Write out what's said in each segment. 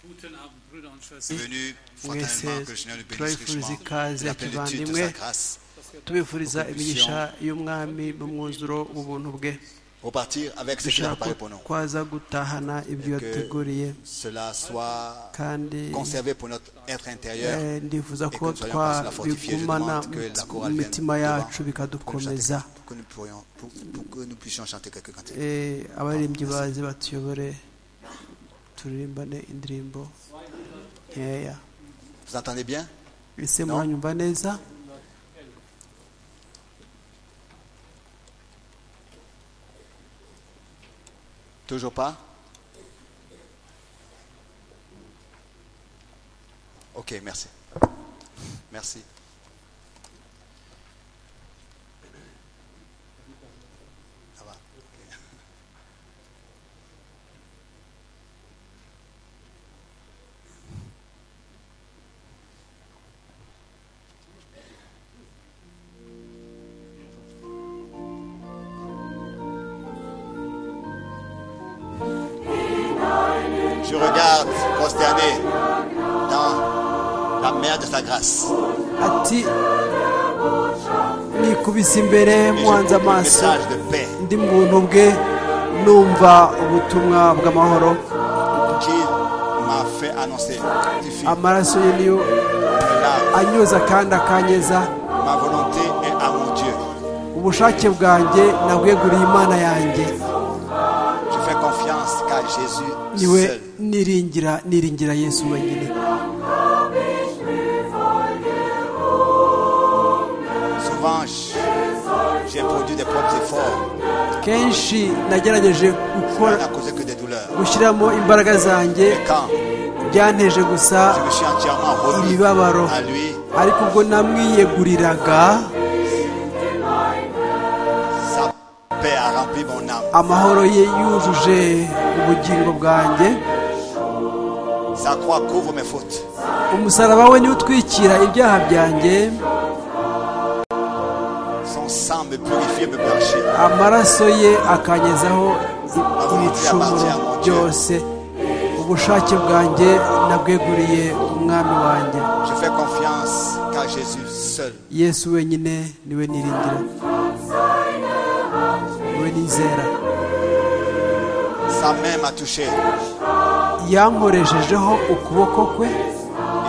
Guten Abend, Brüder und Schwestern. venu mwese fraternellement que le Seigneur nous bénisse turabifuriza richement ikaze de la plénitude de kivandimwe sa grâce. tubifuriza Opposition. imigisha y'umwami mu mwuzuro w'ubuntu bwe Repartir avec ce qu'il a dushaka préparé pour nous. kwaza gutahana ibyo Que- yateguriye Cela soit kandi conservé pour notre être intérieur. eh, ndifuza et ko que nous soyons capaces de la fortifier. Je twabigumana demande que la chorale mu vienne mitima devant yacu pour que nous bikadukomeza chantions- pour que nous pourrions- pour- pour que nous puissions chanter quelques cantiques. Eh, abaririmbyi bazi batuyobore turirimbane indirimbo nkeya Vous entendez bien ese muranyumva neza Toujours pas Ok, merci. Merci. Ça va. Ok. Je regarde prosterné dans la mer de sa grâce. ati nikubise imbere Et je porte muhanze un amaso message de paix ndi muntu bwe numva ubutumwa bw'amahoro qu'il m'a fait annoncer. Justifie amaraso ye niyo mes larmes. anyoza kandi akanyeza Ma volonté est à mon Dieu. ubushake bwanjye nabweguriye imana yanjye Je fais confiance car Jésus niwe seul. niringira niringira yesu wenyine Souvent, je- j'ai produit des propres efforts. kenshi nagerageje Cela gukora n'a causé que des douleurs. gushyiramo imbaraga zanjye Et quand byanteje gusa je me suis entièrement remis ibibabaro à lui, ariko ubwo namwiyeguriraga sa paix a rempli mon âme. amahoro ye yujuje ubugingo bwanjé Sa croix couvre mes fautes. umusaraba we niwe utwikira ibyaha byanjye Son sang me purifie, me blanchit. amaraso ye akanyezaho i- ibicumuro byose ubushake bwanjye nabweguriye umwami wanjye Je fais confiance car Jésus seul. yesu wenyine niwe niringira niwe nizera Sa main m'a touché. yankoreshejeho ukuboko kwe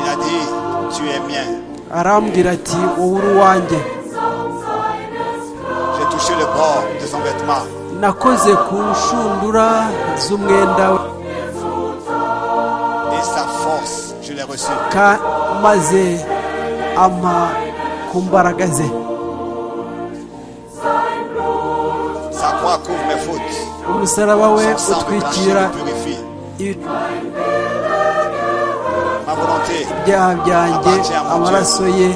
Il a dit, tu es mien. arambwira ati wowe uri uwanjye J'ai touché le bord de son vêtement. nakoze ku nshundura z'umwenda we Et sa force, je l'ai reçue. ka- maze ampa ku mbaraga ze Sa croix couvre mes fautes. umusaraba we Son sang me blanchit, utwikira me purifie. Ma volonté ibyaha byanjye amaraso ye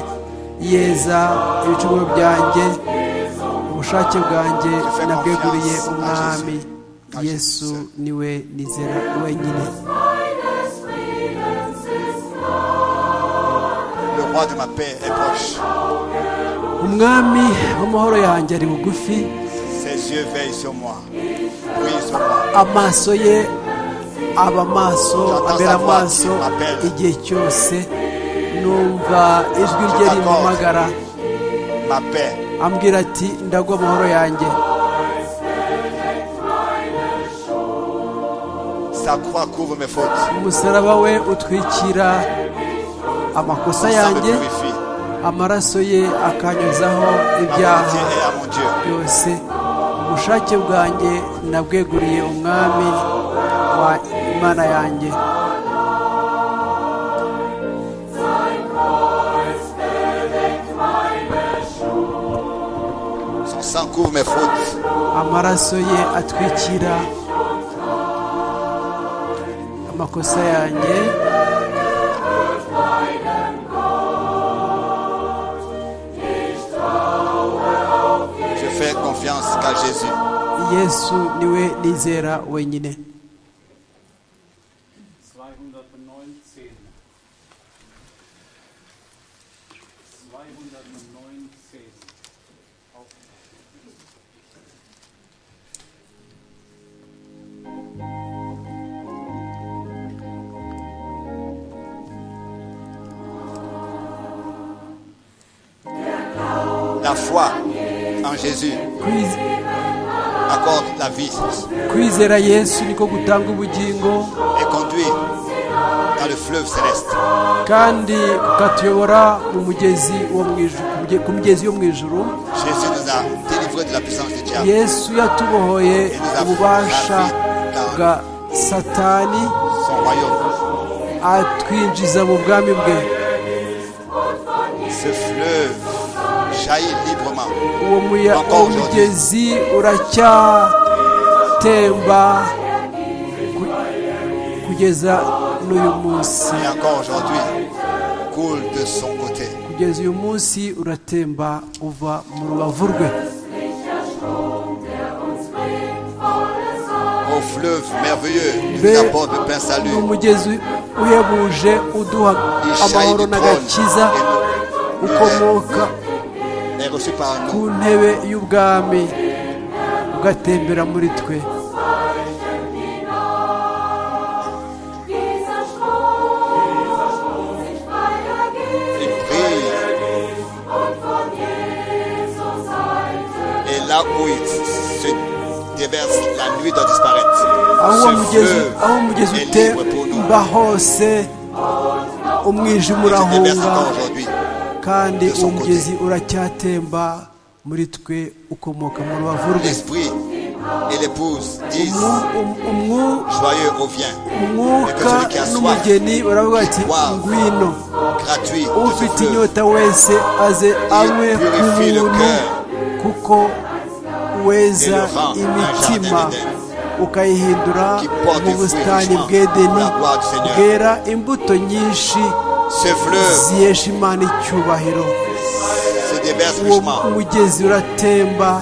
yeza ibicumuro byanjye ubushake bwanjye nabweguriye umwami yesu niwe nizera wenyine Le roi de ma paix est proche. umwami w'amahoro yanjye ari bugufi Ses yeux veillent sur moi. Oui, sur moi. amaso ye aba amaso abera amaso igihe cyose numva ijwi rye rimpamagara Ma paix. ambwira ati ndagwa amahoro yanjye Sa croix couvre mes fautes. umusaraba we utwikira amakosa Son sang me yanjye purifie. amaraso ye akanyuzaho Ma volonté ibyaha est à mon Dieu. byose ubushake bwanjye nabweguriye umwami wa imana yanjye Son sang couvre mes fautes. amaraso ye atwikira amakosa yanjye Je fais confiance qu'à Jésus. yesu niwe nizera wenyine 219. 219. la foi en Jésus Kwiz- accorde la vie kwizera yesu niko gutanga ubugingo et conduit dans le fleuve céleste. kandi ukatuyobora mu mugezi wo mu ijuru ku muge- ku mugezi yo mu ijuru Jésus nous a délivrés de la puissance du diable. yesu yatubohoye ububasha bwa satani Son royaume, atwinjiza mu bwami bwe ce fleuve jaillit librement. uwo muya- uwo mugezi uracyatemba ku- kugeza n'uyu munsi Et encore aujourd'hui, coule de son côté. kugeza uyu munsi uratemba uva mu rubavu rwe Au fleuve merveilleux, il Mais- nous apporte le plein ni salut. umugezi uhebuje uduha Il jaillit amahoro du n'agakiza trône. ukomoka Et nous- est reçu par ku nous. ntebe y'ubwami ugatembera muri twe Il brille. Et là où il se déverse, la nuit doit disparaître. aho uwo Ce fleuve mugezi aho umugezi est libre pour nous. utemba hose umwijima Il se déverse urahunga encore aujourd'hui. kandi de son uwo mugezi uracyatemba muri twe ukomoka mu rubavu rwe L'esprit et l'épouse disent Umu- um- umwu- Joyeux revient, umwuka n'umugeni baravuga ati ngwino gratuit. de ufite ce fleuve. inyota wese aze anywe ku buntu kuko weza imitima ukayihindura mu busitani bw'edeni bwera imbuto nyinshi Ce fleuve ziyesha imana icyubahiro se déverse uwo richement. mugezi uratemba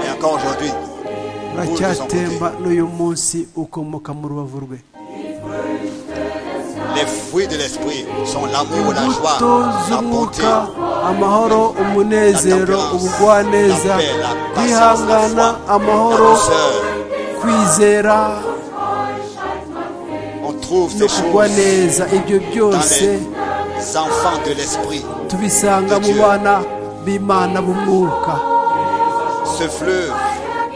Et encore aujourd'hui, uracyatemba n'uyu munsi ukomoka mu rubavu rwe les fruits de l'esprit sont l'amour, la joie, imbuto la bonté, z'umwuka amahoro umunezero ubugwaneza kwihangana la amahoro douceur. kwizera On trouve no ces kugwa choses neza ibyo dans byose les enfants de l'esprit. tubisanga mu bana b'imana b'umwuka Ce fleuve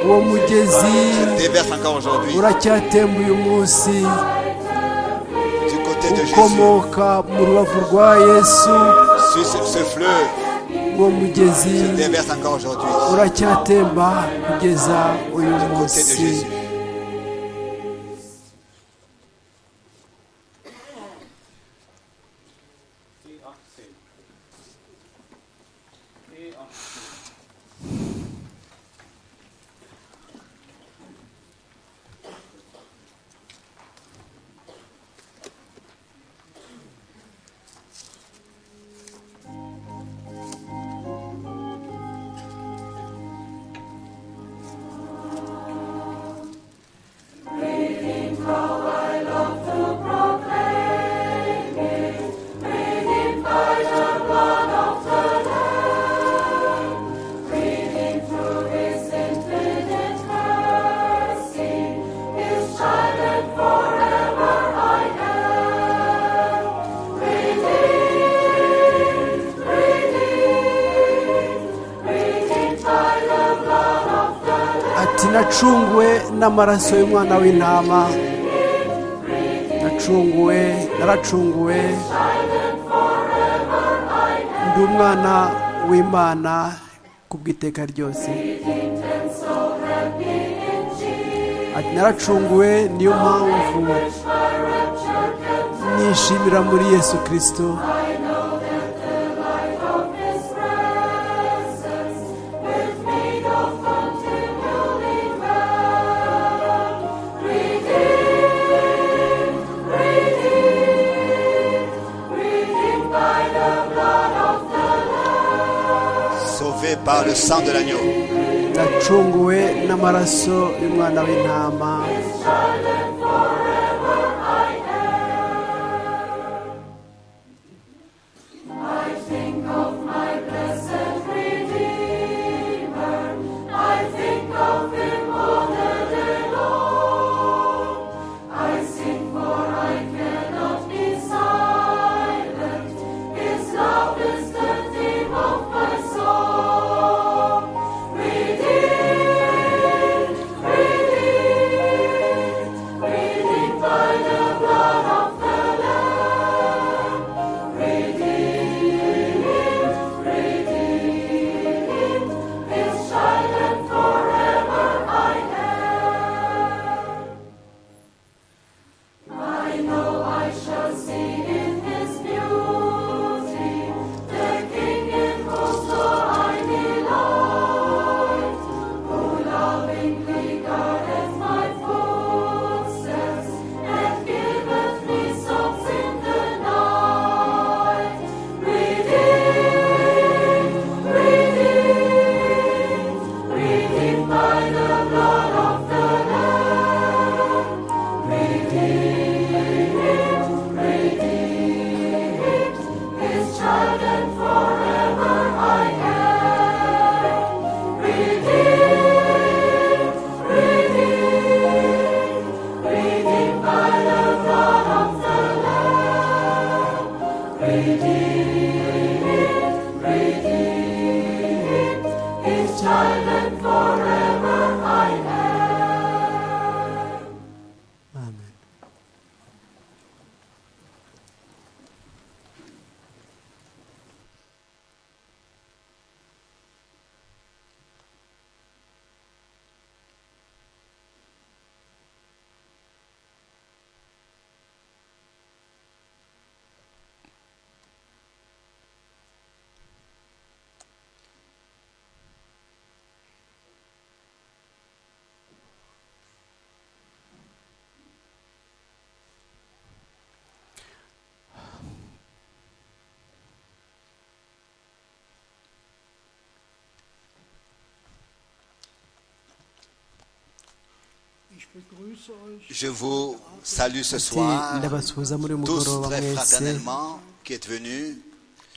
uwo mugezi déverse encore aujourd'hui uracyatemba uyu munsi du côté de Jésus. ukomoka mu rubavu rwa yesu Sur Ce ce fleuve uwo mugezi déverse encore aujourd'hui uracyatemba kugeza uyu du côté de munsi Jésus. E18. E18. ati nacunguwe n'amaraso y'umwana w'intama nacunguwe naracunguwe ndi umwana w'imana ku bw'iteka ryose ati naracunguwe niyo mpamvu nishimira muri yesu kirisito Sauvé par le sang de l'agneau. nacunguwe n'amaraso y'umwana w'intama Ich begrüße euch Je vous salue ce soir, ati ndabasuhuza muri uyu tous mugoroba très mwese fraternellement, qui êtes venus.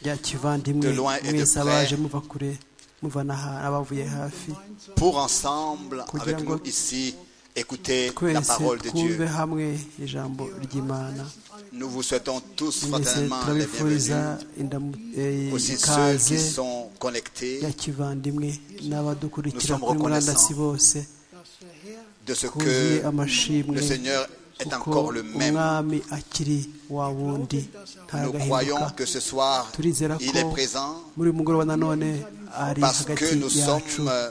ya kivandimwe De loin et de mwese près. abaje muva kure muva n'abavuye hafi pour ensemble, Kugira avec ngo nous ici, écouter la twese parole de twumve Dieu. hamwe ijambo ry'imana Nous vous souhaitons tous mwese fraternellement la turabifuriza bienvenue, indamu- eh, aussi ceux ikaze qui sont connectés ya kivandimwe n'abadukurikira Nous sommes kuri murandasi reconnaissants. bose de ce twuzuye que amashimwe le Seigneur est kuko encore le même. umwami akiri wa wundi Nous croyons que ntagahinduka ce soir, turizera il ko est présent muri uyu mugoroba nanone ari parce que hagati nous yacu sommes euh,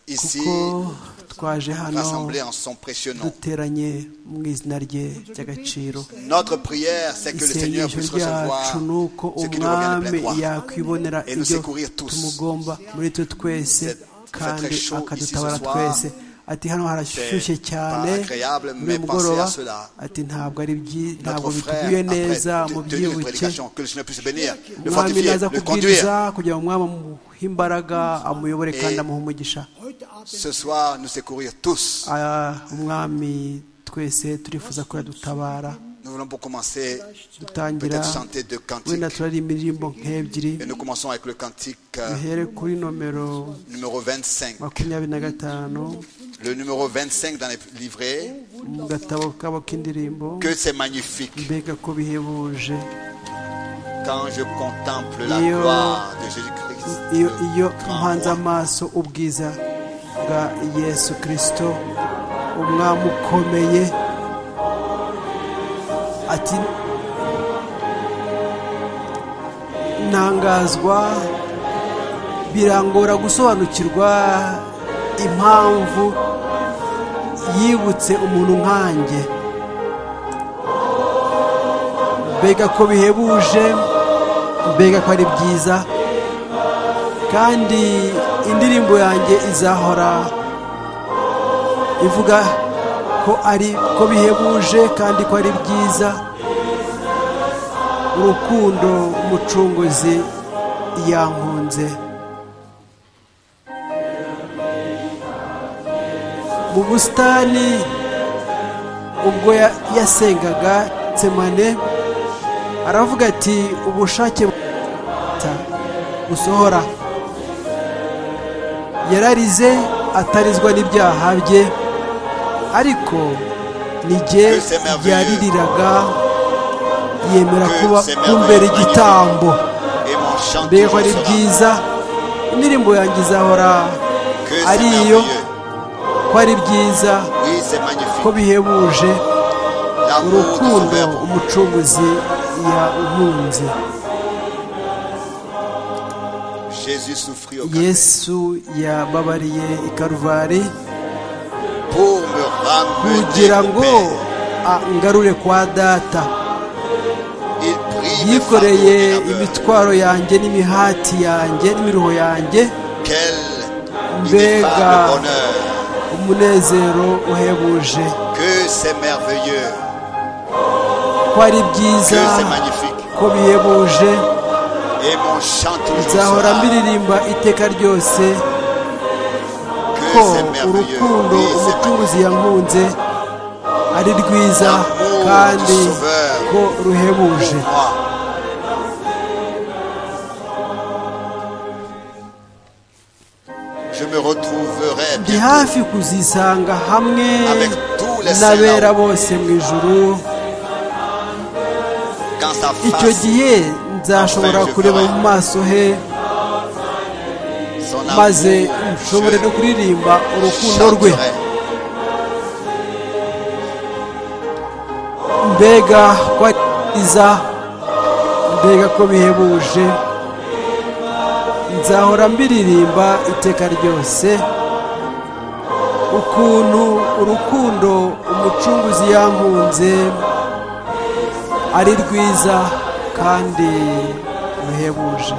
ici kuko twaje hano rassemblés en son précieux nom. duteranye mu izina rye ry'agaciro Notre prière, c'est que le Seigneur isengesho puisse recevoir ryacu ni uko ce qui nous revient de umwami plein droit. yakwibonera Et nous ibyo secourir tous. tumugomba muri twe twese C'est- c'est kandi très chaud akadutabara ici ce soir. twese ati hano harashyushye C'est cyane pas agréable, muri uyu mais mugoroba pensez à cela. ati ntabwo ari byi- ntabwo Notre frère, biteguye neza après mu te- tenir une byibuke prédication, que le Seigneur puisse le bénir, le umwami fortifier, naza le kubwiriza conduire. kugira ngo umwami amuhe imbaraga amuyobore kandi Et- amuhe umugisha heute Abend Ce soir, nous secourir tous. Ah, umwami twese turifuza ko yadutabara Nous voulons pour commencer dutangira peut-être chanter deux cantiques. wenda turaririmba indirimbo nk'ebyiri Et nous commençons avec le cantique euh, duhere kuri nomero numéro 25. makumyabiri na gatanu Le numéro 25 dans les livrets, mu gatabo kabo k'indirimbo que c'est magnifique mbega ko bihebuje quand je contemple la Yo. gloire de Jésus-Christ. iyo le iyo grand mpanze roi. amaso ubwiza bwa yesu kirisito umwami ukomeye ati ntangazwa birangora gusobanukirwa impamvu yibutse umuntu nkanjye mbega ko bihebuje mbega ko ari byiza kandi indirimbo yanjye izahora ivuga ko ari ko bihebuje kandi ko ari byiza urukundo umucunguzi yankunze mu busitani ubwo ya- yasengaga tsemane aravuga ati ubushake buta gusohora yararize atarizwa n'ibyaha bye ariko ni jye Que c'est merveilleux. yaririraga yemera Que kuba c'est kumbera merveilleux. igitambo Et mon chant mbega ko toujours ari sera. byiza indirimbo yanjye izahora Que c'est ari iyo merveilleux. ko ari byiza Oui, c'est ko magnifique. bihebuje L'amour du urukundo Sauveur pour umucunguzi yankunze nous. Jésus souffrit au Calvaire yesu yababariye i karuvari pour me ramener kugira au ngo Père. a- ngarure kwa data Il prit mes yikoreye fardeaux minables. imitwaro yanjye n'imihati yanjye n'imiruho yanjé Quel Mbega. ineffable bonheur. umunezero uhebuje Que c'est merveilleux, ko ari que byiza c'est magnifique. ko bihebuje Et mon chant toujours nzahora sera. mbiririmba iteka ryose Que ko c'est merveilleux, urukundo oui, c'est magnifique. umucunguzi yankunze ari rwiza L'amour kandi du Sauveur ko pour ruhebuje moi. Je me retrouverai ndi bientôt hafi kuzisanga hamwe Avec tous les n'abera saints. bose mu ijuru quand sa icyo face, gihe nzashobora Enfin, je kureba ferai. mu maso he son maze amour, nshobore no kuririmba je urukundo rwe chanterai. mbega ko ari byiza mbega ko bihebuje nzahora mbiririmba iteka ryose ukuntu urukundo umucunguzi yankunze ari rwiza kandi ruhebuje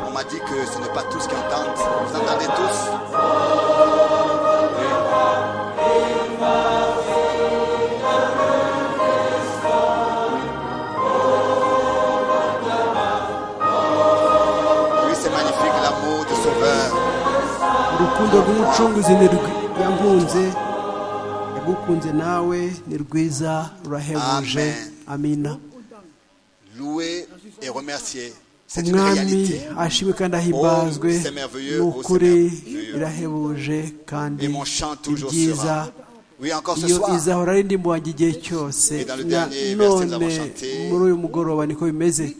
On m'a dit que ce n'est pas tous qui entendent. Vous entendez tous Oui, c'est magnifique l'amour du Sauveur. urukundo rw'umucunguzi ni rwi- yankunze ugukunze nawe ni rwiza urahebuje Amen. amina Louez et remerciez. C'est une umwami réalité. ashimwe kandi ahimbazwe Oh, c'est merveilleux, ni oh, c'est ukuri merveilleux. irahebuje kandi Et mon chant ni toujours byiza sera. Oui, encore ce iyo soir. izahora ari indimu wanjye igihe cyose Et dans le Na- dernier verset, nous none avons chanté. muri uyu mugoroba niko bimeze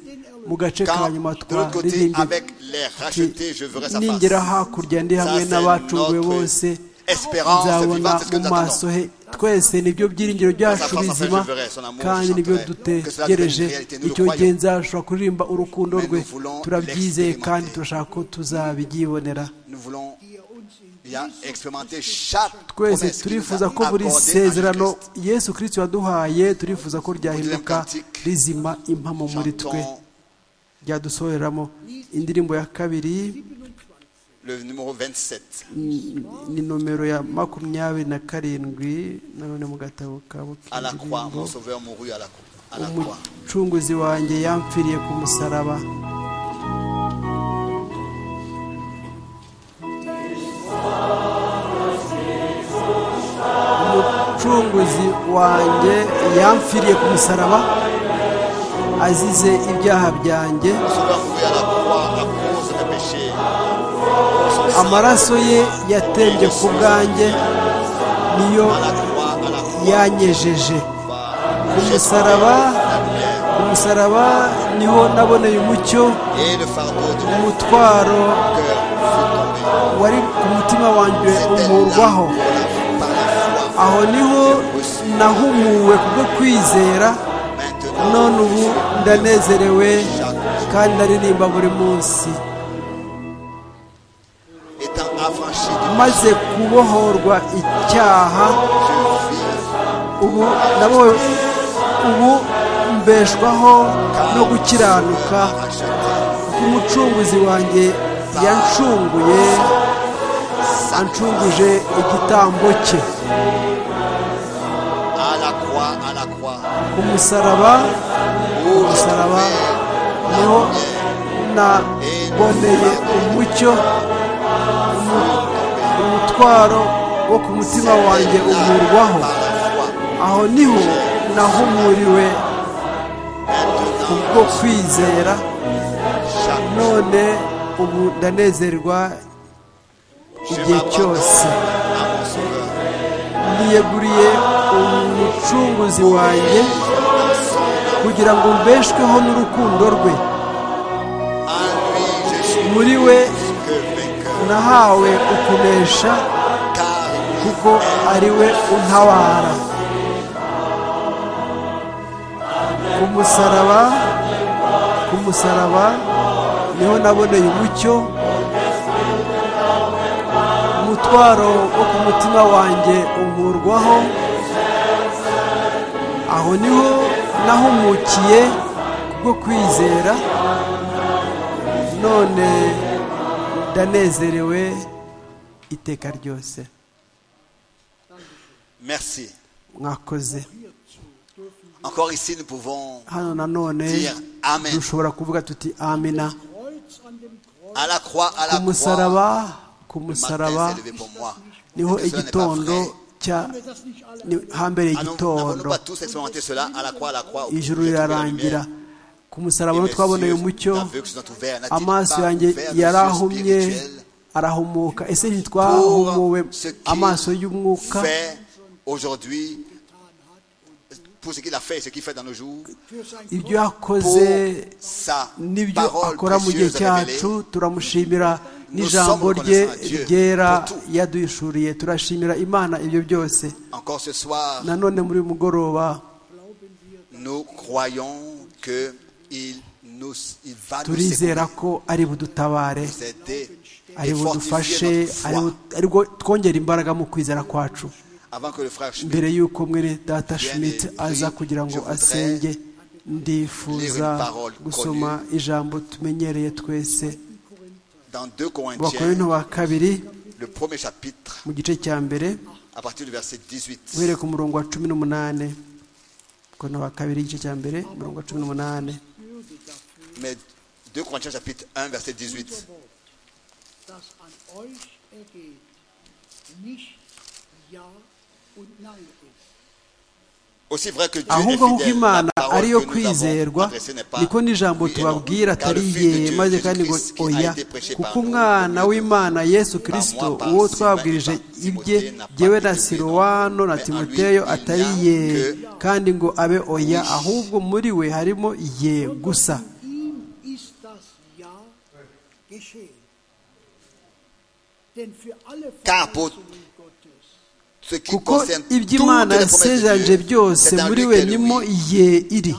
mu gace ka Quand nyuma de l'autre côté, twaririmbye avec les rachetés, je verrai sa ningera face. hakurya ndi Ça, hamwe c'est n'abacunguwe notre bose espérance nzabona vivante, c'est ce que mu nous maso attendons. he twese nibyo byiringiro byacu Sa face à face, bizima je verrai son amour, kandi je nibyo chanterai. Que cela dutegereje devienne une réalité, nous le icyo gihe croyons. nzashobora kuririmba urukundo Mais rwe nous voulons turabyizeye kandi l'expérimenter. turashaka ko tuzabyibonera Nous voulons bien expérimenter chaque promesse twese qu'il nous a turifuza ko buri accordée en sezerano Jésus-Christ. yesu kirisito yaduhaye turifuza ko ryahinduka Kantique. rizima impamo muri twe Chantons ryadusohoreramo indirimbo ya kabiri le numéro 27. ni nomero ya makumyabiri na karindwi nanone mu gatabo kabo À la croix, mon k'indirimbo sauveur mourut à la croix. À la croix. umucunguzi wanjye yampfiriye ku musaraba umucunguzi wanjye yampfiriye ku musaraba azize ibyaha byanjye Mon sauveur mourut à la croix à cause de péchés. Son sang amaraso ye yatembye ku bwanjye niyo à la croix, à la croix. yanyejeje ku Jésus musaraba la lumière. ku musaraba niho naboneye umucyo Et le fardeau de mon umutwaro cœur wari ku mutima wanjye fut tombé. C'était là umurwaho pour la- par la foi. aho niho nahumuwe kubwo kwizera Maintenant, none ubu ndanezerewe kandi ndaririmba buri munsi étant affranchi du maze kubohorwa icyaha je vis ubu nabo ubu mbeshwaho no gukiranuka racheté. umucunguzi wanjye yancunguye ancunguje igitambo cye À la croix, à la croix. ku musaraba Où le musaraba Seigneur, niho la lumière naboneye umucyo umu- umutwaro wo ku mutima wanjye était là umurwaho par la foi. aho niho nahumuriwe kubwo Maintenant, kwizera chaque none ubu ndanezerwa Je igihe m'abandonne cyose à mon sauveur. niyeguriye umucunguzi wanjye Dans son kugira ngo mbeshweho n'urukundo rwe nom. En lui, je suis muri we que vainqueur. nahawe ukunesha Car kuko ari we untabara ku musaraba ku musaraba niho naboneye umucyo umutwaro wo ku mutima wanjye umurwaho aho niho nahumukiye kubwo kwizera none ndanezerewe iteka ryose Merci. mwakoze Encore ici, nous pouvons hano nanone dire Amen. dushobora kuvuga tuti amina À la croix, à ku la croix. musaraba ku Le matin musaraba s'est levé pour moi. niho Est-ce que cela n'est pas igitondo vrai? cya ni- hambere Ah non, N'avons-nous igitondo pas tous expérimenté cela à la croix, à la croix au bout, j'ai ijuru trouvé la rirarangira lumière. ku musaraba Et no mes twaboneye yeux, umucyo ta vue qui sont ouverts, n'a-t-il amaso pas yanjye ouvert nos yeux yarahumye spirituels arahumuka ese ntitwahumuwe pour ce qui amaso y'umwuka Fait aujourd'hui, pour ce qu'il a fait et ce qu'il fait dans nos jours, ibyo yakoze pour sa n'ibyo parole akora mu gihe précieuse révélée, cyacu turamushimira n'ijambo sommes rye reconnaissants à Dieu ryera pour tout. yaduhishuriye turashimira imana ibyo byose encore ce soir, nanone muri uyu mugoroba nous croyons que il nous, il va nous turizera secourir, ko ari budutabare nous aider ari et budufashe fortifier ari notre foi bu- ari bwo twongera imbaraga mu kwizera kwacu avant que le frère Schmitt mbere y'uko mwene data schmidt aza kugira ngo asenge ndifuza gusoma ijambo tumenyereye twese dans 2 abakorinto Corinthiens, ba kabiri le premier chapitre, mu gice cya mbere à partir du verset 18. uhereye ku murongo wa cumi n'umunani kono wa kabiri igice cya mbere umurongo wa cumi n'umunani Mais 2 Corinthiens chapitre 1 verset 18. das an euch ergeht, nicht Ja Aussi vrai que Dieu est ahubwo ahubwo fidèle, la imana parole ariyo que nous avons kwizerwa adressée n'est pas niko n'ijambo oui et non. tubabwira Car le atari Fils de iye Dieu, maze Jésus kandi ngo Christ, qui a oya été prêché par kuko nous, umwana nous w'imana yesu Par kirisito moi, par uwo Sylvain twabwirije et par ibye Timothée, n'a pas jyewe na été oublié, siruwano na mais en lui, timoteyo il n'y a atari iye que kandi ngo abe oya oui. ahubwo muri we harimo iye gusa Ihm ist das Ja geschehen. Denn für alle Capo. Verheißungen Gottes ce qui kuko concerne iby'imana toutes les promesses de yasezeranje Dieu, byose c'est en muri lui we qu'est le nimo oui. iye iri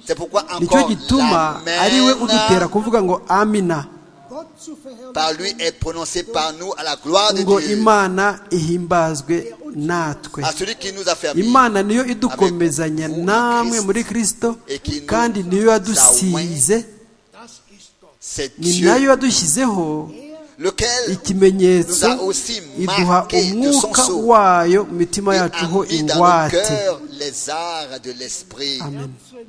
C'est pourquoi nicyo encore gituma ari we udutera l'amen kuvuga ngo amina Gott zu verherrlichen, par lui est prononcé par nous à la gloire de ngo Dieu, imana ihimbazwe natwe à celui qui nous a fait vivre imana niyo idukomezanya Avec vous en namwe Christ. muri kirisito Et qui nous kandi niyo yadusize das ist Gott. C'est ni nayo Dieu, yadushyizeho lequel ikimenyetso nous a aussi iduha marqué de son umwuka sceau. wayo mu mitima il yacu a ho mis dans nos ingwate cœurs les arts de l'esprit. amen Herzen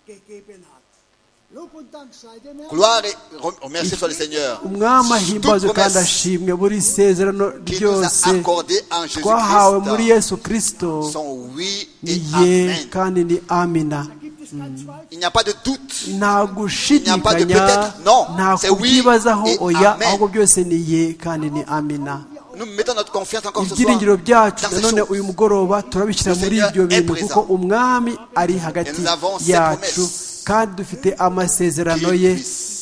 gegeben hat. Lob und Dank sei dem Herrn. Gloire et rem- remercier soit le Seigneur. umwami ahimbazwe Toute kandi promesse ashimwe buri isezerano qui nous a ryose accordé en twahawe muri Jésus-Christ yesu kirisito sont oui ni et ye amen. kandi ni amina Da gibt es keinen Zweifel. Il n'y a pas de doute. nta Il n'y a pas de gushidikanya peut-être, non, nta c'est oui kubyibazaho et oya amen. ahubwo byose ni ye kandi ni amina Nous mettons notre confiance encore ce soir ibyiringiro byacu dans ces nanone choses. uyu mugoroba turabishyira Le muri Seigneur ibyo est bintu présent. kuko umwami ari hagati nous avons ses yacu promesses. kandi dufite amasezerano Qu'il ye puisse,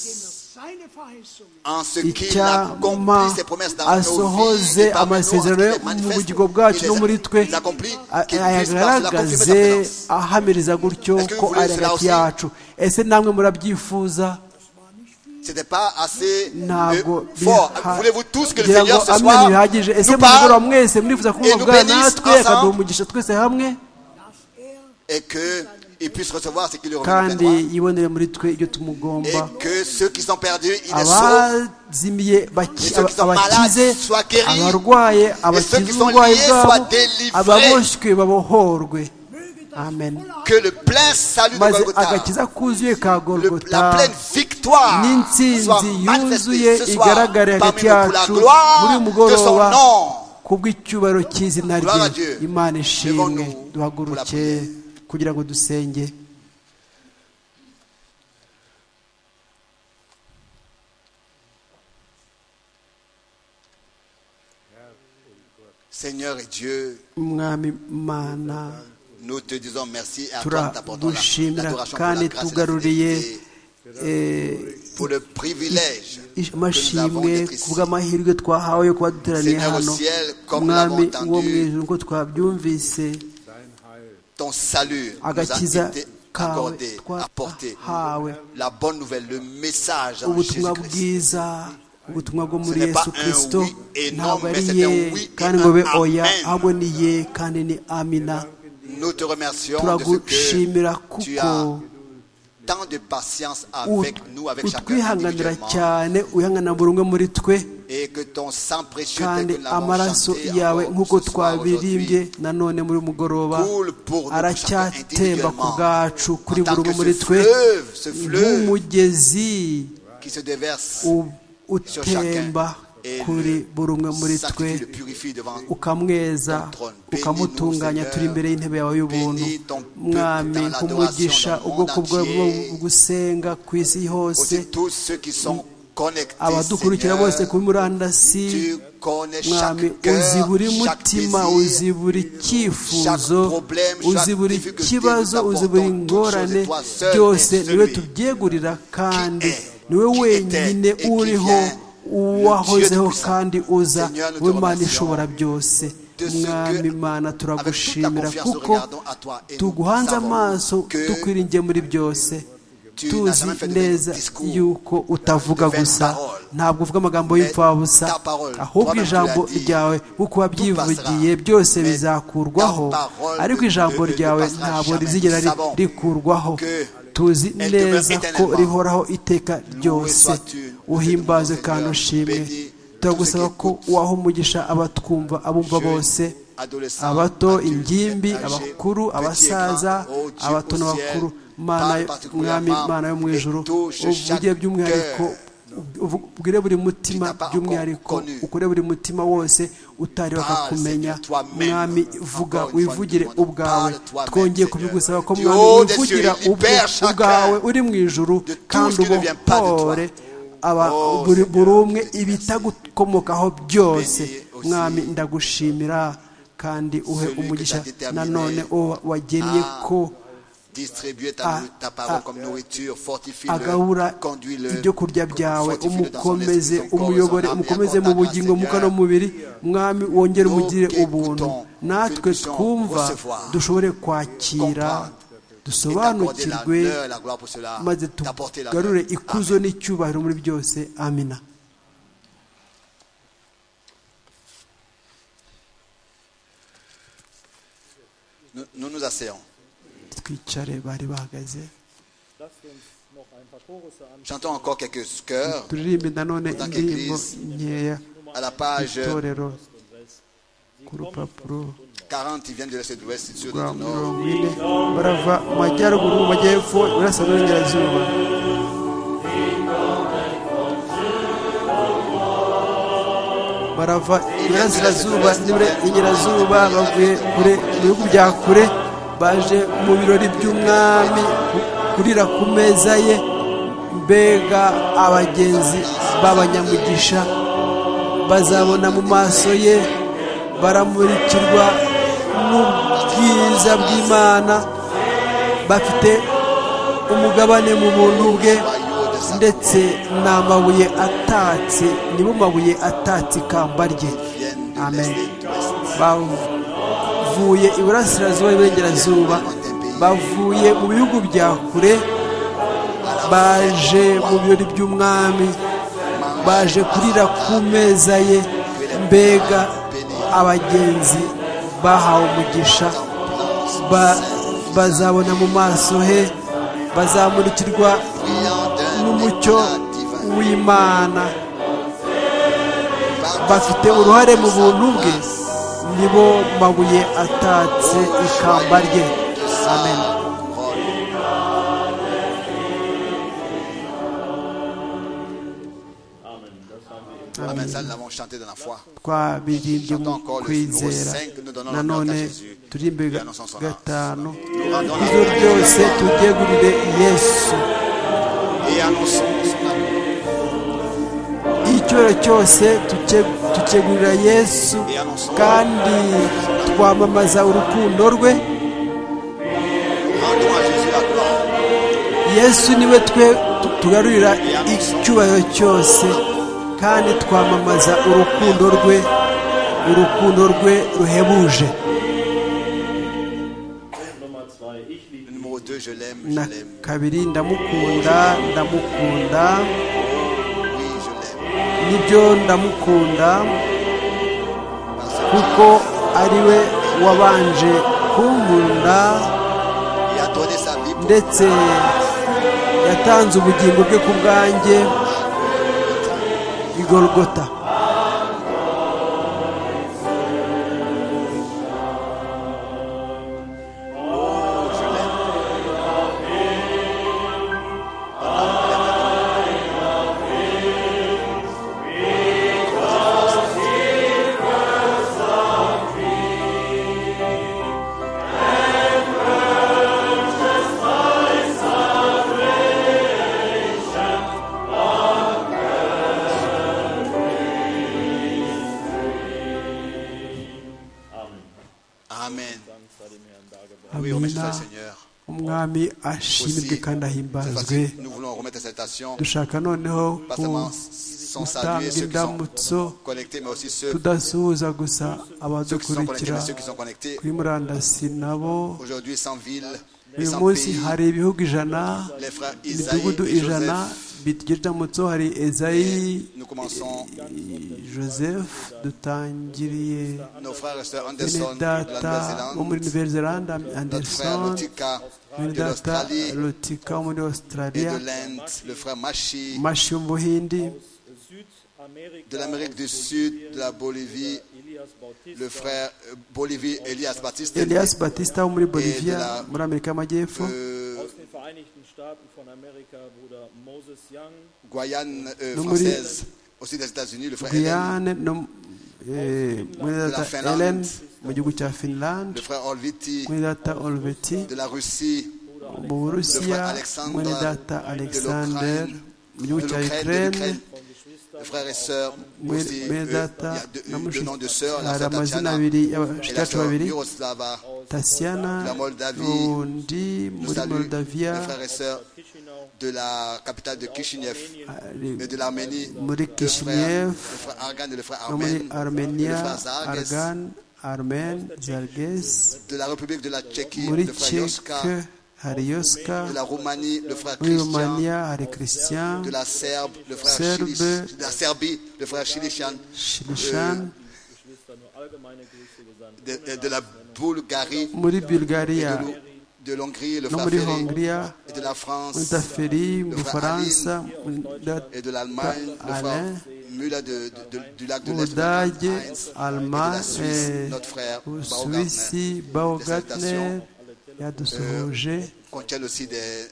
Seine Verheißungen en ce qu'il icyama accomplit ses promesses dans nos vies asohoze et parmi nous, en ce qu'il amasezerano les ye mu manifeste, bugingo il bwacu les no a- muri twe il les accomplit, a- qu'il puisse par cela confirmer sa ayagaragaze présence. ahamiriza gutyo Est-ce que ko vous voulez ari cela hagati aussi? yacu ese namwe murabyifuza C'était pas assez ntabwo euh, fort. Voulez-vous tous que le ngira ngo Seigneur ce amwe soir ntibihagije ese nous mu mugoroba parle mwese murifuza et nous kubungabungana bénisse natwe akaduha ensemble. umugisha twese hamwe et qu'il puisse recevoir ce qu'il aura kandi besoin yibonere muri twe ibyo tumugomba et que ceux qui sont perdus, ils les sauvent abazimiye baki- Et ceux qui sont abakize malades soient guéris. abarwaye ceux qui abakize sont uburwayi liés soient bwabo délivrés. ababoshywe babohorwe möge das amen volle que le plein salut de maze Golgotha agakiza kuzuye ka Le- gorogota la pleine victoire soit n'intsinzi yuzuye manifestée ce soir igaragare parmi hagati nous pour la yacu gloire muri uyu de son mugoroba nom. kubw'icyubahiro cy'izina rye Gloire à Dieu. imana ishimwe Levons-nous pour la duhaguruke prière. kugira ngo dusenge Seigneur et Dieu, umwami mana nous te disons merci et à toi nous t'apportons la- turagushimira l'adoration pour kandi la grâce et la tugaruriye fidélité, eh, pour le privilège que nous avons amashimwe d'être ici. kubw'amahirwe twahawe yo kuba duteraniye Seigneur au hano ciel, comme umwami nous l'avons wo mu entendu, ijuru nk'uko twabyumvise Ton salut nous a agakiza été kawe accordé, apporté. twahawe La bonne nouvelle, le message en ubutumwa Jésus-Christ. bwiza ubutumwa bwo muri n'est pas yesu un kirisito oui et non, ntabwo mais ari c'est ye un oui et kandi ngo be un oya amen. ahubwo ni ye kandi ni amina Nous te remercions de ce turagushimira que tu kuko as tant de patience ut- avec nous, avec chacun utwihanganira individuellement. cyane uyihanganira buri umwe muri twe et que ton sang précieux tel kandi que nous l'avons amaraso chanté yawe encore nk'uko ce soir, twabirimbye aujourd'hui, nanone muri uyu mugoroba coule pour nous, chacun aracyatemba ku individuellement. bwacu kuri En tant buri umwe que muri ce twe fleuve, ce fleuve nk'umugezi qui se déverse, u- utemba Et kuri le buri umwe muri twe sanctifie, le purifie devant ukamweza ukamutunganya turi imbere y'intebe yawe y'ubuntu mwami nk'umugisha ubwoko bwawe bwo gusenga ku isi hose aussi tous ceux qui sont connectés. abadukurikira Seigneur, bose kuri murandasi tu connais mwami chaque cœur, uzi buri chaque mutima uzi désir, buri cyifuzo chaque problème, chaque uzi buri difficulté, kibazo nous uzi buri apportons ngorane toutes choses et toi seul byose es niwe celui tubyegurira kandi qui est, niwe qui wenyine était et qui uriho vient, uwahozeho le Dieu kandi Tout-Puissant. uza Seigneur, nous te w'imana remercions ishobora byose de ce mwami que, mana avec toute la turagushimira confiance, nous kuko regardons à toi et nous tuguhanze savons amaso que tukwiringiye muri byose tu n'as tuzi jamais fait de neza discours, yuko utavuga vaines gusa paroles. ntabwo uvuga amagambo Mais y'imfabusa ta parole, ahubwo toi-même tu ijambo l'as dit, ryawe nk'uko passera. wabyivugiye byose Mais bizakurwaho ta parole ariko ne- ijambo ne- ne ryawe passera ntabwo jamais. rizigera Nous ri- savons rikurwaho que tuzi elle demeure neza ko éternellement. rihoraho iteka ryose sois tu, uhimbaze Seigneur, kandi ushimwe bénis turagusaba tous ceux qui ko écoutent. waha umugisha abatwumva abumva Jeunes, bose adolescents, abato adultes, ingimbi âgés, abakuru petits et abasaza grands, ô Dieu abato au ciel, n'abakuru parle mana particulièrement mwami mana yo mu et ijuru touche uvuge chaque by'umwihariko cœur. ubwire buri mutima by'umwihariko ukore buri mutima wose utari bakakumenya mwami vuga wivugire ubwawe twongeye kubigusaba ko mwami wivugira ubwe ubwawe uri mu ijuru kandi ubohore aba buri buri umwe ibitagukomokaho byose mwami ndagushimira kandi uhe umugisha nanone uwo wagennye ko Distribuez ta, Ah, ta ah, parole comme nourriture, fortifie-le, agahura conduis-le, ibyo kurya byawe fortifie-le dans son umukomeze esprit, son corps, umuyobore son âme et umukomeze mu accorde-la grâce, bugingo mu Seigneur. kano mubiri mwami wongere Nous umugirire qui ubuntu écoutons, natwe puissions twumva recevoir, dushobore kwakira comprendre, Et t'accorder dusobanukirwe l'honneur, la gloire pour cela, maze t'apporter l'honneur. tugarure ikuzo n'icyubahiro muri byose amina Nous, nous nous asseyons. twicare bari bahagaze Chantons encore quelques chœurs turirimbe nanone Dans indirimbo l'église. nkeya à la page itorero ku rupapuro 40, ils viennent de l'Est et de l'Ouest, c'est sûr, rwa du Nord. mirongo ine barava mu majyaruguru mu majyepfo iburasira n'uburengerazuba barava iburasirazuba n'iburengerazuba bavuye kure mu bihugu bya kure baje mu birori by'umwami ku- kurira ku meza ye mbega abagenzi b'abanyamugisha bazabona mu maso ye baramurikirwa n'ubwiza bw'imana bafite umugabane mu buntu bwe ndetse ni amabuye atatse nibo mabuye atatse ikamba rye Ils viennent de amen l'Est et de l'Ouest. bavuye iburasirazuba n'iburengerazuba bavuye mu bihugu bya kure baje mu birori by'umwami baje kurira ku meza ye mbega abagenzi bahawe umugisha ba- bazabona mu maso he bazamurikirwa Brillant d'un n'umucyo éclat divin. w'imana Par bafite ta uruhare mu grâce, buntu bwe grâce nibo mabuye atatse ikamba rye de sa amen couronne. Amen. Ça, nous l'avons chanté dans la foi. twabirimbye mu kwizera nanone turimbe gatanu ibyo byose tubyegurire yesu Et annonçons son amour. icyubahiro cyose tucye- tucyegurira yesu kandi twamamaza urukundo rwe Rendons à Jésus la gloire. yesu niwe twe tu- tugarurira icyubahiro cyose kandi twamamaza urukundo rwe urukundo rwe ruhebuje Nummer zwei, ich liebe Le numéro 2, je l'aime, na je l'aime. kabiri ndamukunda ndamukunda Oui, je l'aime. nibyo ndamukunda Parce kuko ari we wabanje kunkunda qu'il a donné sa vie pour ndetse yatanze ubugingo bwe ku bwanjye igorogota nous, je l'aime. Amen. Oui, remercions amina le Seigneur. umwami ashimirwe Aussi, kandi cette ahimbazwe fois-ci, nous voulons remettre cette salutation, dushaka noneho pas ku seulement son salut et gutanga ceux qui indamutso sont connectés, mais aussi ceux, tudasuhuza gusa ceux qui sont connectés, abadukurikira mais ceux qui sont connectés. kuri murandasi nabo Aujourd'hui, sans ville, et uyu sans munsi pays, hari ibihugu ijana les frères Isaïe imidugudu et ijana Joseph, bigira indamutso hari ezayi nous commençons, joseph dutangiriye nos frères et sœurs Anderson de la benedata Nouvelle-Zélande, wo muri nouvelle-zélande notre frère anderson Lotika de benedata l'Australie lotika wo muri et australia de l'Inde, le frère Machi mashi yo mu buhindi de l'Amérique du Sud, de la Bolivie, le frère euh, Bolivie Elias Baptiste, elias batista wo muri bolivia la- muri amerika y'amajyepfo euh, Vereinigten Staaten von Amerika, Bruder Moses Young, Guyane euh, No muri- française, aussi des États-Unis, le frère Hélène, guyane no eh, mwene La data Finlande. elen mu gihugu cya finland le frère Orviti mwene data olveti de la Russie, mu burusiya Le frère Alexandre mwene data de alexander l'Ukraine. mu gihugu de cya l'Ukraine, de ukraine l'Ukraine, le frère et sœur, mwe- aussi, mwene eux, il y data a deux, na deux noms de sœurs, mushiki la hari sœur amazina Tatiana abiri et la abashitatu sœur babiri Miroslava, tasiyana La Moldavie. n'undi Je muri salue moldavia les frères et sœurs Chisinau, de la capitale de Kishinev ari et de l'Arménie, le frère, muri le kishinev frère Argan et le frère no muri Armen, et le armenia frère Zarges, argan armen zarges de la République de la Tchéquie, muri le frère Yoska, ceke hari yoska de la Roumanie, le frère muri Christian, romania hari christian de la Serbe, le frère Serbe. Chilich- de la Serbie, le frère Chilichan, shilishan Geschwister, nur allgemeine Grüße gesandt. de, de- de la Bulgarie, muri bulgaria de l'Hongrie, le no frère muri Ferry, hongria et de la France, muri taferi mu bufaransa muri da- et de l'Allemagne, le frère Alain. Müller de- de- de- du lac de mu l'Est, budage Heinz, et de alma la Suisse, eh, notre frère Baumgartner, usuwisi baogatner yadusuhuje contient aussi des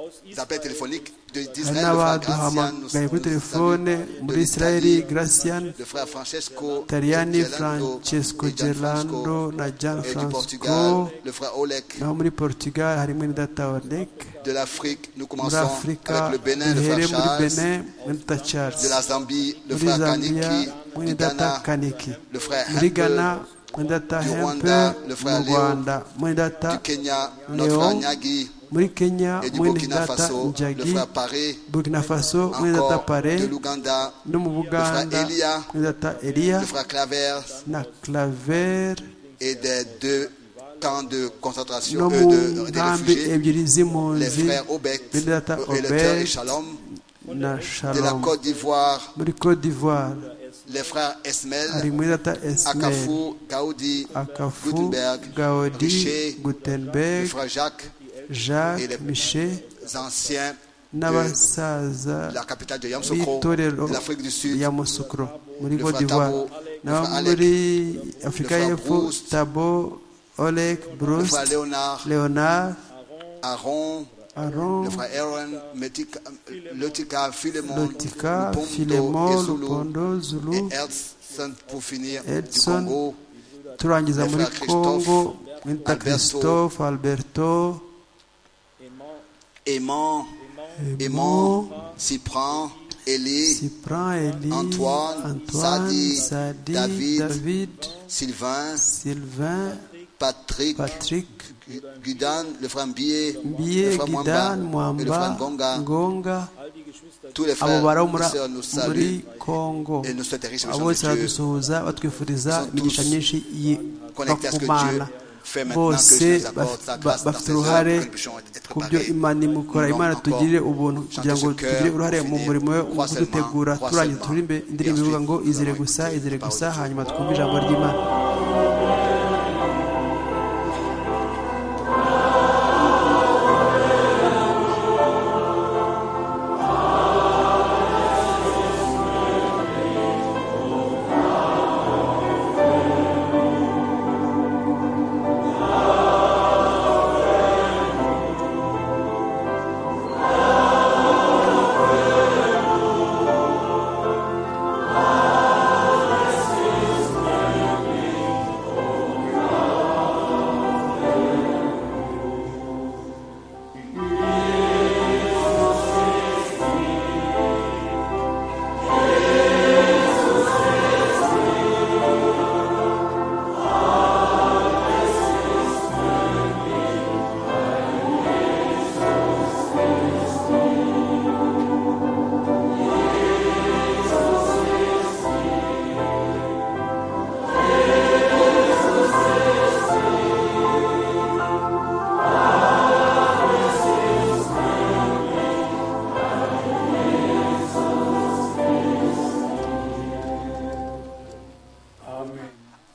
Aus appels téléphoniques de- hari d'Israël, le frère Gracian, nous- n'abaduhamagaye kuri nous telefone salue, muri de israeli l'Italie, gracian le frère Francesco Tariani Gerlando Francesco et Gianfranco, Gerlando na Gian et du Francisco Portugal, le frère Oleg naho muri Portugal harimo na data Oleg de l'Afrique. Nous muri commençons Afurika avec le Bénin, le duhere frère muri Charles, Benin muri data Charles de la Zambie, le muri frère Zambia Kaniki, muri du data Ghana, Kaniki le frère muri Ghana Hempel, muri data du Hempe Rwanda, le frère mu Léo, Rwanda muri data du Kenya, notre Léon, frère Nyagi, muri Kenya et du muri Burkina data Faso, le Njagi frère Paré, Burkina Faso muri data encore Pare de l'Ouganda, no mu Buganda frère Elia, muri data Elia le frère Claver na Claver et des deux camps de concentration, no euh, mu de, des nkambi réfugiés, ebyiri les z'impunzi frères Obek, muri data et le frère Obed Shalom, na de la shalom Côte d'Ivoire, muri cote d'ivoire les frères Esmel, hari muri data esmer Akafou, Gaudi, akafu Gutenberg, gaudi Richer, le gutenberg frère Jacques, et les- jacques michel les anciens de n'abasaza la capitale de Yamsokro, b'itorero de l'Afrique du Sud, ya musukro muri Le cote Fatabu, d'ivoire le nabo Fa Alec, muri afurika Fa y'epfo Proust, tabo oleg le brust frère Léonard, leonard Aaron, aron le frère Aaron, Metika- Lotika, Philemon, lotika Lupondo, filemon Ezulu, lupondo zulu et Edson pour finir du Edson, Congo, turangiza Le muri frère Christophe, congo mwita Alberto, christophe alberto Aimant, Aimant, Cypran, Élie, sipran eli Antoine, antoine Sadi, sadi David, david Sylvain, sylvain Patrick, patrick Gu- Gudan, le frère Mbié, le mbiye frère Mwamba, gidan et le frère Ngonga, mwamba ngonga tous les abo frères et bari sœurs nous muri saluent congo et nous souhaitons riche mission de abo bose Dieu. badusuhuza batwifuriza Nous sommes imigisha tous myinshi connectés à iva ce que Dieu ku mana fait maintenant, que bose Dieu nous apporte sa baf- ba- grâce dans bafite ces heures uruhare pour que nous puissions être ku byo préparés. imana imukora Nous imana allons tugirire encore ubuntu kugira chanter ngo ce tugire chœur, uruhare mu finir, murimo we wo croix seulement, kudutegura croix turangiza seulement. turirimbe indirimbo Et ivuga ngo ensuite, izere nous gusa allons izere écouter gusa la parole de Dieu. hanyuma twumve ijambo ry'imana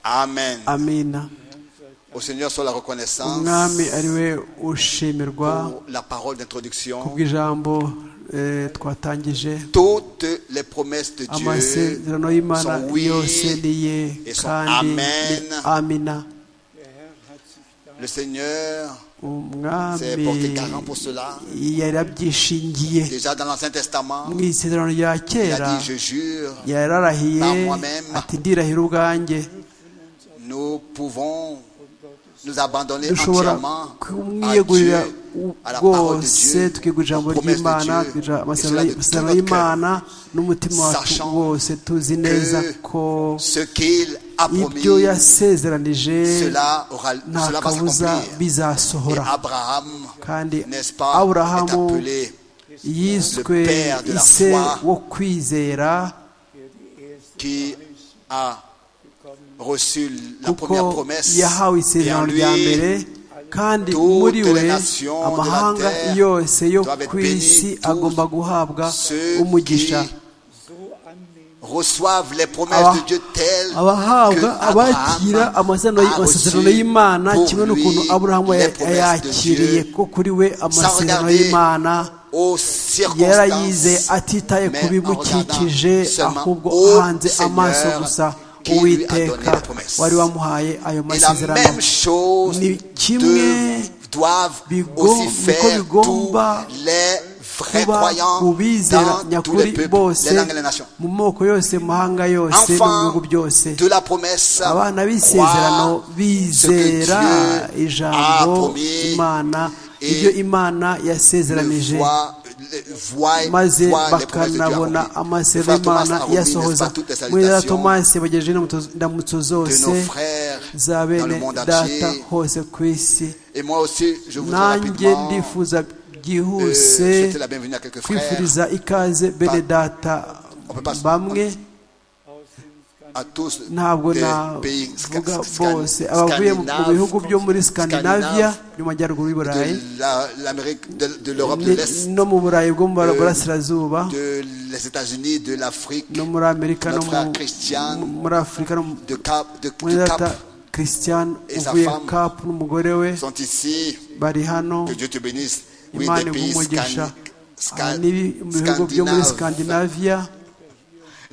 Amen. amina Au Seigneur soit la reconnaissance umwami ari we ushimirwa pour la parole d'introduction. kubw'ijambo eh, twatangije Toutes les promesses de Dieu amasezerano y'imana sont oui. yose ni ye et son kandi amen. ni amina Le Seigneur C'est porté umwami garant pour cela. yarabyishingiye Déjà dans l'Ancien Testament, mu isezerano rya il kera a dit Je jure, yararahiye Par moi-même. ati ndirahira ubwanjye nous pouvons nous abandonner dushobora entièrement à kumwiyegurira Dieu, à la parole de bwose Dieu, tukigurira ijambo aux promesses de ry'imana Dieu, tukigurira et cela de tout notre amasezerano cœur. y'imana n'umutima wacu sachant wose tuzi neza ko Ce qu'il a promis, ibyo yasezeranije cela, aura, nta cela va kabuza s'accomplir. Et bizasohora Abraham, kandi n'est-ce pas, est aburahamu appelé yiswe le père de la ise foi. wo kwizera qui a reçu la kuko première promesse. yahawe Et en isezerano lui, rya mbere kandi toutes muri les we nations de la amahanga terre yose yo doivent être ku isi bénies, tous agomba guhabwa ceux umugisha qui reçoivent les promesses Aba- de Dieu telles que abahabwa abakira amasezerano y- Abraham a amasezerano reçu y'imana pour kimwe lui n'ukuntu aburahamu les ya- promesses de yayakiriye Dieu, ko kuri we amasezerano regarder y'imana aux yarayize circonstances, atitaye mais ku en bimukikije regardant seulement ahubwo au uhanze Seigneur amaso gusa qui lui a donné uwiteka la promesse. wari wamuhaye ayo Et la masezerano même chose Ni kimwe dev- doivent bigo- aussi niko faire tous bigomba les vrais kuba croyants ku bizera dans tous les nyakuri peuples, bose les langues et les nations. mu moko yose mu mahanga yose no mu bihugu Enfants byose de la promesse, abana b'isezerano croient ce que bizera Dieu a ijambo promis imana et ibyo imana le yasezeranije voit, le- voit, maze voit les promesses de Dieu bakanabona accomplies. amasezerano Frère Thomas y'imana a remis, n'est-ce iyasohoza pas, toutes les muri za salutations tomasi bagejeje indamutso de nos zose frères za dans le bene monde entier. data hose ku isi Et moi aussi, je voudrais nanjye rapidement ndifuza euh, byihuse souhaiter la bienvenue à quelques frères, kwifuriza ikaze bene data On peut pas- bamwe à tous ntabwo des pays sca- navuga scan- bose abavuye mu mu bihugu byo muri skandinavia Scandinaves, byo mu majyaruguru y'u burayi de la- l'Amérique, de, de l'Europe de ni- l'Est, no mu burayi bwo mu euh, burasirazuba de les États-Unis, de l'Afrique, no muri amerika no notre frère mu- Christian, mu- muri afurika no mu de Cap, de, muri du data Cap, christian Et sa uvuye femme. kapu n'umugore we sont ici. bari hano Que Dieu te bénisse. Oui, imana des pays igumugisha scan- scan- mu bihugu byo muri scandinaves. skandinavia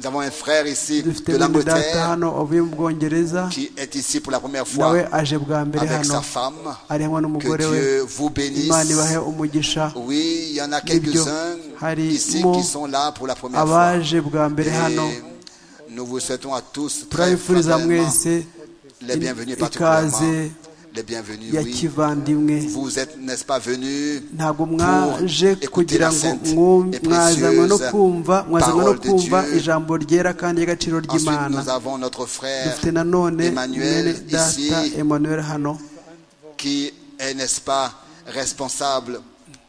Nous avons un frère ici dufite de bene data l'Angleterre hano wavuye mu bwongereza qui est ici pour la première fois nawe aje bwa mbere avec hano sa femme. ari hamwe Que n'umugore we Dieu vous bénisse. imana ibahe umugisha Oui, il y en a Nibyo. quelques-uns Hari ici mo qui sont là pour la première fois. abaje bwa mbere hano Et nous vous souhaitons à tous très turabifuriza fraternellement mwese les bienvenus particulièrement. ikaze Les bienvenus, ya oui. kivandimwe Vous êtes, n'est-ce pas, venus ntabwo mwaje pour écouter kugira la ngo sainte mwu- et mwazanywe no précieuse kumva mwazanywe no parole de kumva Dieu. ijambo ryera kandi ry'agaciro Ensuite, ry'imana nous avons notre frère dufite nanone Emmanuel mwene data ici. emmanuel hano qui est, n'est-ce pas, responsable,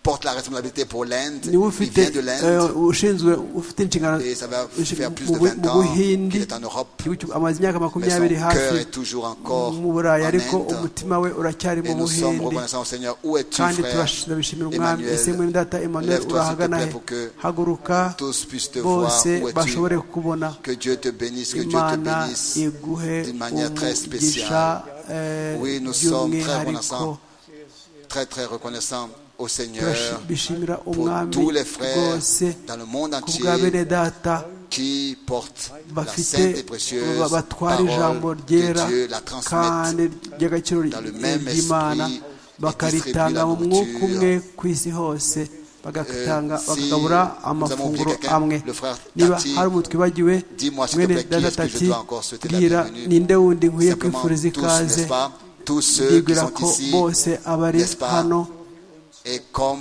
porte la responsabilité pour l'Inde. niwe Il ufite vient de l'Inde eh, ushinzwe ufite inshingano et ça va ushi- faire plus mu de Bu- 20 mu ans buhindi qu'il est en Europe. igihugu cyo- amaze imyaka Mais son makumyabiri cœur hafi est toujours encore mu en burayi ariko Inde. umutima we uracyari mu Et nous sommes buhindi reconnaissants au Seigneur. Où es-tu, kandi frère turabishimira umwami ese mwene Emmanuel data emmanuel lève-toi, s'il te urahagana plaît, he pour que haguruka tous puissent te voir. bose Où es-tu bashobore kubona Que Dieu te bénisse, que Dieu te imana bénisse iguhe d'une manière très umugisha spéciale. eh, Oui, nous sommes très by'umwihariko reconnaissants, très très reconnaissants au Seigneur turabishimira pour umwami tous les frères rwose dans le monde ku bwa bene entier data qui portent la sainte et bafite précieuse ba- batwara ijambo parole ryera de Dieu, la transmettent. kandi ry'agaciro dans le même ry'imana esprit, bakaritanga et mu distribue la mwuka nourriture. umwe ku isi hose bagaritanga si bakagabura nous amafunguro avons oublié quelqu'un, amwe le frère niba Tati, hari umuntu twibagiwe dis-moi, s'il te mwene plaît, qui data est-ce que je tati dois encore souhaiter la bwira bienvenue ninde wundi nkwiye Simplement tous, kwifuriza ikaze n'est-ce pas, tous ceux qui ndibwira sont ko ici, bose abari n'est-ce pas, hano et comme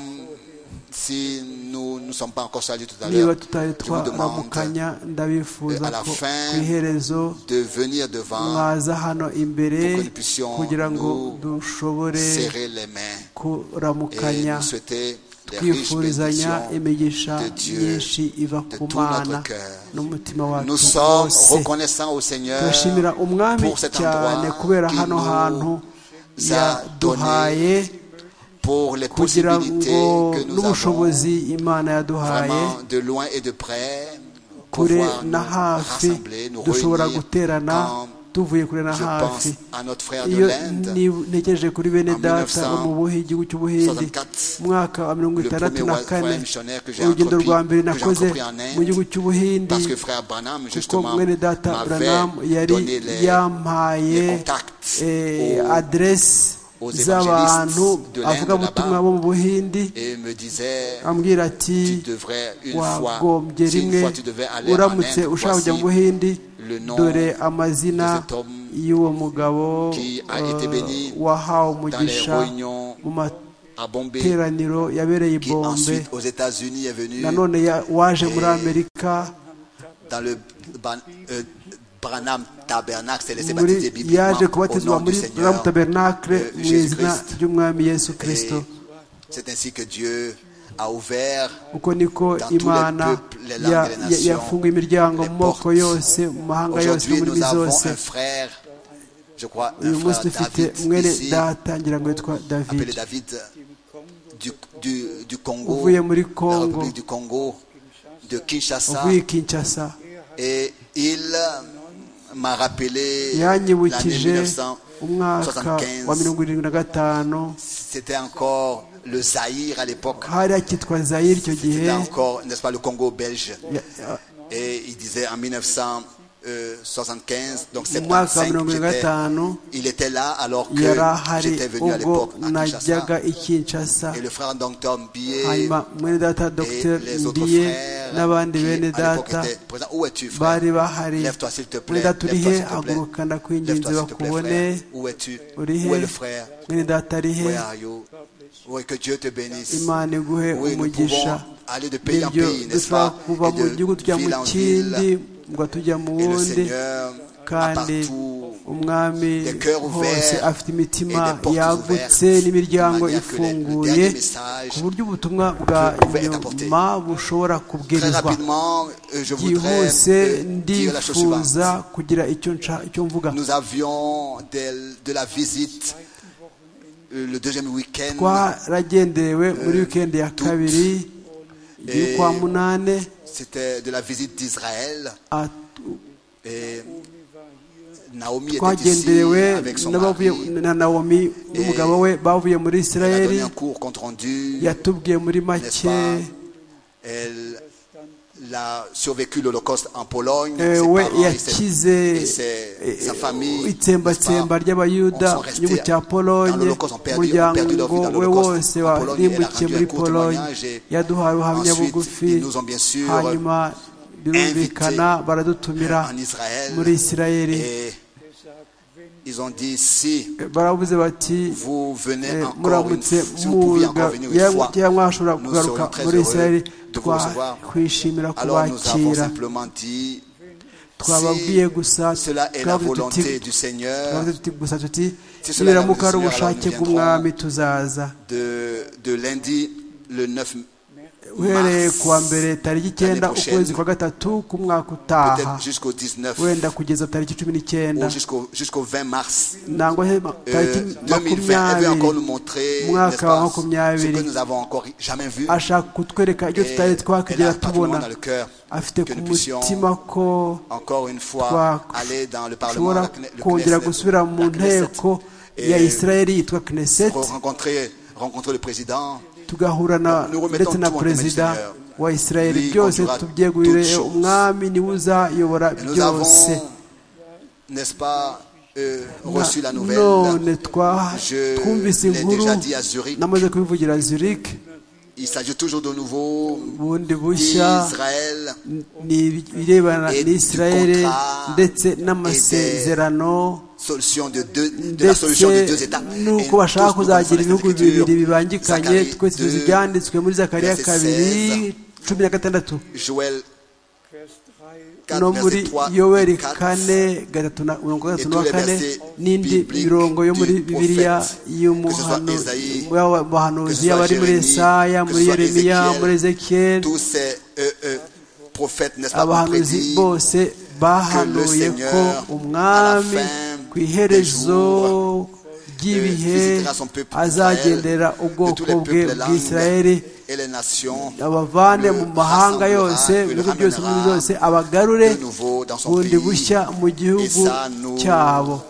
si nous ne sommes pas encore salués tout à niba l'heure, tutari je vous demande twaramukanya ndabifuza à la ko fin ku iherezo de venir devant, mwaza hano imbere pour que nous puissions kugira ngo nous dushobore serrer les mains et kuramukanya nous souhaiter les riches twifurizanya bénédictions imigisha de Dieu myinshi iva de ku tout mana notre cœur. n'umutima wacu Nous sommes wose reconnaissants au Seigneur turashimira umwami pour cet cyane endroit kubera qu'il hano hantu nous a donné, yaduhaye pour les kugira possibilités ngo que nous avons n'ubushobozi imana yaduhaye vraiment de loin et de près pour kure pouvoir nous na hafi rassembler, nous dushobora réunir guterana quand tuvuye kure na je pense hafi à notre frère de iyo l'Inde, ni- ntekereje kuri bene en data bo mu 1964, buhi igihugu cy'ubuhindi mu mwaka wa mirongo le itandatu premier na wa- kane voyage missionnaire que j'ai urugendo entrepris, rwa mbere que j'ai nakoze entrepris en mu gihugu Inde, cy'ubuhindi parce que frère Branham, kuko justement, mwene data m'avait buranamu yari donné les, yampaye les contacts eh, aux- aderesi aux z'abantu évangélistes de l'Inde avugabutumwa là-bas bo mu buhindi et me disait ambwira ati tu devrais une fois, wagombye si une rimwe fois tu devais aller en Inde, uramutse ushaka voici kujya mu buhindi le nom dore amazina de cet homme y'uwo mugabo qui a été eh, béni wahawe dans les umugisha réunions mu à Bombay, materaniro yabereye i qui bombe ensuite aux États-Unis est venu nanone ya- waje muri Et- amerika dans le Ban- euh, Branham Tabernacle, c'est laissé muri baptiser yaje bibliquement au kubatizwa nom muri du buramu Seigneur. tabernakle euh, mu Jésus izina Christ. ry'umwami yesu kirisito Et C'est ainsi que Dieu a ouvert uko niko dans tous les imana peuples, les langues, ya- les ya- nations, yafunguye imiryango les mu moko portes. yose mu mahanga yose no Aujourd'hui, mu nous ndimi avons zose un frère, je crois, un uyu munsi frère dufite David, mwene ici, data ngira ngo yitwa appelé david David du, du, du Congo, uvuye muri la congo République du Congo, de Kinshasa, uvuye i kinshasa et il m'a rappelé l'année yanyibukije umwaka wa 1975. mirongo irindwi na gatanu C'était encore le Zaïre à l'époque. hari akitwa zayiri icyo gihe C'était encore, n'est-ce pas, le Congo belge. Ya- ya- Et il disait en 1975, donc mu mwaka wa 75, mirongo irindwi na j'étais- gatanu il était là alors que yari ahari j'étais venu à ubwo l'époque à Kinshasa. najyaga i kinshasa Et le frère Dr Billet hanyuma mwene data et dogiteri les autres ndiye frères n'abandi qui, bene à l'époque, data étaient présents. Où es-tu, frère bari bahari Lève-toi, s'il te mwene plaît. data Lève-toi, uri s'il he te plaît. haguruka ndakwinginze Lève-toi, s'il te plaît, frère. bakubone Où es-tu uri Où est he le frère mwene data ari he Where are you Oui, que Dieu te bénisse. imana iguhe Oui, nous pouvons umugisha aller de pays en nibyo pays, n'est-ce dushobora pas kuva Et mu gihugu de tujya mu ville en kindi ville. ngo tujya mu Et le wundi Seigneur a kandi partout umwami des cœurs hose ouverts afite imitima et des portes yagutse ouvertes, n'imiryango de manière que le- le ifunguye dernier message ku buryo ubutumwa bwa que pouvait être apporté. nyuma bushobora Très kubwirizwa rapidement, euh, je voudrais byihuse euh, dire la chose suivante. ndifuza kugira icyo nca- icyo mvuga Nous avions de, de la visite euh, le deuxième week-end. twaragenderewe muri wikendi ya kabiri igihe Eh, kwa munane C'était de la visite d'Israël. at- Et Naomi était ici twagenderewe avec son mari. n'abavuye na nawomi n'umugabo we bavuye muri Elle a isirayeli donné un cours compte rendu. yatubwiye muri N'est-ce make pas Elle elle a survécu l'Holocauste en Pologne. eh, Ses we parents et ses- yakize et ses- eh, sa famille, n'est-ce itsembatsemba pas, ry'abayuda ont sont mu restés gihugu cya dans polonye l'Holocauste, ont perdu- ont perdu leur vie umuryango dans we l'Holocauste. wose En Pologne, warimbukiye elle a rendu muri un court polonye témoignage et yaduhaye ubuhamya ensuite, bugufi ils nous ont bien sûr hanyuma birumvikana baradutumira en Israël. muri isirayeli Et ils ont dit si baravuze bati vous venez Eh, encore une, muramutse si vous pouviez muza encore venir une fois, cyangwa mwashobora nous kugaruka serions très muri heureux isirayeli de vous recevoir. twakwishimira alors nous avons kubakira simplement dit twababwiye gusa si cela est la twavuze tuti volonté du Seigneur twavuze tuti gusa tuti Si cela nibiramuka est la ari volonté du ubushake Seigneur, alors nous bw'umwami viendrons. tuzaza de, de lundi le 9 uhereye mars, ku wa mbere tariki icyenda l'année prochaine, ukwezi kwa gatatu k'umwaka utaha peut-être jusqu'au 19 wenda kugeza tariki cumi n'icyenda ou jusqu'au jusqu'au 20 mars nangwa he- tariki Euh, 2020. Elle veut encore nous makumyabiri montrer Mwaka n'est-ce pas, wa makumyabiri. ce que nous avons encore jamais vu. ashaka kutwereka ibyo Et tutari elle twakigera a tubona dans le cœur afite que ku nous puissions mutima ko encore une fois twa- aller dans le Parlement, dushobora la Kne- le kongera Knesset, gusubira mu la Knesset, nteko et ya isirayeli yitwa re- knesset rencontrer, rencontrer le président. tugahura na Nous remettons ndetse na tout entre perezida les Seigneurs. wa Lui isirayeli byose conduira tubyegurire toutes choses. umwami niwe uzayobora Et nous avons, byose n'est-ce pas, euh, reçu la nouvelle. none twa- Je twumvise l'ai inkuru déjà dit à Zurich. namaze kubivugira zurich Il s'agit toujours de nouveau bundi bushya d'Israël ni ibirebana Et du n'isirayeli contrat ndetse n'amasezerano solution de, deux, de la ndetse solution des deux États. Et nous nuko tous, bashaka nous connaissons kuzagira les ibihugu Écritures. bibiri bibangikanye Zacharie twese tuzi 2, ibyanditswe muri zakariya verset kabiri 16, cumi na gatandatu Joël 4, no muri verset 3 yoweri et 4. kane gatatu na mirongo itandatu Et tous n'uwa les kane versets n'indi bibliques mirongo yo muri du bibiliya prophète, que ce soit Ésaïe, que ce y'abahanuzi soit abari muri Jérémie, esaya que ce muri soit yeremiya Ézéchiel, muri ezekiyeli Tous ces euh, euh, prophètes, n'est-ce pas, ont abahanuzi prédit bose bahanuye Seigneur, ko à umwami la fin ku iherezo des ry'ibihe visitera son peuple azagendera Israël, de ubwoko tous les bwe peuples, langues bw'isirayeli et les nations abavane mu mahanga rassemblera, yose que le ibihugu byose ramènera muri byose abagarure de nouveau dans son bundi pays. bushya mu gihugu Et ça, nous cyabo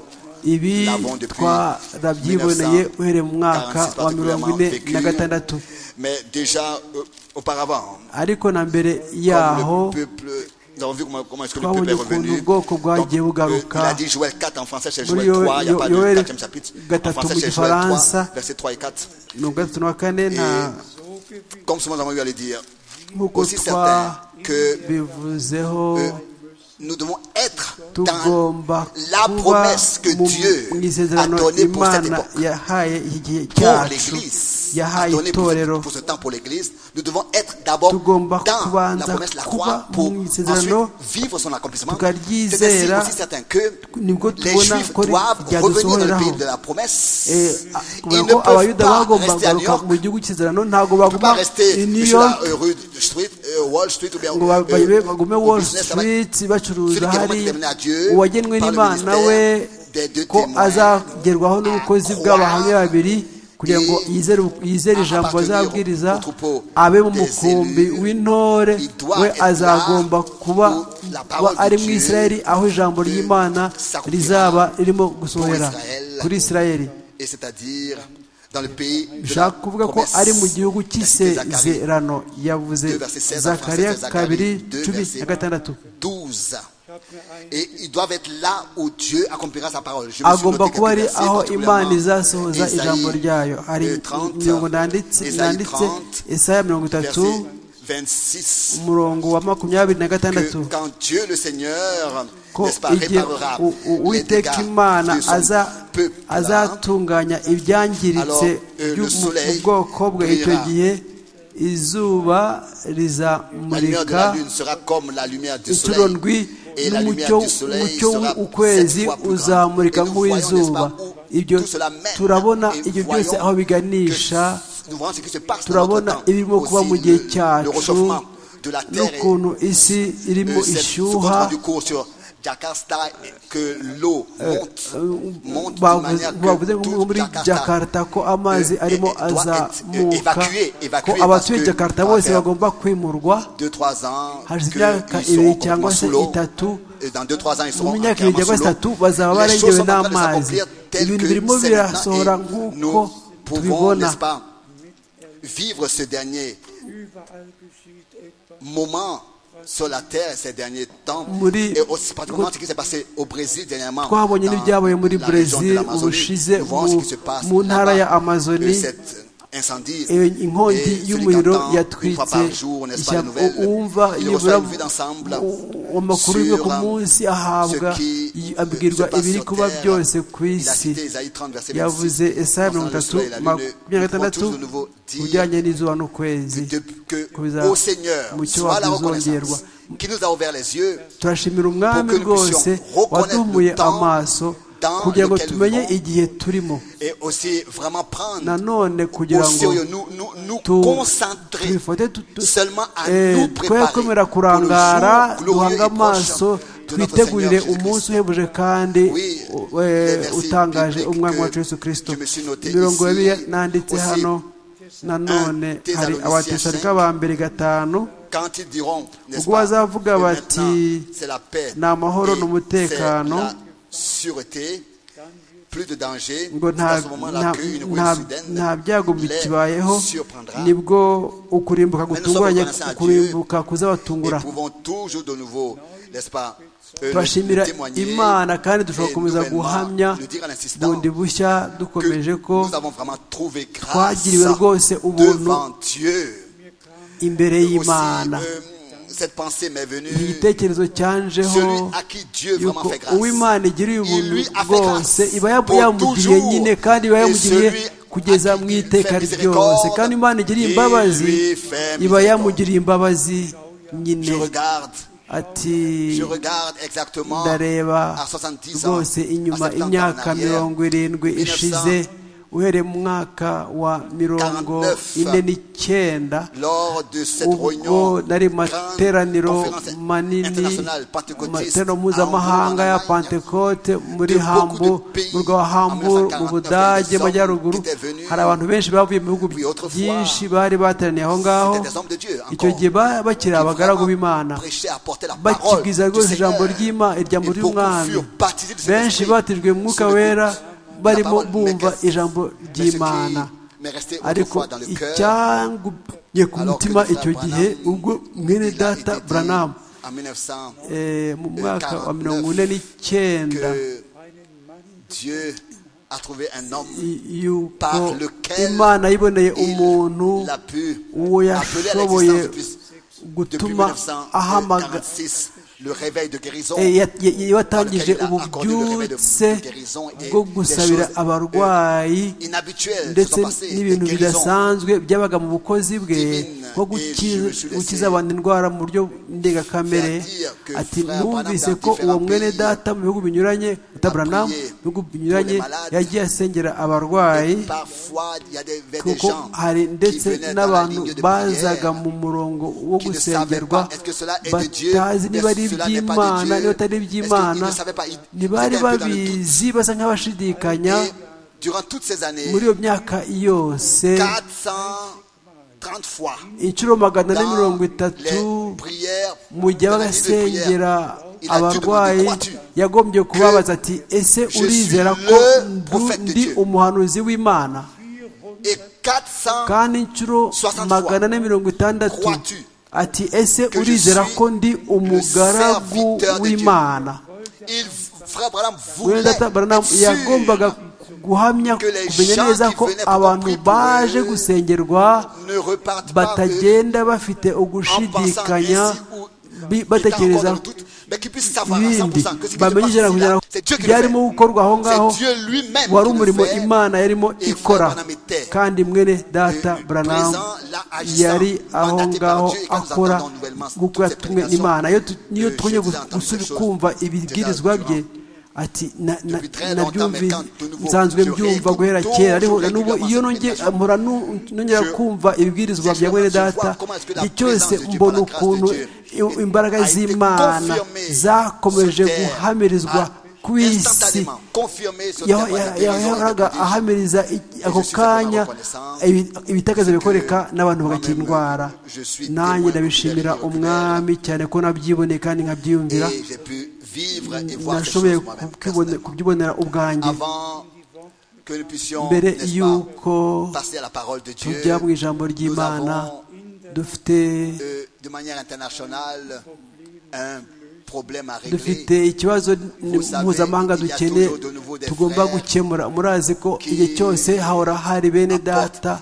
ibi l'avons depuis twarabyiboneye uhereye mu mwaka 46 wa mirongo ine vécu. na gatandatu Mais déjà euh, auparavant, ariko na mbere comme yaho le peuple Nous avons vu comment, comment est-ce que le Twabonye peuple est ukuntu revenu. ubwoko bwagiye bugaruka il a dit Joël 4 en français, c'est Muri Joël 3, il n'y a Yo- pas de Yoeli 4e chapitre. En gatatu français, mu c'est Joël 3, Gifaransa. versets 3 et 4. mirongo itatu na kane nta Comme souvent nous avons eu à le dire, nk'uko aussi certain que twabivuzeho euh, nous devons être dans tugomba la kuba promesse que mu Dieu mu isezerano a donnée pour cette imana époque. yahaye iki gihe pour cyacu l'Église, à yahaye donner pour, itorero pour ce temps pour l'Église, nous devons être d'abord Tugomba dans la kubanza promesse, la kuba croix, pour mu ensuite isezerano, vivre son accomplissement. tukaryizera, C'est ainsi aussi certain que nibwo les tubona Juifs ko ri- doivent revenir dans le ryadusohoreraho pays de la promesse. Eh, a- Ils kubera ne ko peuvent abayuda pas bagomba rester à New kugaruka York. mu gihugu cy'isezerano ntabwo Ils ne peuvent pas baguma i rester new sur york la euh, rue de Street, euh, Wall Street ou bien ngo euh, babe- bagume au wall business là-bas. street Celui bacuruza qui est vraiment hari déterminé à Dieu uwagenwe par le n'imana ministère we des deux ko témoins azagerwaho n'ubukozi croire bw'abahamya babiri kugira ngo et yizere yizere à ijambo appartenir azabwiriza au troupeau abe mu des mukumbi élus. w'intore Il doit we être là azagomba kuba où la parole kuba ari de mu Dieu isirayeli aho ijambo peut ry'imana s'accomplira rizaba ririmo gusohora pour Israël. kuri isirayeli et c'est-à-dire dans le pays de la ushaka kuvuga ko promesse. ari mu gihugu La cité de Zacharie. cy'isezerano yavuze Deux verset 16 en français, zakariya c'est Zacharie kabiri deux cumi verset na gatandatu 12. Et ils doivent être là où Dieu accomplira sa parole. Je me suis agomba noté kuba ari quelques versets, aho particulièrement imana izasohoza Ésaïe, ijambo ryayo hari euh, 30, imirongo nanditse Ésaïe nanditse 30, isaya mirongo itatu verset 26. umurongo wa makumyabiri na gatandatu Que quand Dieu le Seigneur ko n'est-ce pas, igihe réparera u- u- les uwiteka dégâts imana de son aza- peuple, là, azatunganya ibyangiritse Alors, euh, le byo mu- mu soleil bwoko bwe icyo brillera. gihe izuba la lumière de la rizamurika lune sera comme la lumière du inshuro soleil. ndwi Et la n'umucyo lumière du soleil umucyo sera w'ukwezi sept fois plus grande. uzamurika Et nous voyons, n'est-ce nk'uw'izuba pas, où ibyo tout cela mène. turabona Et ibyo voyons byose aho biganisha que nous voyons ce qui se passe dans notre turabona temps. ibirimo kuba mu Aussi, gihe le- le cyacu réchauffement de la terre et n'ukuntu isi irimo Euh, cette- ce compte ishyuha rendu court sur Jakarta que l'eau monte, monte de bavuze- manière bavuze que nko toute muri Jakarta jakarta ko amazi euh, arimo doit être, euh, azamuka évacuée, ko évacuée abatuye parce que jakarta ça va bose faire bagomba kwimurwa 2-3 ans hashize que imyaka ils seront ibiri complètement cyangwa se sous l'eau. itatu Et dans 2-3 ans ils mu seront myaka ibiri entièrement cyangwa sous itatu l'eau. bazaba Les choses barengewe sont en train de n'amazi s'accomplir telles ibintu que birimo c'est birasohora maintenant et nk'uko nous pouvons, tubibona n'est-ce pas, vivre ce dernier Überall geschieht etwas. moment sur la terre ces derniers temps Muri- et aussi particulièrement ce qui s'est passé au Brésil dernièrement twabonye dans n'ibyabaye muri la région de Brésil l'Amazonie. ubushize Nous voyons ce mu- qui se passe mu ntara là-bas. ya Amazonie. Euh, cet incendie Eh, Et inkongi celui qui y'umuriro entend une fois yatwitse par jour, n'est-ce pas, les ishyamba nouvelles, wumva il yibura reçoit une vue d'ensemble u- amakuru rimwe ku sur, um, munsi ahabwa ce qui, y- euh, abwirwa se passe ibiri sur kuba terre. byose ku Il a isi cité Isaïe 30, verset 26. yavuze esaya Concernant le mirongo itatu soleil et la lune, nous makumyabiri na pouvons gatandatu tous de nouveau ku dire bijyanye n'izuba n'ukwezi de- que ko biza- au Seigneur mu cyo soit la wakuzongerwa reconnaissance qui nous a ouvert les yeux turashimira umwami Pour que nous rwose puissions reconnaître waduhumuye le temps amaso dans kugira ngo lequel nous tumenye vivons. igihe turimo et aussi vraiment prendre nanone au kugira ngo sérieux, nous, nous, nous tu- concentrer tubifate tu- tu- seulement à eh, nous twe préparer pour kwemera le kurangara jour glorieux duhange et proche amaso de notre Seigneur twitegurire umunsi Jésus-Christ. uhebuje kandi Oui, eh, les versets utangaje bibliques umwami que wacu yesu kirisito je me suis noté imirongo ici, yabiye nanditse aussi hano nanone un hari Thessaloniciens abatesalika cinq, ba mbere gatanu Quand ils diront, n'est-ce Ubwo pas, bazavuga que bati, maintenant, c'est la paix, ni amahoro et n'umutekano, c'est la sûreté, plus de danger, ngo c'est nta à ce moment-là nta- qu'une ruée nta- soudaine nta byago les bikibayeho surprendra. nibwo ukurimbuka gutunguranye ukurimbuka kuzabatungura Et pouvons toujours de nouveau, n'est-ce pas, euh, turashimira le témoigner imana kandi dushobora et gukomeza nouvellement guhamya le dire en insistant bundi bushya que dukomeje ko nous avons vraiment trouvé grâce twagiriwe rwose ubuntu devant Dieu. imbere y'imana Aussi, euh, cette pensée m'est venue. igitekerezo cyanjeho Celui à qui Dieu vraiment yuko fait grâce. uwimana igiriye Il ubuntu lui a fait grâce bwose iba yabu- pour yamugiriye toujours. nyine kandi iba Et yamugiriye celui kugeza à qui mu il iteka fait ryose miséricorde, kandi imana igiriye il imbabazi lui fait iba miséricorde. yamugiriye imbabazi nyine Je regarde, ati je regarde exactement ndareba à 70 ans, rwose à inyuma 70 ans en imyaka arrière, mirongo irindwi 1900, ishize uhereye mu mwaka wa mirongo 49, ine n'icyenda lors de cette réunion, ubwo nari mu grande materaniro conférence manini internationale pentecôtiste materaniro à mpuzamahanga ya Hambourg, en Allemagne, pantekote muri de beaucoup hambu de pays mu rwa en hambu 1949, mu budage des hommes majyaruguru qui étaient venus, hari abantu benshi bavuye mu bihugu puis autrefois, byinshi bari bateraniye aho ngaho C'était des hommes de Dieu icyo encore. gihe ba- bakiri qui abagaragu vraiment b'imana prêchaient, apportaient la parole bakibwiriza du rwose Seigneur. ijambo ry'imana Et ijambo beaucoup ry'umwami furent baptisés de cet benshi esprit batijwe mu mwuka sur le wera coup. La barimo parole bumva m'est restée. ijambo Mais ce qui ry'imana m'est resté ariko autrefois dans le cœur, icyangumye ku alors que mutima Dr. icyo gihe Branham, ubwo mwene il a data été dit, buranamu en 1900 eh, mu mwaka wa mirongo ine n'icyenda que Dieu a trouvé un homme i- yuko par lequel imana yiboneye umuntu il l'a pu uwo appeler à l'existence yashoboye depuis, depuis gutuma ahamaga 1946 le réveil de guérison. Eh, ya- ya- ya- Dans watangije lequel il a accordé le réveil de- ububyutse de guérison et bwo des gusabira choses, abarwayi inhabituel ndetse n'ibintu guérison bidasanzwe byabaga mu bukozi bwe divine, nko et je me suis guki- laissé gukiza abantu indwara mu buryo faire ndengakamere dire que ati frère numvise Branham ko dans uwo différents mwene pays data mu bihugu binyuranye tabranamu prié mu bihugu pour les binyuranye malades. yagiye asengera abarwayi Et Parfois, il y a des, des kuko gens hari qui ndetse venaient dans la n'abantu ligne de bazaga prière. mu murongo wo qui ne savaient gusengerwa pas est-ce que cela est de Dieu batazi niba ari est-ce que cela n'est pas de iby'imana Dieu niba est-ce atari qu'ils iby'imana ne savaient pas ils ntibari étaient un peu dans le doute. babizi basa nk'abashidikanya Et durant toutes ces années muri iyo myaka yose 430 fois inshuro magana ane dans mirongo itatu les prières mu gihe dans la ligne de prière, agasengera il a dû demander, abarwayi "Crois-tu yagombye kubabaza ati ese suis urizera le ko prophète de ndi Dieu." umuhanuzi w'imana et 400 kandi inshuro 60 magana ane mirongo itandatu Crois-tu ati ese que je urizera suis ko ndi umugaragu serviteur de Dieu? w'imana il frère Branham mwene voulait data Branham être sûr yagombaga guhamya que les kumenya gens neza qui ko venaient abantu pour prier baje pour eux gusengerwa ne repartent pas eux, batagenda bafite en pensant ugushidikanya ainsi ou bi- étant encore batekereza dans le doute, mais qu'ils puissent savoir à ibindi 100% que ce qui se passe bamenye ijana ku ici, là, ijana c'est Dieu qui le byarimo fait. gukorwa aho ngaho C'est Dieu lui-même wari qui le umurimo fait. imana yarimo Et ikora Frère Branham était kandi mwene data présent, Branham là, agissant, yari aho mandaté par ngaho Dieu, et quand nous akora entendons nouvellement nk'uko toutes ces yatumwe prédications, n'imana Iyo tu- niyo euh, twongeye je vous entends gusubi quelque chose kumva de ibibwirizwa là, bye durant ati na- na- Depuis très longtemps, mais nabyumvise quand de nouveau, nsanzwe je mbyumva réécoute guhera toujours kera ariko na n'ubu régulièrement iyo cette nongeye méditation. mpora nu- nongera Je- kumva ibibwirizwa bya mwene data igihe cyose mbona ukuntu i- imbaraga z'imana zakomeje guhamirizwa ku isi yaho yahoraga ahamiriza i- ako kanya ibi- ibitagazo bikoreka n'abantu bagakira indwara nanjye ndabishimira umwami cyane ko nabyiboneye kandi nkabyiyumvira nashoboye nashoboye ku- kubibone- kubyibonera ubwanjye mbere mbere yuko y'uko tujya tujya mu ijambo ry'imana dufite dufite ikibazo mpuzamahanga dukeneye tugomba gukemura murazi ko igihe cyose hahora hari bene data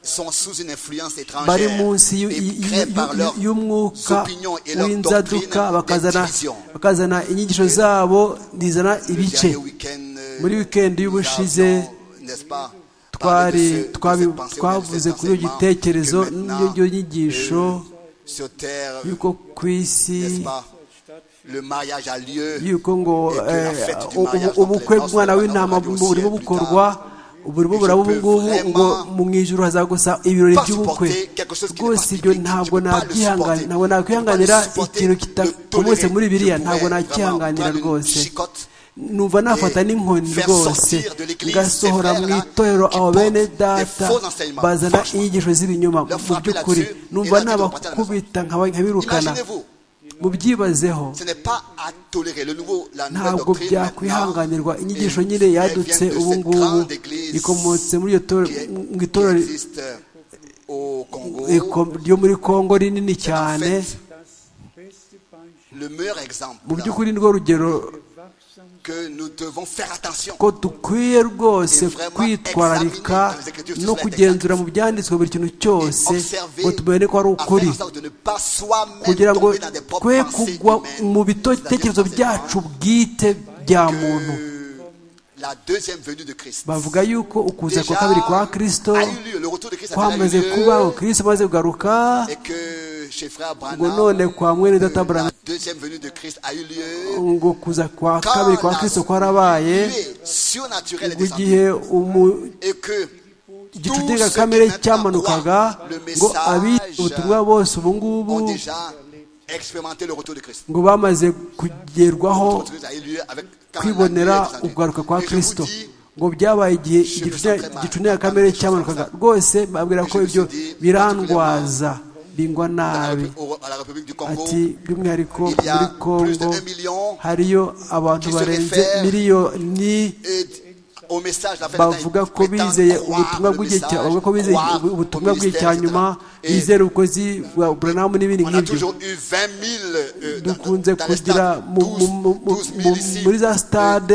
bari bari munsi y'u- y'u- y'u- y'umwuka w'inzaduka bakazana bakazana inyigisho zabo zizana ibice muri wikendi y'ubushize twari twabi- twavuze kuri iyo gitekerezo n'iyo nyigisho y'uko ku isi Le mariage a lieu. y'uko ngo Et que la eh, fête du u- u- mariage dans ubukwe les bw'umwana danses, w'intama on va dire burimo aussi plus bukorwa burimo Mais je buraba ubu peux ngubu ngo vraiment mu ijuru hazagusa ibirori pas by'ubukwe supporter quelque chose qui n'est rwose pas ibyo biblique, ntabwo je peux pas le supporter. nakwihanganira ntabwo Je peux pas nakwihanganira le supporter, ikintu le kitakomotse tolérer. muri Je biriya pourrais ntabwo vraiment nakwihanganira prendre une rwose chicotte numva nafata n'inkoni faire rwose sortir de l'église ngasohora ces mu frères-là itorero qui abo bene portent des data faux enseignements. bazana Franchement. inyigisho z'ibinyoma mu Leur frapper by'ukuri là-dessus et numva leur dire qu'on partait à la nabakubita nkaba- nkabirukana Imaginez-vous, mubyibazeho ce n'est pas à tolérer. Le nouveau, la nouvelle ntabwo doctrine byakwihanganirwa maintenant, inyigisho elle- nyine elle yadutse vient de ubu cette ngubu grande église ikomotse muri iryo toro- qui est- mu qui itorero existe au Congo. iko- ryo muri kongo rinini En cyane fait, le meilleur exemple mu by'ukuri nirwo rugero que nous devons faire attention. ko dukwiye rwose Et vraiment kwitwararika examiner dans les écritures no cela kugenzura mu byanditswe buri kintu cyose ngo tumenye ko ari afin ukuri en sorte de ne pas soi-même kugira ngo tomber dans des propres twe pensées kugwa humaines, mu bito- c'est-à-dire bitekerezo penser byacu bwite bya que muntu la deuxième venue de Christ. bavuga yuko ukuza kwa Déjà, kabiri kwa kristo a eu lieu, le retour de Christ a déjà eu kwamaze lieu, kubaho kristo amaze kugaruka et que chez frère ngo Branham, none kwa mwene data euh, la Branham deuxième venue de Christ a eu lieu ngo kuza kwa quand kabiri kwa la kristo kwarabaye nuée surnaturelle est ngo descendue. igihe umu- et que igicu kamere cyamanukaga ngo abita ubutumwa bose ubu ngubu ont déjà expérimenté le retour de Christ. ngo bamaze kugerwaho Le retour de Christ a eu lieu avec quand la kwibonera nuée est descendue. ukugaruka kwa Et je vous kristo dis, ngo byabaye igihe igicu kamere cyamanukaga rwose babwira ko ibyo birandwaza bingwa dans la nabi République- au- à la République du Congo, ati by'umwihariko Il y a muri plus de kongo 1 million hariyo abantu qui se barenze réfèrent miliyoni et au message de la fin des temps, bavuga ko ils prétendent bizeye croire ubutumwa le bw'igihe cya message, bavuga ko bizeye croire au ubutumwa bw'igihe ministère, cya etc. nyuma Et bizera ubukozi bwa buranamu n'ibindi On a nk'ibyo toujours eu 20 000 euh, dans- dukunze dans les kugira stades, mu- 12 mu- mu- 12 000 ici, muri za euh, stade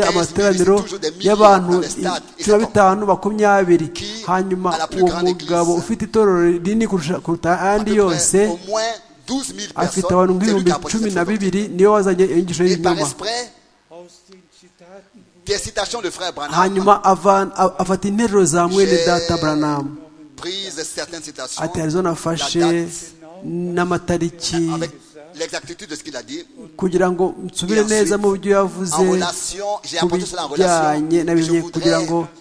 15 000 ici, amateraniro toujours des milliers y'abantu dans les stades, et cumi na c'est bitanu makumyabiri Qui hanyuma a la plus uwo grande mugabo église. ufite itorero rinini kurusha kuruta à peu ayandi près yose au moins 12 000 afite abantu personnes. C'est lui nk'ibihumbi qui a apporté cumi cette na photo. bibiri niyo wazanye inyigisho Et par y'ibinyoma esprit, Aus den Zitaten des citations de frère Branham, hanyuma ava- a- afata interuro za mwene data buranamu prises certaines citations, ati arizo nafashe la date, n'amatariki avec l'exactitude de ce qu'il a dit. kugira ngo nsubire neza mu byo yavuze En relation, j'ai ku apporté cela en bijyanye relation, na je bimwe kugira ngo voudrais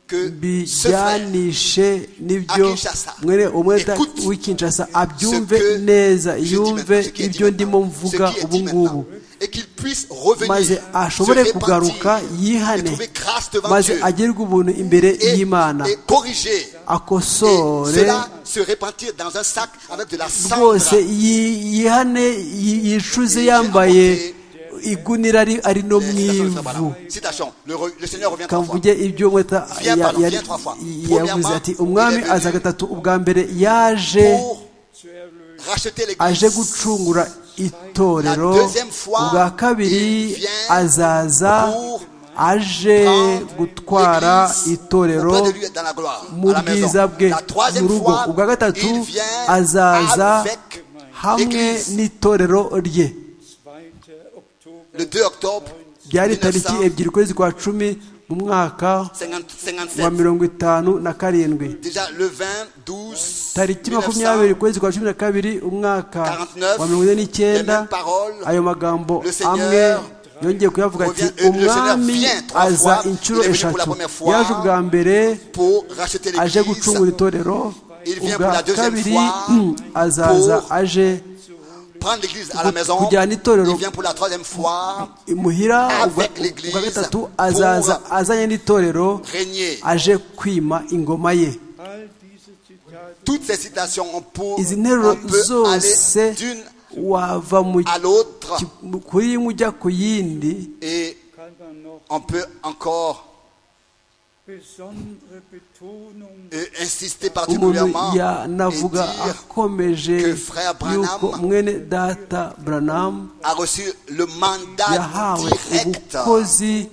que ce frère bijyanishe n'ibyo à Kinshasa, mwene umweta écoute w'i Kinshasa abyumve ce que neza je dis yumve maintenant, ce qui est dit ibyo ndimo maintenant, mvuga ce qui est ubu dit ngubu maintenant, et qu'il puisse revenir, maze se ashobore repentir, kugaruka et yihane trouver grâce devant maze Dieu, agerwe ubuntu imbere et, y'imana et corriger, et akosore cela se repentir dans un sac avec de la cendre, rwose yi- yihane yi- yicuze Et yambaye j'ai igunira ari- ari no mu Citation de Frère ivu Branham. Citation. Le, re- le Seigneur revient trois fois. kavuge ibyo mweta Viens ya- pardon, yari- viens trois fois. yavuze ati umwami Premièrement, aza gatatu ubwa mbere yaje Pour racheter aje l'église. gucungura itorero La deuxième fois, ubwa kabiri il vient azaza pour aje prendre gutwara l'église itorero auprès de lui dans la gloire, mu à la maison. bwiza bwe La troisième mu rugo fois, ubwa gatatu il vient azaza avec hamwe l'église. n'itorero rye 2. Oktober Le 2 octobre byari tariki 1957, ebyiri ukwezi kwa cumi mu mwaka wa mirongo itanu na karindwi déjà le 20, 12, tariki 1949, makumyabiri ukwezi kwa cumi na kabiri umwaka wa mirongo ine les mêmes n'icyenda paroles, ayo magambo Le Seigneur amwe yongeye kuyavuga ati revient- euh, le umwami Seigneur vient trois aza fois, inshuro il est venu pour la eshatu première fois, yaje ubwa mbere pour racheter aje l'église, gucungura itorero Il vient pour ubwa la deuxième kabiri fois, mm, azaza pour aje prendre l'église à la maison, kujyana itorero il vient pour la troisième fois, imuhira ubwa avec l'église ubwa gatatu pour- azaza azanye n'itorero régner. aje kwima ingoma ye all diese Zitate Toutes ces citations ont pour, izi nteruro on peut aller zose d'une wava mu à l'autre ki- kuri imwe ujya ku yindi et kann man noch on peut encore besondere Betonung euh, insister umuntu particulièrement et yanavuga dire akomeje que Frère Branham yuko mwene data buranamu a reçu le mandat yahawe direct ubukozi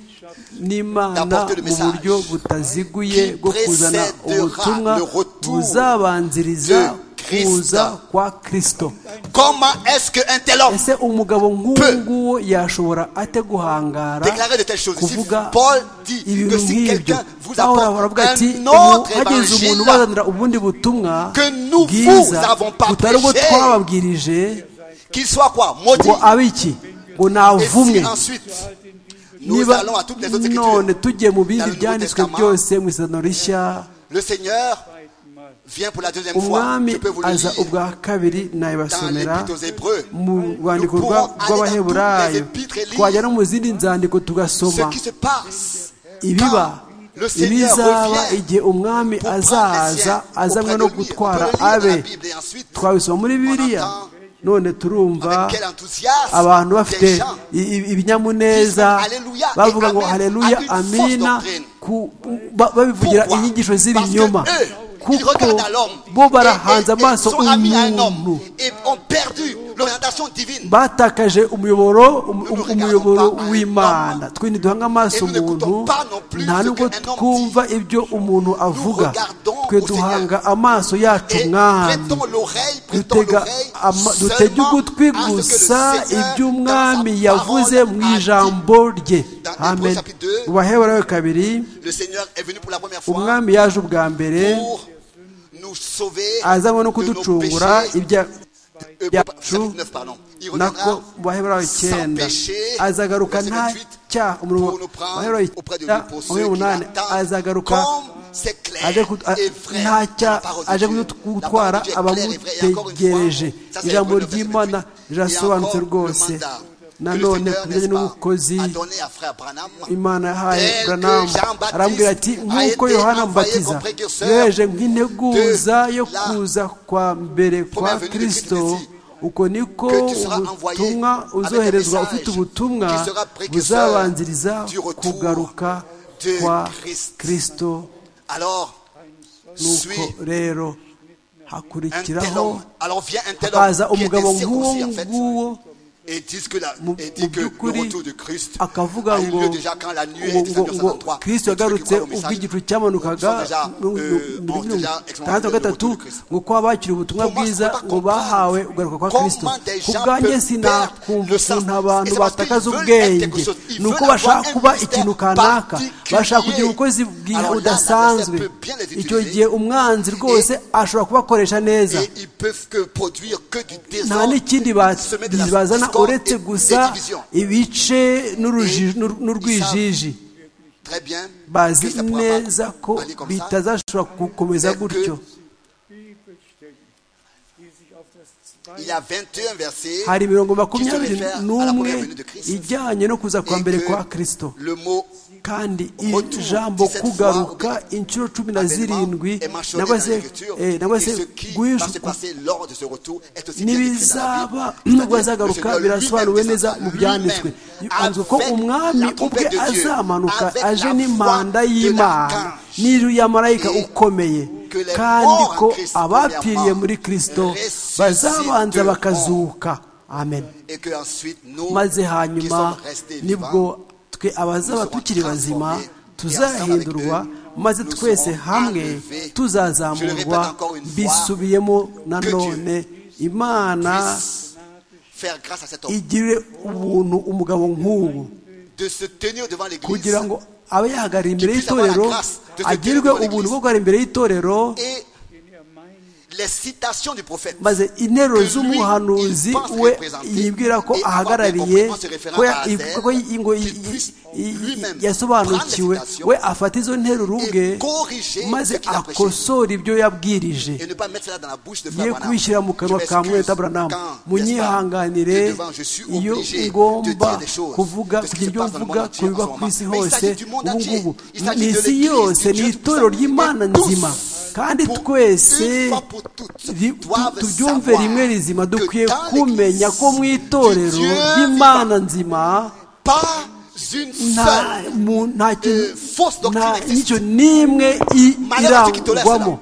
n'imana d'apporter le mu message buryo butaziguye qui bwo kuzana précédera ubutumwa le retour buzabanziriza de Christ. kuza kwa kristo Comment est-ce qu'un tel homme ese umugabo nk'uwo Peu. nguwo yashobora ate guhangara déclarer de telles choses Ici, kuvuga Paul dit que ibintu si nk'ibyo quelqu'un vous pawulo apporte aravuga ati un "Ubu autre hageze umuntu évangile ubazanira ubundi butumwa que nous bwiza vous avons pas butari ubwo prêché, twababwirije qu'il soit quoi maudit ngo abe iki ngo et navumwe si ensuite nous niba allons à toutes les autres none écritures tugiye mu bindi Dans le byanditswe Nouveau Testament, byose mu isano rishya le Seigneur zweiten Mal. vient pour la deuxième fois umwami je peux vous le aza lire ubwa kabiri dans nayibasomera l'épître aux Hébreux mu rwandiko Nous rwa- pourrons aller dans rw'abaheburayo toutes les épîtres et twajya lire no mu zindi nzandiko tugasoma ce qui se passe ibiba quand le Seigneur ibizaba revient igihe umwami pour prendre les azaza siens azanywe auprès no de lui. On peut gutwara le lire dans abe la Bible et ensuite twabisoma muri bibiliya entend none turumva avec quel enthousiasme abantu bafite des gens i- i- ibinyamuneza Disent Alléluia et bavuga ngo Amen haleluya à une fausse amina doctrine. ku- ba- babivugira Pourquoi inyigisho Parce que z'ibinyoma eux, ils kuko regardent à l'homme bo et- barahanze et- et amaso sont amis à un umuntu homme et ont perdu l'orientation divine. batakaje umuyoboro um- Nous ne umuyoboro regardons pas w'imana twe ntiduhanga amaso Et nous n'écoutons umuntu pas non plus nta ce nubwo qu'un homme twumva ibyo umuntu avuga regardons twe au duhanga amaso yacu Et mwami prêtons l'oreille, prêtons dutega l'oreille ama- dutega seulement ugutwi à ce gusa que le Seigneur, iby'umwami dans sa yavuze parole, mu a dit. ijambo rye Dans amen Hébreux chapitre 2, ubaheburayo kabiri Le Seigneur est venu pour la première fois umwami yaje ubwa mbere pour nous sauver azanywe no de nos kuducungura péchés. ibya- Euh, byacu chapitre 9, pardon. Il reviendra nako mu baheburayo icyenda azagaruka nta cyaha umurongo pour nous prendre wa baheburayo auprès de icyenda lui pour ceux umwe qui munani l'attendent. azagaruka Comme c'est clair aje ku- a- et vrai dans nta la cyaha parole de aje Dieu. La parole gutwara de Dieu est claire et vraie. Et encore une fois, abamutegereje ça, c'est ijambo Hébreux 9, ry'imana 28. Et rirasobanutse encore le mandat rwose que le nanone Seigneur, ku n'est-ce pas, bijyanye n'ubukozi a donné à frère Branham, imana yahaye tel que buranamu Jean-Baptiste arambwira ati a nk'uko été yohana envoyé comme mubatiza précurseur yoheje nk'integuza de yo la kuza kwa mbere kwa venue de kristo Christ ici. uko niko Que tu seras envoyé ubutumwa avec un uzoherezwa ufite message ubutumwa qui sera précurseur buzabanziriza du retour kugaruka de kwa Christ. kirisito Alors, suis nuko rero un tel hakurikiraho homme. Alors vient un tel hakaza homme qui umugabo était nk'uwo circoncis en fait. nguwo Et dit que, la, mu et dit mu que le by'ukuri retour de Christ akavuga a eu ngo lieu déjà quand la nuit ngo- était ngo- ngo 1953. kirisito yagarutse ubwo igicu cyamanukaga Nous sommes déjà, mu- mu- euh, muri on mirongo déjà itandatu na gatatu de Kristo. ngo kuba bakiri ubutumwa Comment bwiza on peut ngo bahawe comprendre ugaruka kwa comment kirisito des ku gens bwanjye peuvent perdre sinakumva le sens. ukuntu abantu Et c'est parce qu'ils batakaza veulent ubwenge être quelque chose. Ils ni uko veulent bashaka avoir un kuba ministère ikintu kanaka particulier. bashaka kugira ubukozi bwiza Alors là, budasanzwe l'adversaire peut bien les icyo utiliser. gihe umwanzi rwose ashobora kubakoresha neza Et ils peuvent que produire que du nta désordre, n'ikindi semer de ba- la bazana discorde et uretse des gusa divisions. ibice n'uruji- Et n'ur- n'urwijiji Très bien. bazi que ça pourra pas neza ko aller comme ça. bitazashobora gukomeza Mais que- gutyo Il y a 21 versets. hari imirongo qui se makumyabiri réfèrent à la n'umwe première venue de Christ. ijyanye no kuza kwa Et mbere que kwa kirisito Le mot kandi Retour, ijambo 17 fois kugaruka au- inshuro cumi na avènement zirindwi est mentionné dans nangwa se l'écriture. eh, Et nangwa ce se qui va se guhisha passer lors de ce retour est aussi bien décrit dans la Bible. ntibizaba C'est-à-dire nubwo que le azagaruka Seigneur birasobanuwe lui-même neza mu descendra byanditswe lui-même avuga ko avec umwami la ubwe trompette de Dieu, azamanuka avec aje la n'impanda voix de y'imana l'archange. n'ijwi ya marayika Et ukomeye que les kandi morts en ko Christ, abapfiriye premièrement, muri kirisito ressusciteront. bazabanza bakazuka amen Et que ensuite nous maze qui hanyuma sommes restés vivants, nibwo twe abazaba tukiri bazima tuzahindurwa maze twese hamwe tuzazamurwa bisubiyemo nanone imana puissent faire grâce à cet homme, igire ubuntu umugabo nk'ubu de se tenir devant l'Église kugira ngo abe yahagarara imbere y'itorero agirwe ubuntu bwo guhagarara imbere y'itorero et les citations du prophète. maze interuro z'umuhanuzi we yibwira ko ahagarariye ko ya- ko yi- ngo yi- yi- yi- yasobanukiwe we afata izo nteruro ubwe maze akosora ibyo yabwirije Et ne pas mettre cela dans la bouche de ye Frère Branham. kubishyira mu kanwa Je ka m'excuse mweta branam quand, n'est-ce pas, t'es munyihanganire devant, je suis iyo obligé de ngomba dire des choses kuvuga de ce qui se kugira ibyo passe dans le mvuga monde ku entier en biba ce ku moment. isi Mais il hose s'agit du monde ubu entier. ngubu Il s'agit ni de isi l'Église, yose du ni Dieu itorero tout-puissant. ry'imana Mais tous, nzima kandi pour twese une fois pour toutes, ri- tu- doivent turyumve savoir rimwe rizima que dukwiye dans kumenya ko mu l'Église, du itorero Dieu ry'imana nzima Pas une nta seule mu- nta kintu euh, fausse doctrine nta- existe. n'icyo n'imwe i- Malheur à ceux qui tolèrent cela. irangwamo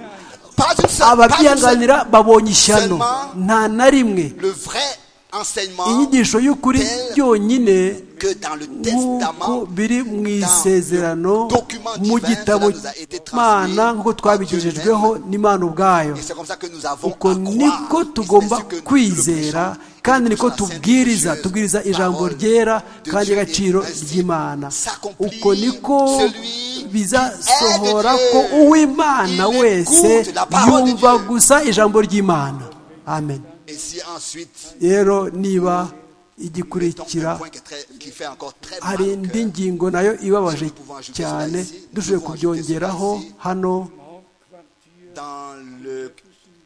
Pas une seule, pas une seule. ababyihanganira babonye ishyano Seulement- nta na rimwe Le vrai enseignement inyigisho y'ukuri telle byonyine que dans le nk'uko testament biri mu isezerano mu gitabo cy'imana nk'uko twabigejejweho n'imana ubwayo Et c'est comme ça que nous avons uko à croire. niko Et tugomba c'est ce que nous kwizera prêchons. kandi Nous niko prêchons la sainte tubwiriza religieuse tubwiriza ijambo parole ryera de kandi Dieu agaciro et ainsi ry'imana s'accomplit uko niko celui bizasohora qui aide ko Dieu. uw'imana Il wese écoute la parole de yumva Dieu. gusa ijambo ry'imana amen Et si ensuite, rero niba mettons un igikurikira point qui, est très- qui fait encore très mal hari au indi cœur. ngingo nayo ibabaje cyane dushoboye kubyongeraho hano dans le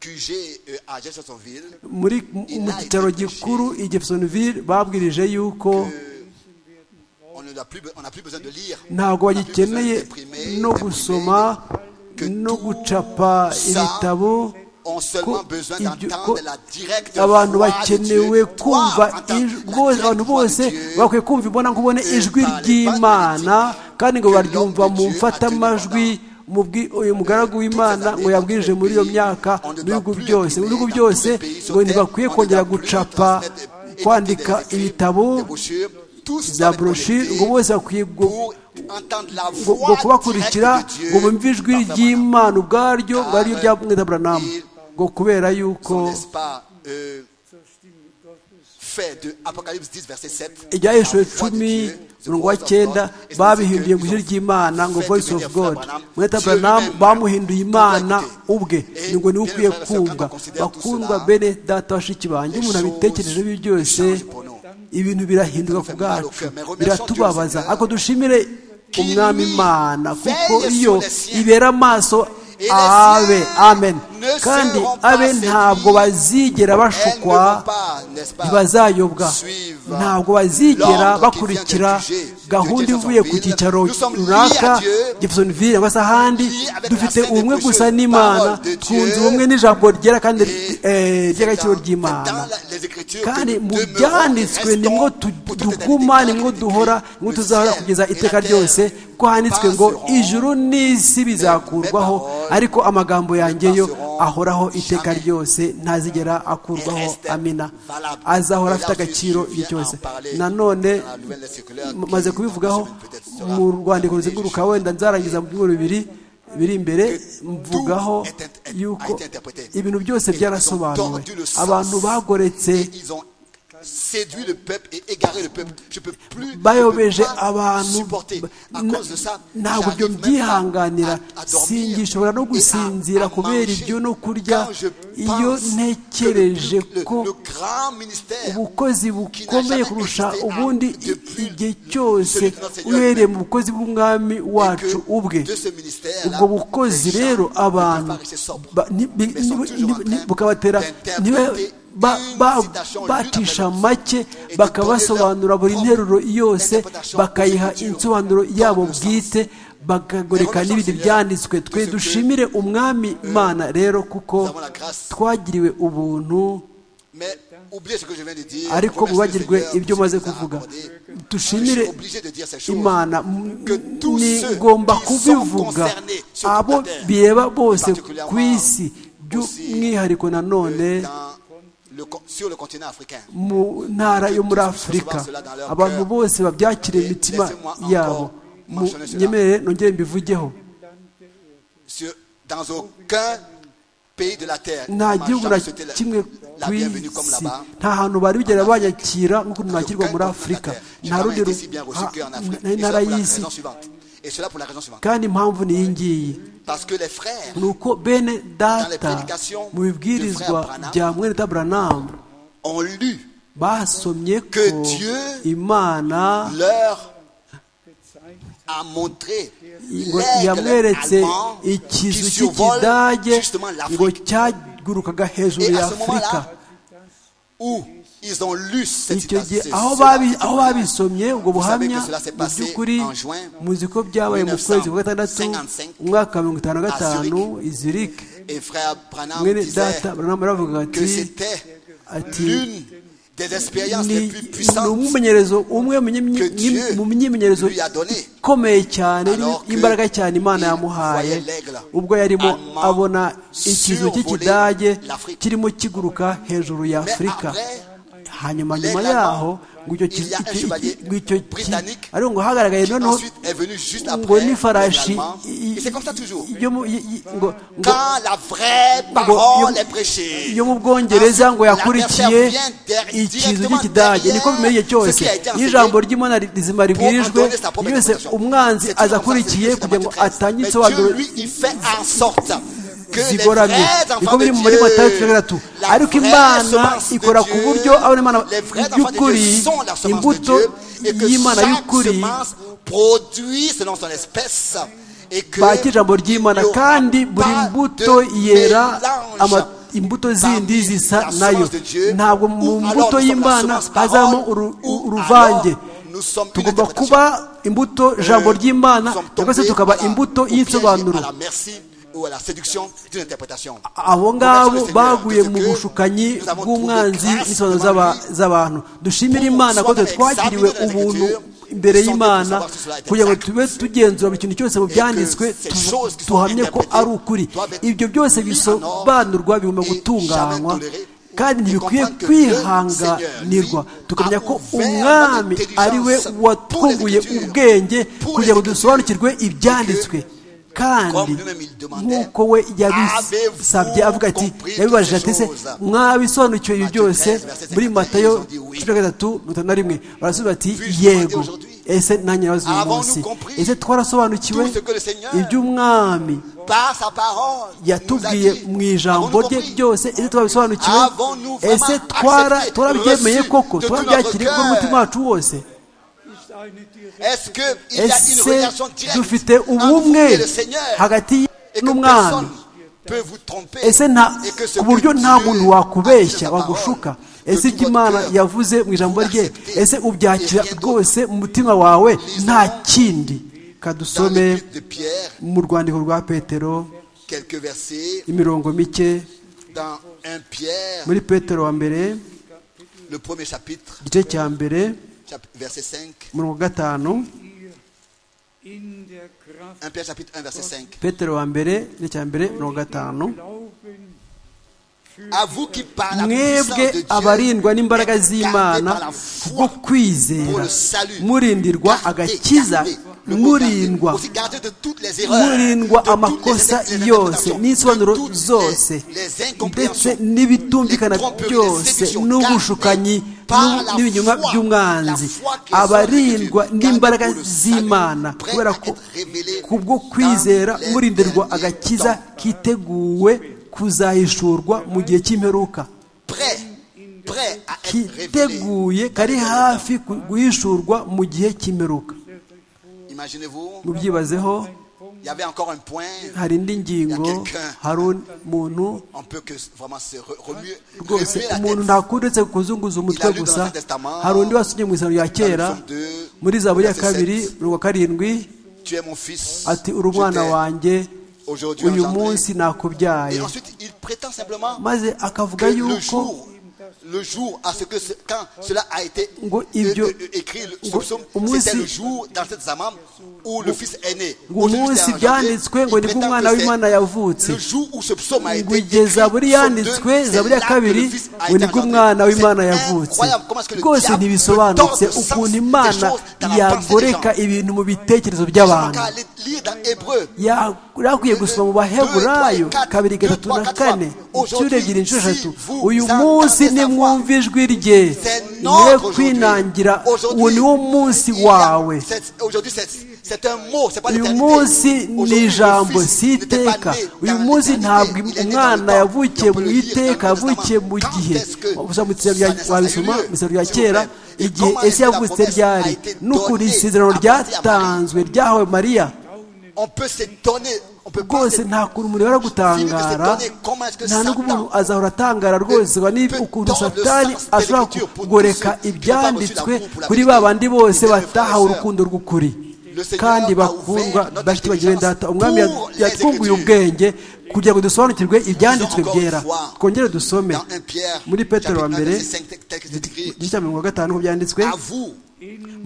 QG euh, à Jeffersonville, muri mu cyaro gikuru i Jeffersonville babwirije yuko on n'a plus, be- on n'a plus besoin de lire. ntabwo On n'a plus besoin bagikeneye d'imprimer, no d'imprimer. gusoma no gucapa ibitabo On a ko seulement besoin ibyo- ko d'entendre la directe abantu voix de bakenewe Dieu. Toi, kumva entends ijwi- la bose- directe abantu voix de bose Dieu. bakwiye kumva imbona nkubone ijwi par les ry'imana kandi ngo que baryumva l'homme de mu Dieu mfatamajwi a mu bwi- uyu mugaragu w'imana ngo yabwirije muri iyo myaka mu bihugu byose mu bihugu byose ngo ntibakwiye kongera gucapa kwandika ibitabo za broshire ngo bose bakwiye gu- ngo ngo kubakurikira ngo bumve ijwi ry'imana ubwaryo ngo ariryo rya mwenda buranamu ngo kubera yuko Son, n'est-ce pas, euh, fait de Apocalypse 10, verset 7. ibyahishwe La voix de cumi Dieu, the umurongo wa voice of cyenda God, is the babihinduye secret mu ijwi of- ry'imana ngo fait voice of devenir god Frère Branham. mweta Dieu branam lui-même bamuhinduye imana doit écouter. ubwe Et ni ngo niwe bien, ukwiye frères et sœurs, kumva quand on considère tout bakundwa cela, bene data bashiki banjye les umuntu choses abitekereje ibi byose changent pour nous. ibintu birahinduka ku fait mal au bwacu cœur, mais remercions Dieu, biratubabaza Seigneur, ariko dushimire qui umwami lui imana kuko veille sur iyo les siens. ibera amaso Et les abe siens amen ne kandi abe ntabwo bazigera bashukwa ntibazayobwa ntabwo bazigera bakurikira gahunda ivuye ku cyicaro runaka gipisonivire cyangwa se ahandi dufite ubumwe gusa n'imana twunze ubumwe n'ijambo ryera kandi ry'agaciro ry'imana kandi mu byanditswe nimwo duguma nimwo duhora nimwo tuzahora kugeza iteka ryose ko handitswe ngo ijuru n'isi bizakurwaho ariko amagambo yanjye yo ahoraho iteka ryose ntazigera akurwaho amina azahora afite agaciro igihe cyose nanone maze kubivugaho mu rwandiko ruzenguruka wenda nzarangiza mu byumweru bibiri biri imbere mvugaho yuko ibintu byose byarasobanuwe abantu bagoretse séduit le peuple et égaré le peuple. Je peux plus, bayobeje abantu supporter. À cause de ça, ntabwo ibyo j'arrive même pas mbyihanganira à- à dormir. singishobora no et à- gusinzira à kubera manger. ibyo no kurya Quand je iyo pense ntekereje que le- le- ko le grand ministère ubukozi bukomeye kurusha ubundi i- igihe cyose uhereye mu bukozi bw'umwami wacu ubwe ubwo bukozi rero abantu ba- ni- bi- ni- ni- ni- bukabatera niwe ba- ba- bacisha make bakabasobanura buri nteruro yose bakayiha insobanuro yabo bwite bakagoreka n'ibindi byanditswe twe dushimire umwami mana rero kuko twagiriwe ubuntu Mais oubliez ce que je viens de dire. ariko Remerciez le mubagirwe Seigneur ibyo pour ce maze qu'il nous a kuvuga accordé. dushimire Je suis obligé de dire ces choses. imana Que tous ni ceux ngomba qui sont kubivuga concernés sur abo toute la terre, bireba bose particulièrement ku isi by'umwihariko nanone Euh, dans le con- sur le continent africain. mu ntara yo muri afurika abantu bose babyakire Et imitima laissez-moi yabo encore mentionner cela. nyemerere nongere mbivugeho Sur- dans aucun pays de la terre. nta on m'a gihugu na jamais souhaité la- kimwe la ku bienvenue comme isi là-bas. nta hantu bari bigera banyakira nk'uko nakirwa muri afurika nta rundi ru- ha- nta ntara y'isi Et cela pour la raison suivante. kandi impamvu ni iyi ngiyi Parce que les frères ni uko bene data mu bibwirizwa bya mwene taburanamu ont lu basomye ko Que Dieu imana leur a montré ngo l'aigle yamweretse allemand qui ikizu survole cy'ikidage justement ngo l'Afrique. cyagurukaga hejuru Et ya à ce afurika moment-là, où ils ont lu cette icyo gihe citation, aho ce- babi- ce- aho babisomye ubwo Vous savez buhamya que cela s'est mu passé by'ukuri en juin muzi ko byabaye mu kwezi kwa gatandatu 1955 umwaka wa mirongo itanu na à gatanu izirike Et frère Branham mwene disait data baranamu baravuga ati que c'était ati l'une des expériences ni les plus ni puissantes umwimenyerezo umwe mu que myimyi- Dieu mu myimenyerezo lui a donné. ikomeye cyane Alors que imbaraga cyane imana il yamuhaye voyait l'aigle ubwo yarimo allemand abona ikizu survoler cy'ikidage l'Afrique. kirimo kiguruka hejuru ya afurika après, hanyuma nyuma l'aigle yaho ngo icyo il y a un kizu chevalier britannique ariko ngo hagaragaye qui noneho ensuite est venu juste ngo après les n'ifarashi Allemands. i- i- Et c'est comme ça toujours. yo mu- i- i- ngo- ngo Quand la vraie yo- parole est prêchée, yo mu bwongereza ngo yakurikiye La version vient der- ikizu directement cy'ikidage derrière niko bimeye igihe cyose ce qui a été iyo ijambo enseigné ry'imana ri- rizima ribwirijwe pour sa propre yose interprétation. umwanzi C'est toujours comme aza ça, akurikiye c'est kugira ngo Matthieu 13. atange Mais insobanuro Dieu, lui, il fait en sorte que les zigoramye vrais niko enfants de biri mu muri Dieu, matayo cumi na gatatu la ariko vraie imana semence de ikora ku Dieu, buryo abona imana les vrais enfants de y'ukuri Dieu sont la semence de imbuto Dieu, et que y'imana chaque y'ukuri semence produit selon son espèce, et que bakira ijambo ry'imana il n'y aura kandi buri pas de mbuto yera mélange ama- imbuto zindi zisa la nayo semence de Dieu, ntabwo mu ou alors mbuto nous sommes la y'imana semence parole, hazamo uru- ou uruvange alors nous sommes une tugomba interprétation. kuba imbuto ijambo ry'imana Nous sommes cyangwa se tombés tukaba à la- imbuto au piège y'insobanuro à la merci ou à la séduction d'une interprétation. abo ngabo Nous baguye avons mu trouvé bushukanyi grâce bw'umwanzi devant n'isobanuro lui. z'aba- z'abantu dushimire Pour imana ko twe soi-même twagiriwe examiner les ubuntu Écritures, imbere sans y'imana doute savoir si cela est kugira ngo exact. tube tugenzura buri kintu cyose mu byanditswe ces tu- choses qui sont tuhamye ko interprétées ari ukuri doivent être ibyo byose mises en bisobanurwa ordre bigomba et gutunganywa jamais tolérées. kandi Et ntibikwiye comprendre que le Seigneur, kwihanganirwa lui, tukamenya a ko ouvert umwami notre ari we intelligence watwunguye pour les Écritures, ubwenge pour kugira les ngo Écritures, dusobanukirwe ibyanditswe kandi comme lui-même il demandait, nk'uko we yabisabye Avez-vous avuga ati compris yabibajije toutes ati ces se choses? mwabisobanukiwe ibyo Matthieu byose 13, verset muri 51, matayo ils ont dit oui. cumi na gatatu mirongo itanu na rimwe barasubiza bati Puis-je yego demander aujourd'hui? ese nanjye nabaza uyu Avons-nous munsi compris ese twarasobanukiwe tout ce que le Seigneur iby'umwami Par sa parole, il nous a yatubwiye dit, mu ijambo avons-nous rye compris? byose ese twabisobanukiwe Avons-nous vraiment ese twara- accepté, twarabyemeye reçu koko de tout twarabyakiriye notre kuko cœur? umutima wacu wose Est-ce qu'il y a une ese relation directe dufite entre vous ubumwe et le Seigneur hagati et que n'umwami personne peut vous tromper ese nta ku buryo nta muntu wakubeshya wagushuka ese ibyo imana yavuze mu ijambo rye ese ubyakira rwose mu mutima wawe nta kindi kadusome Dans l'épître de Pierre, mu rwandiko rwa petero quelques versets, imirongo mike dans 1 Pierre, muri petero wa mbere le premier chapitre, igice cya mbere chap- verset 5, umurongo wa gatanu 1 Pierre chapitre 1 verset 5. petero wa mbere igice cya mbere umurongo wa gatanu À vous qui par la puissance de mwebwe Dieu abarindwa n'imbaraga êtes gardés par la z'imana foi bwo pour kwizera le salut, murindirwa Gardez, agakiza gardez. Le mot garder. murindwa Aussi garder de toutes les erreurs, murindwa de toutes amakosa les yose interprétations, de n'isobanuro toutes zose les- les ndetse incompréhensions, n'ibitumvikana les tromperies, les byose séductions, n'ubushukanyi gardez par la n'ibinyoma foi, by'umwanzi la foi qui est abarindwa sortie de Dieu, n'imbaraga gardez pour le z'imana salut, prêt kubera à ko être révélé kubwo dans kwizera les murindirwa derniers agakiza temps. kiteguwe kuzahishurwa mu gihe cy'imperuka prêt, prêt à être révélé. kiteguye kari hafi ku- guhishurwa mu gihe cy'imperuka Imaginez-vous, mubyibazeho il y avait encore un point, hari indi ngingo hari umuntu on peut que vraiment se re- remuer, rwose remuer la umuntu tête. ntakundetse kuzunguza umutwe gusa hari undi wasunye mu isano rya kera Dans le psaume 2, muri zaburi ya verset kabiri 7. rwa karindwi Tu es mon fils. ati uri je umwana t'aime. wanjye Aujourd'hui uyu engendré. munsi nakubyaye Et ensuite, il prétend simplement maze akavuga que le yuko jour, le jour à ce que ce- quand cela a été Ngo euh, ibyo- euh, euh, écrit, le- ce ngo psaume, umunsi- c'était le jour dans cette zamam où le fils est né. ngo Aujourd'hui, umunsi c'est engendré. byanditswe ngo Il nibwo prétend umwana que w'imana c'est yavutse le jour où ce psaume a été ngo igihe écrit, zaburi psaume 2, yanditswe c'est zaburi ya là que kabiri le fils a ngo été nibwo engendré. umwana w'imana C'est yavutse incroyable, comment est-ce que le rwose diable ntibisobanutse tord le sens ukuntu des imana choses dans la pensée des yagoreka gens. ibintu mu Nous bitekerezo avons by'abantu qu'à aller lire dans Hébreu. Ya- yakwiye gusoma mu baheburayo kabiri gatatu na kane inshuro ebyiri inshuro eshatu uyu munsi nimwumva ijwi rye C'est mwe notre aujourd'hui. kwinangira Aujourd'hui, uwo ni wo munsi il y a- wawe c'est- Aujourd'hui, c'est c'est un mot, c'est pas uyu l'éternité. munsi ni Aujourd'hui, le ijambo Fils si n'était pas iteka né uyu dans munsi l'éternité, ntabwo il est né umwana dans le temps. yavukiye On peut mu le lire iteka dans le yavukiye mu Testament. gihe Quand est-ce que Ubusa mu Isiraheli bya- ça- ça a eu wabisoma lieu, mu Isiraheli bya s'il vous kera plaît? Et igihe comment est-ce ese que la yavutse promesse a ryari été ni donnée ukuri isezerano à Marie? ryatanzwe ryahawe mariya On peut s'étonner, on peut pas rwose nta kuntu umuntu yari gutangara nta n'ubwo umuntu azahora atangara rwose ngo ni ukuntu satani ashobora kugoreka ibyanditswe kuri ba bandi bose batahawe urukundo rw'ukuri kandi bakundwa bashyikiye bagira data umwami yatwunguye ubwenge kugira ngo dusobanukirwe ibyanditswe byera twongere dusome Dans un Pierre, muri petero wa chapitre mbere 1, verset 5, tel que c'est écrit. igice cya mirongo gatanu ko byanditswe À vous,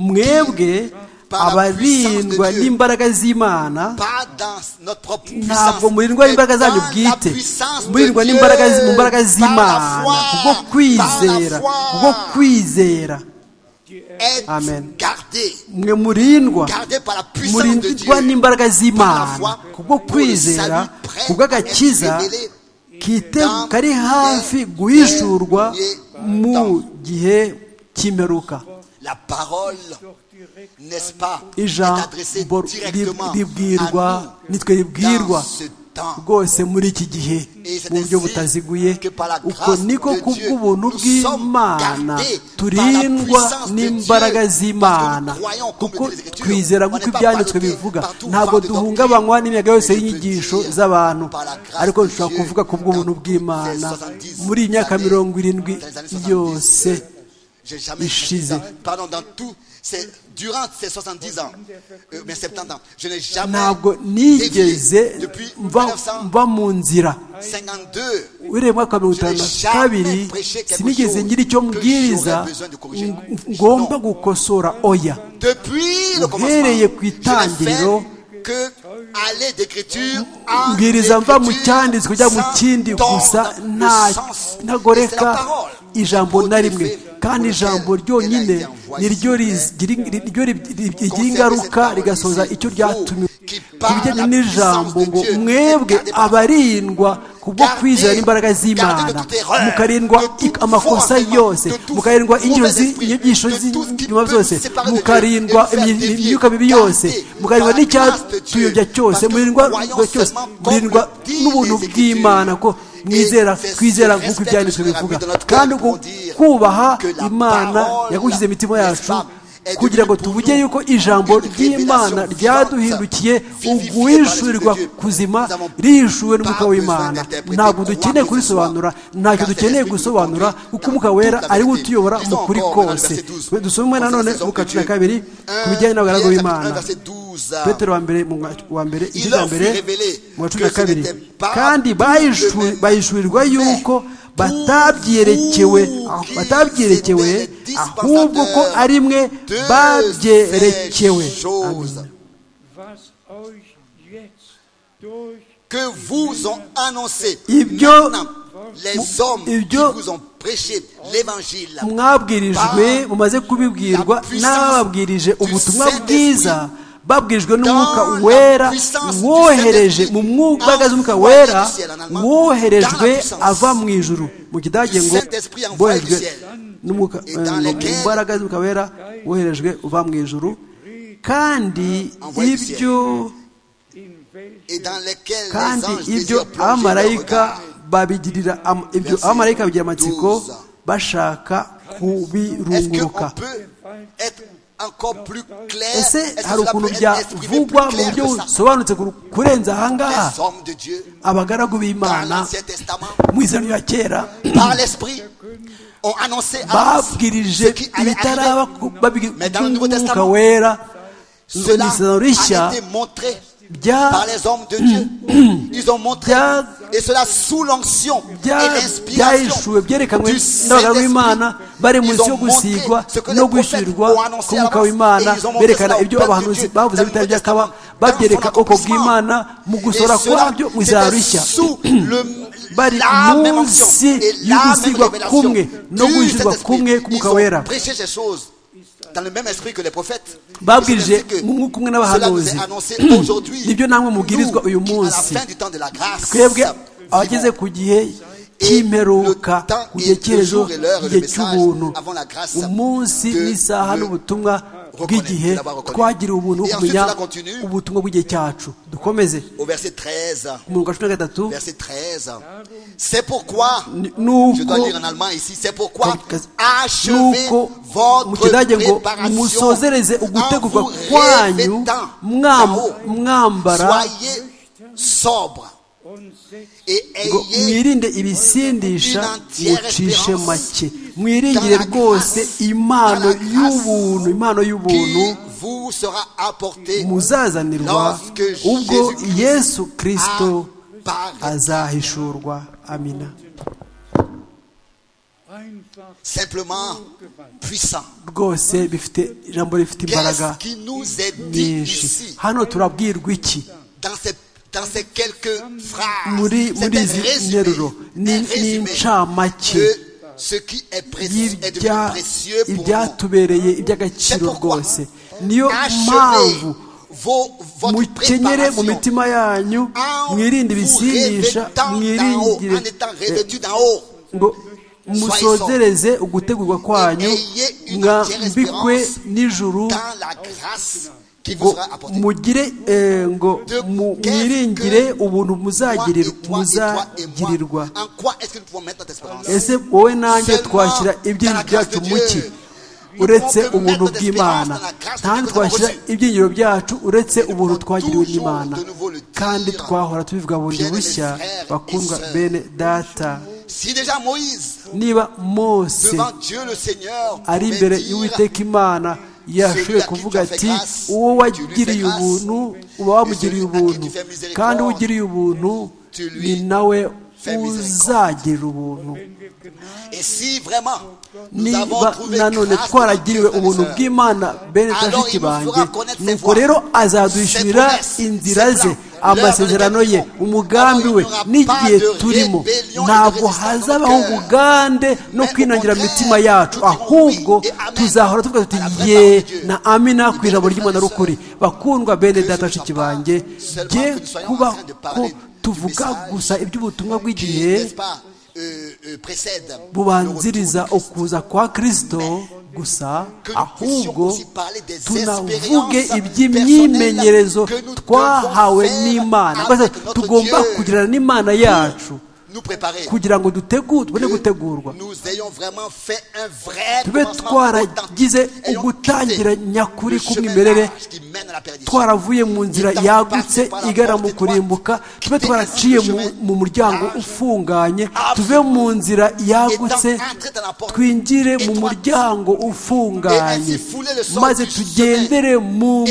mwebwe abarindwa n'imbaraga z'imana pas dans notre propre puissance, ntabwo murindwa mais n'imbaraga zanyu dans la bwite puissance de murindwa Dieu, n'imbaraga zi- mu mbaraga par la z'imana foi, kubwo kwizera par la foi. kubwo kwizera Êtes Amen. gardés, mwe murindwa gardés par la puissance de murindwa Dieu. n'imbaraga Par la foi, z'imana kubwo pour le kwizera salut prêt kubw'agakiza à être révélé kite dans kari hafi les guhishurwa derniers mu temps. gihe cy'imperuka La parole, n'est-ce pas, est adressée ijambo directement rib- ribwirwa à nous nitwe ribwirwa dans ce temps. rwose muri iki gihe Et c'est mu buryo ainsi butaziguye que par la uko grâce niko de Dieu, kubw'ubuntu nous bw'imana sommes gardés turindwa par la puissance de n'imbaraga Dieu, z'imana parce que nous croyons, comme kuko le dit l'Écriture, twizera on nk'uko n'est pas ibyanditswe ballottés bivuga partout par ntabwo des duhungabanywa doctrines. n'imiyaga yose Et je peux y'inyigisho dire, z'abantu par la grâce ariko de dushobora Dieu, kuvuga kubw'ubuntu dans- bw'imana dans les années muri iyi myaka 70, mirongo irindwi dans les années 70, yose J'ai jamais Ishize. dans- pardon, dans tout, c'est durant ces 70 ans, euh, mais 70 ans, je n'ai jamais ntabwo dévié nigeze depuis mva 1952. mva mu nzira uhereye mu mwaka wa mirongo Je n'ai itanu na jamais kabiri prêché quelque sinigeze chose ngira icyo que mbwiriza j'aurais besoin de corriger. ng- ngomba Non. gukosora oya Depuis le Uhereye ku commencement, je n'ai itangiriro, fait que aller d'écriture en mbwiriza mva mu cyanditswe écriture ujya mu sans kindi gusa tordre le nta sens. Et c'est ntagoreka la parole ijambo na rimwe produit effet kandi pour ijambo lequel elle ryonyine a été envoyée niryo sur rigira niryo rib- rib- rigira Conservez ingaruka cette parole rigasoza ici. icyo ryatumye Vous, ku bijyanye qui n'ijambo par la ngo puissance de Dieu, mwebwe gardez par- abarindwa kubwo Gardez- kwizera n'imbaraga gardez de z'imana toute erreur, mukarindwa de toute ik- amakosa foi, yose de tout mukarindwa injiro mauvais esprit, inyigisho de tout ce qui z'inyuma peut zose nous séparer de Dieu mukarindwa et nous faire dévier. imyuka mibi yose Gardez mukarindwa par la grâce de Dieu, n'icyatuyobya cyose parce que murindwa nous croyons rwa cyose seulement murindwa comme le dit n'ubuntu les Écritures. bw'imana ko mwizera Et c'est ce kwizera respect nk'uko ibyanditswe que nous bivuga avons dans notre kandi cœur uko pour dire kubaha que la imana parole, yagushyize mu mitima n'est-ce yacu pas, kugira ngo tuvuge yuko ijambo ry'imana ryaduhindukiye uguhishurirwa kuzima rihishuwe n'umwuka w'imana ntabwo dukeneye kurisobanura ntacyo dukeneye gusobanura kuko umwuka wera ariwe utuyobora mu kuri kose dusomwe nanone mu cumi na kabiri ku bijyanye n'abagaragu b'imana petero wa mbere wa mbere igice cya mbere mu wa cumi na kabiri kandi bahishurirwa yuko batabyerekewe batabyerekewe ahubwo ko ari mwe babyerekewe que vous ont annoncé ibyo les hommes qui ibyo vous ont prêché l'évangile mwabwirijwe mumaze kubibwirwa n'ababwirije ubutumwa bwiza babwirijwe n'umwuka wera wohereje mu mbaraga z'umwuka wera woherejwe ava mu ijuru mu kidage ngo boherejwe mu mbaraga z'umwuka wera woherejwe uva mu ijuru kandi ibyo et dans lesquels les kandi anges ibyo désirent plonger leur abamarayika regard. babigirira am- ibyo Verset abamarayika bagira amatsiko 12. bashaka Est-ce qu'on kubirunguruka peut être encore plus clair Est-ce ese que hari cela ukuntu peut être exprimé plus byavugwa mu clair buryo que ça busobanutse kur- kurenza ahangaha Les hommes de Dieu abagaragu dans b'imana l'Ancien Testament, mu izina rya kera par l'Esprit, ont annoncé à Dieu babwirije ce qui allait ibitaraba arriver. Mais dans le Nouveau by'umwuka Testament, wera Cela n'isezerano rishya a été montré bya- par les hommes de Dieu. Ils ont montré bya- et cela sous l'onction et bya- l'inspiration byahishuwe byerekanwe du n'abagabo b'imana Saint-Esprit. bari mu Ils nsi yo ont montré gusigwa ce que les no prophètes gushirirwa ont annoncé à k'umwuka l'avance w'imana et ils ont montré berekana cela au ibyo peuple de abahanuzi Dieu bavuze dans le bitari Nouveau byakaba Testament, babyereka dans son ubwoko bw'imana mu accomplissement. gusohora Et cela, kwabyo mu izina c'était rishya sous le- bari la même onction munsi et la même y'ugusigwa révélation kumwe no du guhishurwa Saint-Esprit. kumwe Ils k'umwuka ont wera prêché ces choses dans le même esprit que les prophètes. Babwirije C'est ainsi que mu mwuka umwe cela nous est n'abahanuzi. annoncé aujourd'hui. Nibyo namwe mubwirizwa uyu Nous qui, à la munsi. fin du temps de la grâce, twebwe abageze vivons ku gihe cy'imperuka ku gihe cyerezo igihe cy'ubuntu umunsi n'isaha n'ubutumwa bw'igihe twagiriwe ubuntu bwo kumenya ubutumwa bw'igihe cyacu dukomeze au verset 13. ku murongo wa cumi na gatatu Verset 13. C'est pourquoi, N- nuko- je dois lire en allemand ici, c'est pourquoi Kas- achevez nuko mu votre kidage ngo préparation musozereze en ugutegurwa vous kwanyu revêtant mwam- d'eau. mwambara Soyez sobre et ngo ayez mwirinde ibisindisha une entière mucishe espérance make mwiringire dans la rwose grâce- impano dans la grâce y'ubuntu impano qui y'ubuntu vous sera apporté muzazanirwa lorsque ubwo Jésus-Christ yesu kirisito apparaît. azahishurwa amina Simplement puissant. rwose bifite ijambo rifite Qu'est-ce imbaraga qui nous est dit nyinshi ici hano turabwirwa iki dans ces, dans ces quelques phrases, muri c'est muri un izi résumé, nteruro ni un ni résumé incamake de ce qui est précieux est devenu y'ibya- précieux pour nous. ibyatubereye iby'agaciro rwose niyo Achevez mpamvu vos, votre mukenyere préparation mu mitima yanyu en mwirinde vous ibisindisha revêtant d'en haut, en mwiringire étant revêtu d'en haut. ngo musozereze ugutegurwa kwanyu Ayez une mwambikwe n'ijuru dans la grâce qui vous ngo sera apportée. mugire eh, ngo mu- mwiringire ubuntu Toi et toi et muzagirir- toi et moi, muzagirirwa en quoi est-ce que nous pouvons mettre notre espérance ese wowe nanjye twashyira ibyiringiro byacu mu ki uretse ubuntu bw'imana ntabwo twashyira ibyiringiro byacu uretse ubuntu twagiriwe n'imana kandi twahora tubivuga bundi bushya bakundwa bene data Si déjà Moïse, niba mose devant Dieu le Seigneur, ari pouvait imbere dire, y'uwiteka imana yashoboye kuvuga ati uwo wagiriye ubuntu uba wamugiriye ubuntu kandi uwo ugiriye ubuntu ni nawe uzagirira ubuntu et si vraiment nous avons niba trouvé nanone grâce twaragiriwe devant Dieu, ubuntu frères et sœurs, bw'imana bene Alors, bashiki il nous fera banjye connaître ses nuko voies, rero ses azadushyirira promesses, inzira ses ze plans, amasezerano ye leurs rébellions. umugambi we Alors, il n'y aura n'igihe pas de turimo rébellion et de ntabwo résistance hazabaho dans le cœur. ubugande Mais no au kwinangira mu contraire, mitima yacu tout diront ahubwo oui et amen tuzahora tuvuga à la vraie tuti ye parole de Dieu. na amina ku Libérez ijambo les ry'imana frères et rukuri bakundwa bene Que data ce ne bashiki soit pas banjye seulement jye que nous soyons en kuba train de ko parler du tuvuga message gusa iby'ubutumwa qui, bw'igihe n'est-ce pas, euh, euh, précède le retour du bubanziriza ukuza kwa kristo gusa ahubwo tunavuge iby'imyimenyerezo twahawe n'imana Mbese tugomba kugirana n'imana yacu nous préparer. kugira ngo dutegure tubone gutegurwa Nous ayons vraiment fait un vrai tube twaragize ugutangira nyakuri k'umwimerere twaravuye mu nzira yagutse igana mu kurimbuka tube twaraciye mu- mu muryango ufunganye tuve mu nzira yagutse twinjire mu muryango ufunganye maze tugendere mu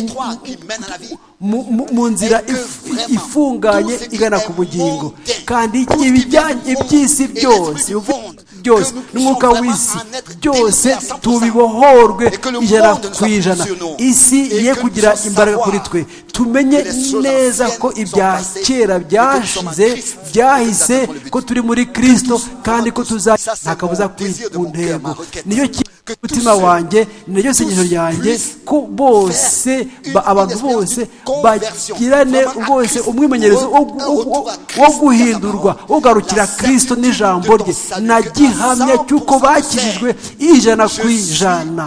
mu- mu- mu nzira if- ifunganye igana ku bugingo kandi ibijyanye iby'isi byose bivuga byose n'umwuka w'isi byose tubibohorwe ijana ku ijana isi ye kugira imbaraga kuri twe tumenye neza ko ibya kera byashize byahise ko turi muri kirisito kandi ko tuza nta kabuza kuri ku ntego niyo umutima wanjye ni naryo sengesho ryanjye ko bose ba- abantu bose bagirane bose umwimenyerezo wo gu- wo gu- wo guhindurwa wo kugarukira kirisito n'ijambo rye na gihamya cy'uko bakijijwe ijana ku ijana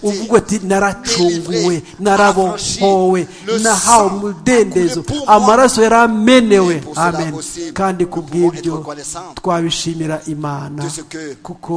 uvuga ati naracunguwe narabohowe nahawe umudendezo amaraso yaramenewe amen kandi ku bw'ibyo twabishimira imana kuko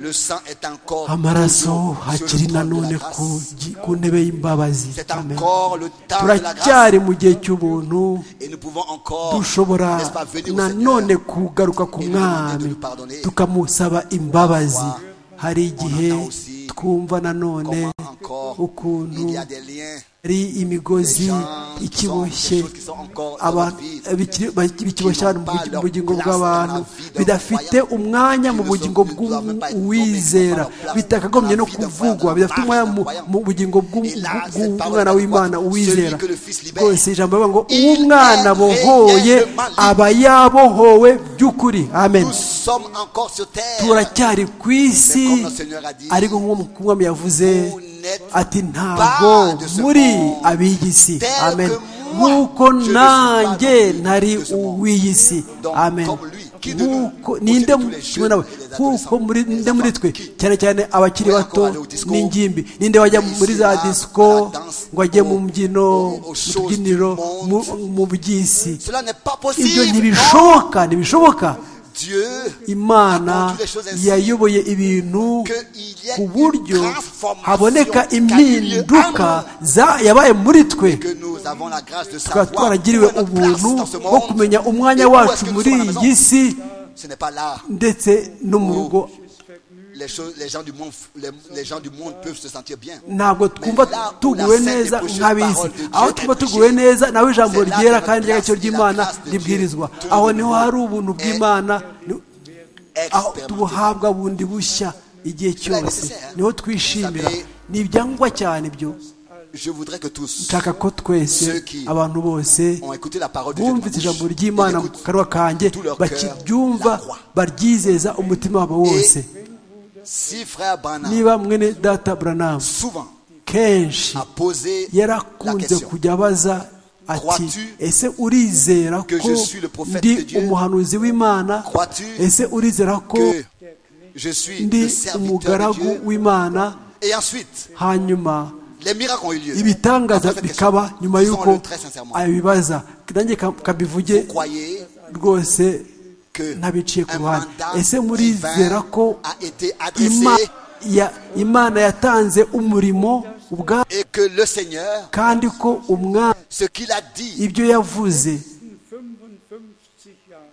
Le sang est encore amaraso sur le hakiri trône de la nanone grâce. ku gi- ku ntebe y'imbabazi C'est Amen. encore le temps de la grâce. turacyari mu gihe cy'ubuntu Et nous pouvons encore, dushobora n'est-ce pas, venir au nanone Seigneur. kugaruka ku et nous demander de mwami nous pardonner. tukamusaba imbabazi hari igihe On entend aussi twumva nanone Comment encore il ukuntu y a des liens ari imigozi ikiboshye aba- bikiri- baki- bikiboshye abantu mu bugi- mu bugingo bw'abantu bidafite umwanya mu bugingo bw'uwizera bitakagombye no kuvugwa bidafite umwanya mu- mu bugingo bw'u- bw'u- bw'umwana w'imana uwizera rwose ijambo rivuga ngo uw'umwana bohoye aba yabohowe by'ukuri amen Nous sommes encore sur terre. turacyari ku isi ariko nk'uko umwami yavuze ati ntabwo muri ab'iyi si amen nk'uko nanjye nari uw'iyi si amen nk'uko ninde mu- kimwe nawe nk'uko muri ninde muri twe cyane cyane abakiri bato n'ingimbi ninde wajya muri za disiko ngo ajye mu mbyino mu tubyiniro mu- mu by'isi Cela n'est pas ibyo possible. ntibishoboka ntibishoboka Dieu imana yayoboye ibintu ku buryo haboneka impinduka za- yabaye muri twe que nous avons la grâce de tukaba savoir twaragiriwe où est notre ubuntu place dans ce wo monde. kumenya Et umwanya où wacu est-ce que nous muri sommes à la iyi maison. si Ce n'est pas là. ndetse no mu rugo Les, choses, les, gens du monde, les, les gens du monde peuvent se sentir bien. ntabwo twumva tuguwe neza nk'ab'isi aho twumva tuguwe neza nawe ijambo ryera kandi ry'agaciro ry'imana ribwirizwa aho niho hari ubuntu bw'imana ni- aho tubuhabwa bundi bushya igihe cyose niho twishimira ni ibyangwa cyane byo Je voudrais que tous nshaka ko twese abantu bose ont écouté la parole de Dieu. bumvise ijambo ry'imana mu kanwa kanjye bakiryumva baryizeza umutima wabo wose Si frère Branham niba mwene data buranamu souvent kenshi a posé la yarakunze question, kujya abaza ati Crois-tu ese urizera que ko je suis le prophète ndi de Dieu? umuhanuzi w'imana Crois-tu ese urizera ko que je suis ndi le serviteur de umugaragu Dieu. w'imana Et ensuite, hanyuma les miracles ont eu lieu. ibitangaza Après cette question, bikaba nyuma disons-le y'uko très sincèrement. abibaza nanjye ka- kabivuge Vous croyez rwose que ntabiciye ku un ruhande mandat ese murizera divin ko a été ima- adressé ya- imana yatanze umurimo ubwa et que le Seigneur, kandi ko umwami ce qu'il a dit ibyo yavuze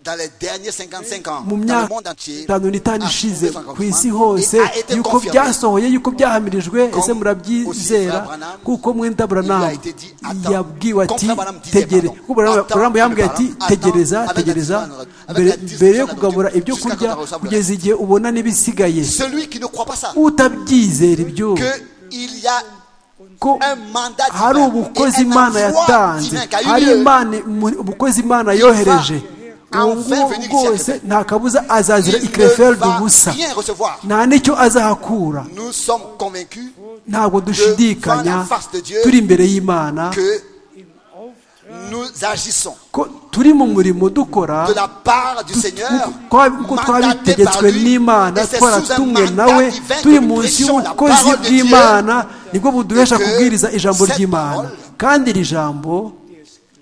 dans les derniers 55 ans, mu dans le myaka monde entier, itanu n'itanu a ishize trouvé son ku isi accomplissement hose et a été yuko confirmé. byasohoye yuko byahamirijwe ese murabyizera Frère Branham, kuko mwenda buranamu été dit, attends. yabwiwe Comme ati Frère Branham disait, tegere pardon, kuko Branham- attends, Branham yambwiye ati Frère Branham, tegereza attends, tegereza avec la discussion avec la mbere- mbere yo discussion kugabura avec ibyo la kurya discussion kugeza igihe ubona n'ibisigaye Celui qui ne croit pas ça, utabyizera ibyo que il y a ko un mandat hari divin ubukozi et un imana envoi yatanze divin qui a eu hari lieu. imana mu- ubukozi imana yohereje va ubu enfin ngubu venir ici à bwose Québec. nta kabuza azazira Il ne ikireferi va ubusa rien recevoir. nta n'icyo azahakura Nous sommes convaincus ntabwo dushidikanya turi imbere y'imana que nous agissons ko turi mu murimo dukora de la part du Seigneur, ko mandaté par twabitegetswe lui, n'imana et c'est sous un twaratumwe mandat nawe divin que turi nous munsi prêchons la parole y'ubukozi de Dieu, bw'imana nibwo buduhesha que kubwiriza ijambo cette ry'imana parole kandi iri jambo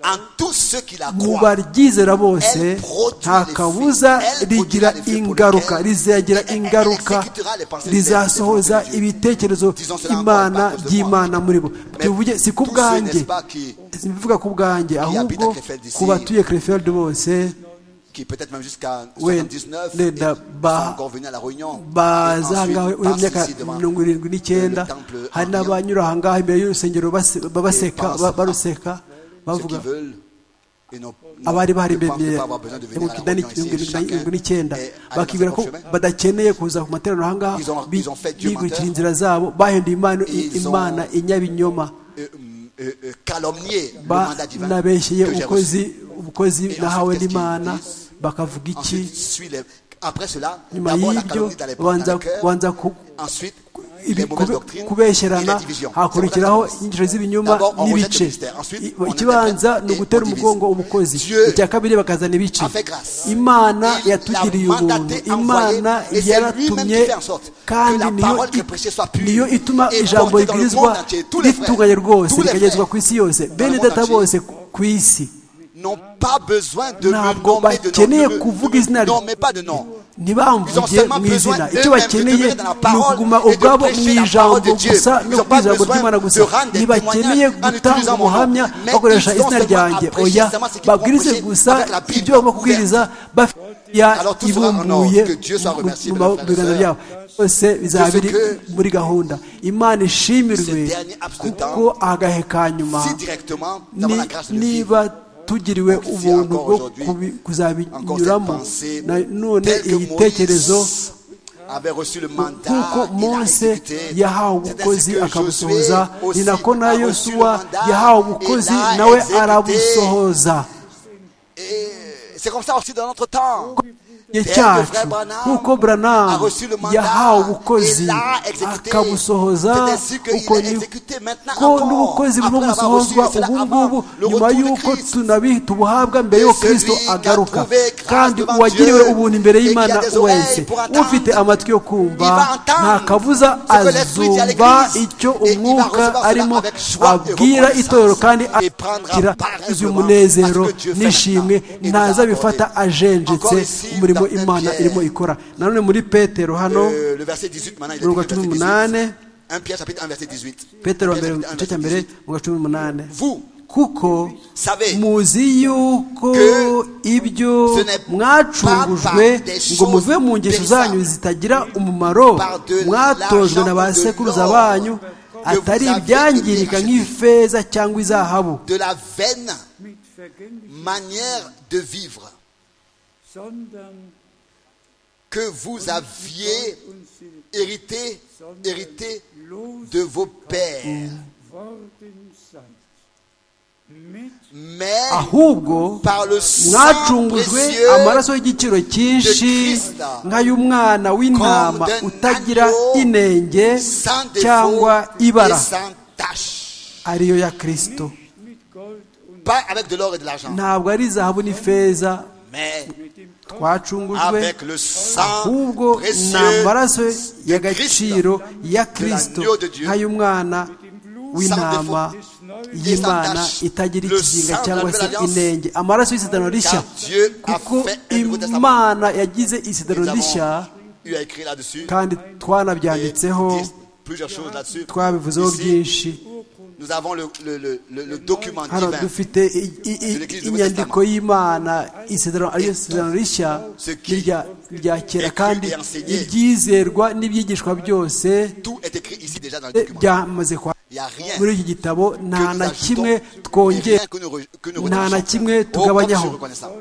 en tous ceux qui la mu croient. baryizera bose Elle produit nta les kabuza fruits. Elle produira rigira les fruits pour ingaruka lesquels- rizagira Elle- elle ingaruka exécutera les pensées rizasohoza de Dieu. ibitekerezo Disons cela imana encore par by'imana muri bo Mais tuvuge si ku tous ceux, bwanjye n'est-ce pas, qui- simbivuga ku habitent bwanjye ahubwo Krefeld d'ici, ku batuye krefeld bose Qui peut-être même jusqu'à Oui, 79 les- et la- sont bah- encore venus à la réunion. Et ensuite, bazangawe uyu passent myaka ici devant mirongo irindwi n'icyenda le temple en Lyon. hari n'abanyura ahangaha imbere y'urusengero base- ba- baseka ba- baruseka ceux qui bavuga veulent et n'ont- abari ne bari imbere pensent pas avoir besoin de venir à la réunion ici. mirongo Chacun n'icyenda est allé bakibwira dans ko son chemin. badakeneye kuza ku materaniro ahangaha Ils ont- bi- ils ont fait Dieu bigurikira menteur. inzira zabo bahinduye imana Ils ont- imana inyabinyoma Euh, hum, euh, euh, calomnier le Ba- mandat divin que nabeshyeye j'ai reçu. umukozi ubukozi ensuite, nahawe qu'est-ce qu'ils n'imana disent? bakavuga iki Ensuite, suit les- Après cela, nyuma d'abord la y'ibyo calomnie dans les dans banza le cœur, banza ku- ensuite les ibi- mauvaises kube- doctrines et la kubesherana division. hakurikiraho inyigisho z'ibinyuma D'abord, on rejette n'ibice le mystère. Ensuite, I- on ikibanza interprète ni et ugutera on divise. umugongo ubukozi Dieu icya kabiri bakazana ibice a fait grâce. imana Il yatugiriye l'a mandaté, ubuntu envoyé, imana et c'est lui-même yaratumye qui fait en sorte kandi que la niyo parole qui i- est prêchée soit pure niyo ituma et ijambo portée dans le rigirizwa monde entier. Tous les frères, ritunganye rwose tous les rikagezwa frères ku isi yose bene monde data entier. bose ku isi n'ont pas besoin de me ntabwo nommer de nom. bakeneye Ne me- kuvuga izina Non, rye. mais pas de nom. ntibamvuge mu izina icyo bakeneye ni ukuguma ubwabo mu ijambo gusa no ku ijambo ry'imana gusa ntibakeneye gutanga ubuhamya bakoresha izina ryanjye oya babwirize gusa ibyo bagomba kubwiriza bafitiya ibumbuye mu biganza byabo byose bizaba biri muri gahunda imana ishimirwe kuko agahe ka nyuma Si directement, ni- d'avoir la grâce de Dieu. niba tugiriwe Donc, si ubuntu encore bwo aujourd'hui, kubi- kuzabinyuramo encore cette pensée, na- none tel que igitekerezo Moïse avait reçu le mandat, kuko il a mose exécuté. yahawe C'est ainsi ubukozi que akabusohoza Josué aussi ni nako na a reçu le yosuwa mandat yahawe et ubukozi l'a nawe exécuté. arabusohoza Et c'est comme ça aussi dans notre temps. igihe Tel que cyacu Frère Branham nk'uko a buranamu reçu le mandat yahawe et ubukozi l'a exécuté. akabusohoza C'est ainsi qu'il uko est ni exécuté maintenant ko encore. n'ubukozi burimo Après l'avoir reçu, busozwa c'est là ubu avant ngubu le nyuma retour de y'uko Christ. tunabi tubuhabwa mbere y'uko Celui kristo qui a agaruka trouvé grâce kandi devant uwagiriwe Dieu ubuntu imbere et qui a y'imana des oreilles wese pour entendre, ufite amatwi yo il va kumva entendre nta kabuza ce que l'Esprit dit à azumva l'Église. icyo Et il va umwuka recevoir cela arimo avec joie et abwira reconnaissance. itorero kandi Et prendra akira part umunezero à ce que Dieu fait n'ishimwe maintenant et nous a ntazabifata accordé. ajenjetse Encore ici, umurimo dans imana Pierre. irimo ikora nanone muri petero hano Euh, le verset 18 maintenant, il est Mu écrit le gace verset 18. umunani. 1 Pierre chapitre 1 verset 18. petero wa Pierre, mbere mu chapitre 1, gice cya verset mbere 18. mu gace n'umunani Vous, kuko savez muzi yuko que ibyo ce n'est pas mwacungujwe par des ngo muve choses mu ngeso périssables, zanyu zitagira umumaro par de mwatojwe na ba l'argent de sekuruza l'or banyu que atari vous avez ibyangirika été nk'ifeza cyangwa izahabu de la vaine mit vergänglich, manière de vivre sondern que vous aviez uns in hérité, hérité los de vos pères, worden seid. Mit mais ahubwo par le sang mwacungujwe précieux amaraso y'igiciro cyinshi nk'ay'umwana w'intama utagira inenge sans défaut cyangwa et ibara sans tache. ariyo ya kirisito mit Gold und Pas avec de l'or et de l'argent, ntabwo ari zahabu n'ifeza mais mit dem Kopf twacungujwe avec le sang ahubwo ni précieux amaraso y'agaciro ya Christ, kirisito l'agneau de Dieu, nk'ay'umwana w'intama y'imana sans tache, itagira le ikizinga sang de cyangwa la se nouvelle alliance, inenge amaraso y'isezerano rishya car Dieu a kuko fait un nouveau testament. imana yagize Nous isezerano rishya avons eu à écrire là-dessus. kandi et twanabyanditseho disent plusieurs choses là-dessus. twabivuzeho Ici, byinshi nous avons le, le, le, le, le document hano divin, dufite i- i- i- De l'Église du inyandiko y'imana isezerano ariyo isezerano rishya ce qui n'irya- rya kera est cru kandi et enseigné. ibyizerwa n'ibyigishwa byose tout est écrit ici déjà dans le eh, document. byamaze kwa Il n'y a rien muri iki gitabo que nta nous na ajoutons kimwe et twongera rien que nous, re- que nous nta na retranchons. kimwe Oh, comme je suis tugabanyaho reconnaissant.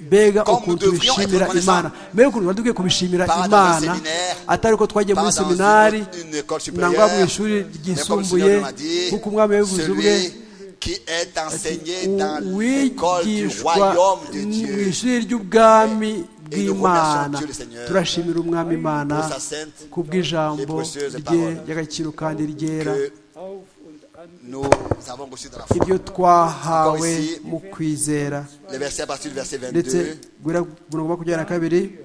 mbega Comme ukuntu nous devrions tubishimira être imana mbega ukuntu tuba dukwiye kubishimira Pas dans un imana séminaire, atari uko twagiye muri pas dans seminari une- une école nangwa mu supérieure, ishuri Mais comme le ryisumbuye Seigneur nous l'a dit, kuko umwami yabivuze ubwe celui qui est enseigné dans l'école du uwigishwa royaume de mu Dieu ishuri ry'ubwami bw'imana Dieu le Seigneur turashimira umwami imana pour sa sainte ku bw'ijambo et précieuse rye parole ry'agaciro kandi ryera que auf und an nous avons reçu dans la foi. ibyo twahawe Encore ici. mu kwizera Le verset à partir du verset ndetse 22. guhera ku murongo wa makumyabiri na kabiri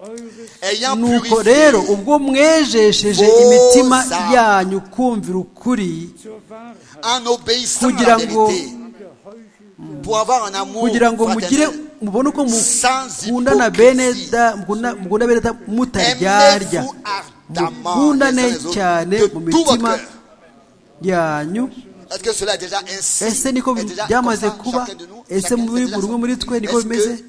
eures Ayant nuko purifié rero ubwo mwejesheje Vos imitima âmes. yanyu kumvira ukuri zur en Wahrheit obéissant à kugira la ngo vérité, geheuchelte pour avoir un amour kugira ngo mugire fraternel. mubone uko Sans mukundana hypocrisie. beneda mukunda- mukunda beneda mutaryarya Aimez-vous ardemment les uns mukundane les autres cyane de mu tout votre mitima cœur. yanyu Est-ce que cela est déjà ainsi ese niko Est déjà byamaze comme ça, kuba chacun de nous, ese chacun muri de buri nous, umwe muri twe niko est-ce que bimeze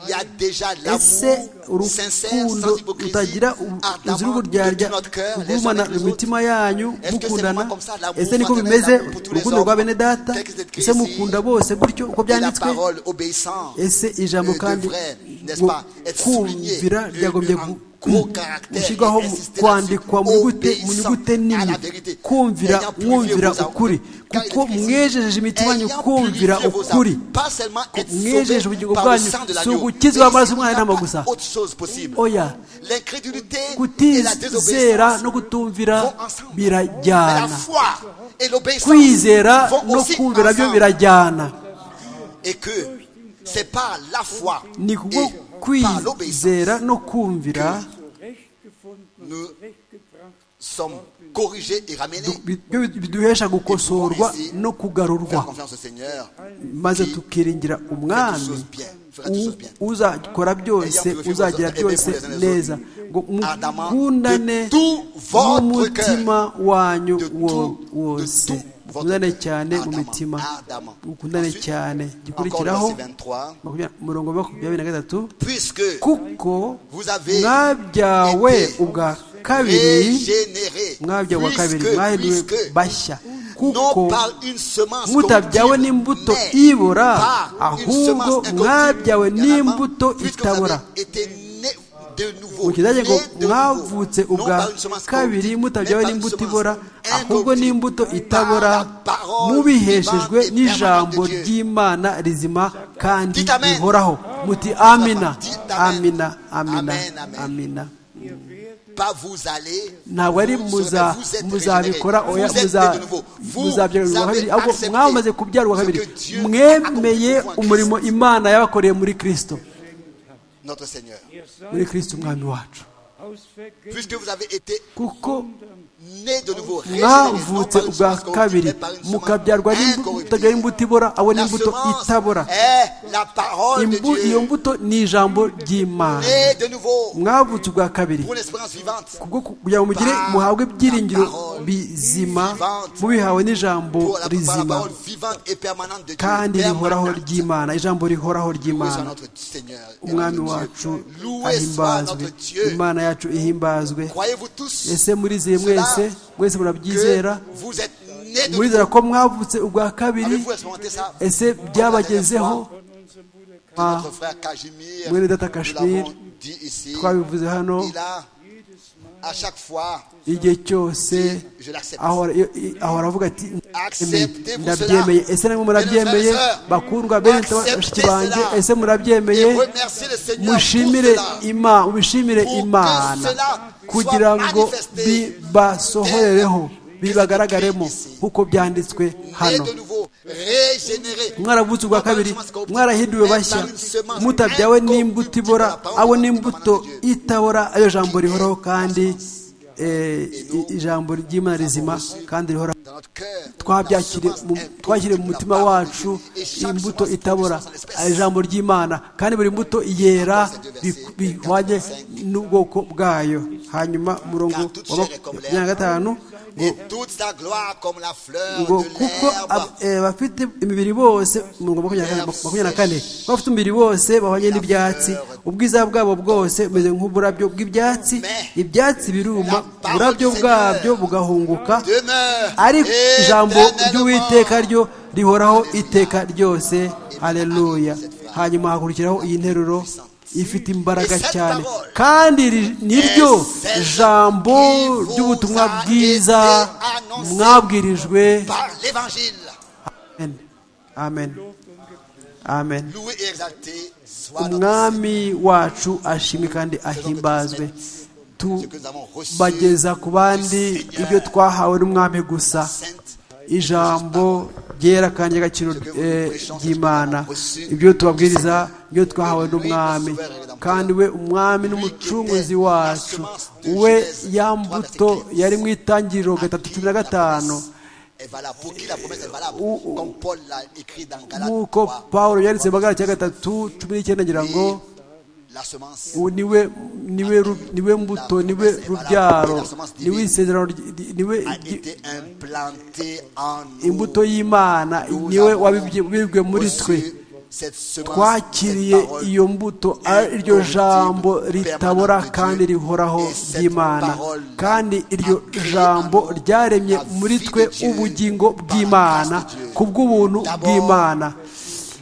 Il y a déjà ese l'amour sincère, sans urukundo hypocrisie, rutagira uzi ardemment de rw'uryarya tout notre cœur, les uns rwumana avec les mu autres. mitima yanyu Est-ce que c'est mukundana vraiment comme ça, l'amour ese niko fraternel, bimeze l'amour pour tous les urukundo rwa hommes, bene data texte de Christ, ese mukunda bose gutyo uko Et la byanditswe parole obéissante ese ijambo euh, kandi devrait, n'est-ce ngo pas, être souligné, kumvira euh, ryagombye euh, en gu- gros caractère, gushyirwaho et mu- insister kwandikwa mu là-dessus, nyugute mu nyugute obéissant à nini la vérité. kumvira Ayant purifié mwumvira vos âmes. ukuri Car il est kuko écrit ici, mwejeje imitima yanyu ayant kumvira purifié vos âmes, ukuri pas seulement être mwejeje sauvé ubugingo par le bwanyu sang de si l'agneau. ugukizwa Mais il n'y amaraso a y'umwana n'inama pas gusa autre chose possible. oya L'incrédulité et la kutizera no désobéissance kutumvira vont ensemble. Mais la birajyana foi et l'obéissance kwizera vont no aussi kumvira byo ensemble. birajyana Et que c'est par la foi ni kubwo et par l'obéissance kwizera no kumvira nous sommes corrigés et ramenés. du- byo biduhesha gukosorwa no Faire kugarurwa confiance au Seigneur. maze tukiringira Fais toutes choses umwami bien. Fais toutes choses bien. u- uzakora byose uzagira byose neza ngo mukundane n'umutima wanyu wo- wose mukundane cyane mu mitima mukundane cyane gikurikiraho Encore le verset 23. makumyabiri- umurongo wa makumyabiri na gatatu Puisque kuko vous avez mwabyawe été ubwa kabiri régénérés. mwabyawe ubwa kabiri mwahinduwe Puisque, puisque, bashya non kuko par une semence mutabyawe corruptible, n'imbuto mais ibora par une ahubwo semence mwabyawe incorruptible. Il y en a marre. n'imbuto Puisque vous itabora avez été nés de nouveau, mu kidage ngo nés de mwavutse nouveau, non ubwa par une semence kabiri corruptible, mais mutabyawe par une n'imbuto semence ibora ahubwo incorruptible. n'imbuto Par itabora la parole mubiheshejwe vivante et n'ijambo permanente de Dieu. ry'imana rizima kandi Dites amen. rihoraho muti amina Dites amen. amina amina Amen, amen. amina pas vous allez ntabwo ari vous muza- serez- vous êtes muzabikora régénérés. oya Vous êtes muza- nés de nouveau. Vous muzabyarwa avez kabiri ahubwo accepté mwamaze kubyarwa ce kabiri que Dieu a mwemeye accompli pour umurimo imana yabakoreye muri kristo notre Seigneur. muri kristo umwami wacu Puisque vous avez été kuko nés de nouveau, régénérés, non mwavutse par une ubwa semence corruptible, kabiri mais par une semence mukabyarwa n'imbuto incorruptible. mutabyara imbuto ibora abo La n'imbuto semence itabora est la parole de Imbu- iyo Dieu. mbuto ni ijambo ry'imana Nés de nouveau mwavutse ubwa kabiri pour l'espérance vivante, kubwo ku- kugira ngo mugire muhabwe ibyiringiro bizima mubihawe n'ijambo pour la, par la rizima parole vivante et permanente de Dieu. kandi rihoraho Permanente. ry'imana ijambo rihoraho Loué soit ry'imana notre Seigneur et umwami notre wacu Dieu. Loué soit ahimbazwe notre Dieu. imana yacu ihimbazwe Croyez-vous tous ese murizeye mwese mwese murabyizera que vous êtes nés de nouveau. murizera ko mwavutse ubwa kabiri Avez-vous expérimenté ça ese byabagezeho Ah, Notre frère Cajimir, Mwene Data nous Cachemire, l'avons dit ici, twabivuze hano il a à chaque fois igihe cyose dit Je l'accepte. ahora iyo- i- ahora avuga ati "Emeye, Acceptez-vous ndabyemeye cela. ese namwe murabyemeye Mesdames et sœurs, bakundwa bene acceptez bashiki banjye cela. ese murabyemeye Et remerciez le Seigneur pour mushimire cela. imana mubishimire Pour que imana cela kugira soit ngo manifesté bibasohorereho dès bibagaragaremo Christ ici. nk'uko byanditswe Nés hano de nouveau, régénérés. mwaravutse ubwa kabiri mwarahinduwe bashya mutabyawe n'imbuto ibora abo n'imbuto itabora ayo jambo rihoraho kandi eh, i- ijambo ry'imana rizima kandi rihoraho Dans notre cœur, twabyakire la semence mu- incorruptible, twashyire mu la mutima parole wacu de Dieu. Et chaque imbuto semence itabora produit son espèce. ari ijambo ry'imana kandi buri mbuto yera bi- bihwanye n'ubwoko bwayo hanyuma umurongo wa makumyabiri na gatanu ngo Et toute sa gloire comme la fleur ngo de kuko ab- l'herbe. eh, abafite imibiri bose mirongo makumyabiri na kane- makumyabiri na kane ko abafite umubiri wose bahwanye n'ibyatsi ubwiza bwabo bwose bumeze nk'uburabyo bw'ibyatsi ibyatsi biruma uburabyo bwabyo bugahunguka Demeure ariko ijambo éternellement. ry'uwiteka ryo rihoraho iteka ryose hareruya hanyuma hakurikiraho iyi nteruro ifite imbaraga cyane kandi iri- niryo jambo ry'ubutumwa bwiza mwabwirijwe par l'évangile. amen amen amen Loué et exalté soit notre Seigneur. umwami wacu ashimwe kandi ahimbazwe tubageza ku bandi ibyo twahawe n'umwami gusa Sainte, ijambo ryera kandi ry'agaciro eh, ry'imana ibyo tubabwiriza ibyo twahawe n'umwami kandi we umwami n'umucunguzi wacu we ya mbuto yari mu itangiriro gatatu cumi na gatanu est valable, pour qui la promesse est valable, comme Paul l'a écrit dans Galates nk'uko 3. paul yanditse mu magana cya gatatu cumi n'icyenda agira ngo Et la semence ubu niwe niwe ru- niwe mbuto niwe rubyaro niwe isezerano ry- ry- niwe a ry- été implantée en nous. imbuto y'imana niwe wabibwe muri twe Reçu cette semence, twakiriye cette parole iyo mbuto ari iryo jambo ritabora kandi rihoraho ry'imana kandi iryo jambo ryaremye muri twe ubugingo bw'imana ku bw'ubuntu bw'imana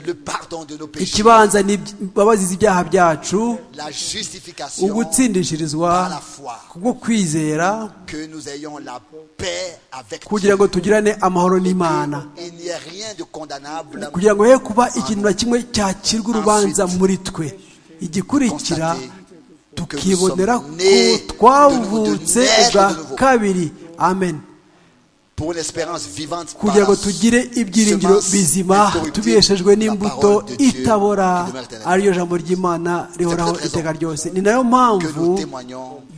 le pardon de nos péchés, ikibanza ni imbabazi z'ibyaha byacu la justification ugutsindishirizwa par la foi, kubwo kwizera que nous ayons la paix avec kugira ngo Dieu. tugirane amahoro n'imana Il n'y a rien de condamnable. kugira ngo he kuba ikintu na kimwe cyacirwa urubanza muri twe igikurikira tukibonera ko twavutse ubwa kabiri amen Pour une espérance vivante par kugira ngo la tugire ibyiringiro semence bizima incorruptible, tubiheshejwe la n'imbuto parole de Dieu itabora qui demeure éternelle. ariyo jambo ry'imana rihoraho iteka ryose ni nayo mpamvu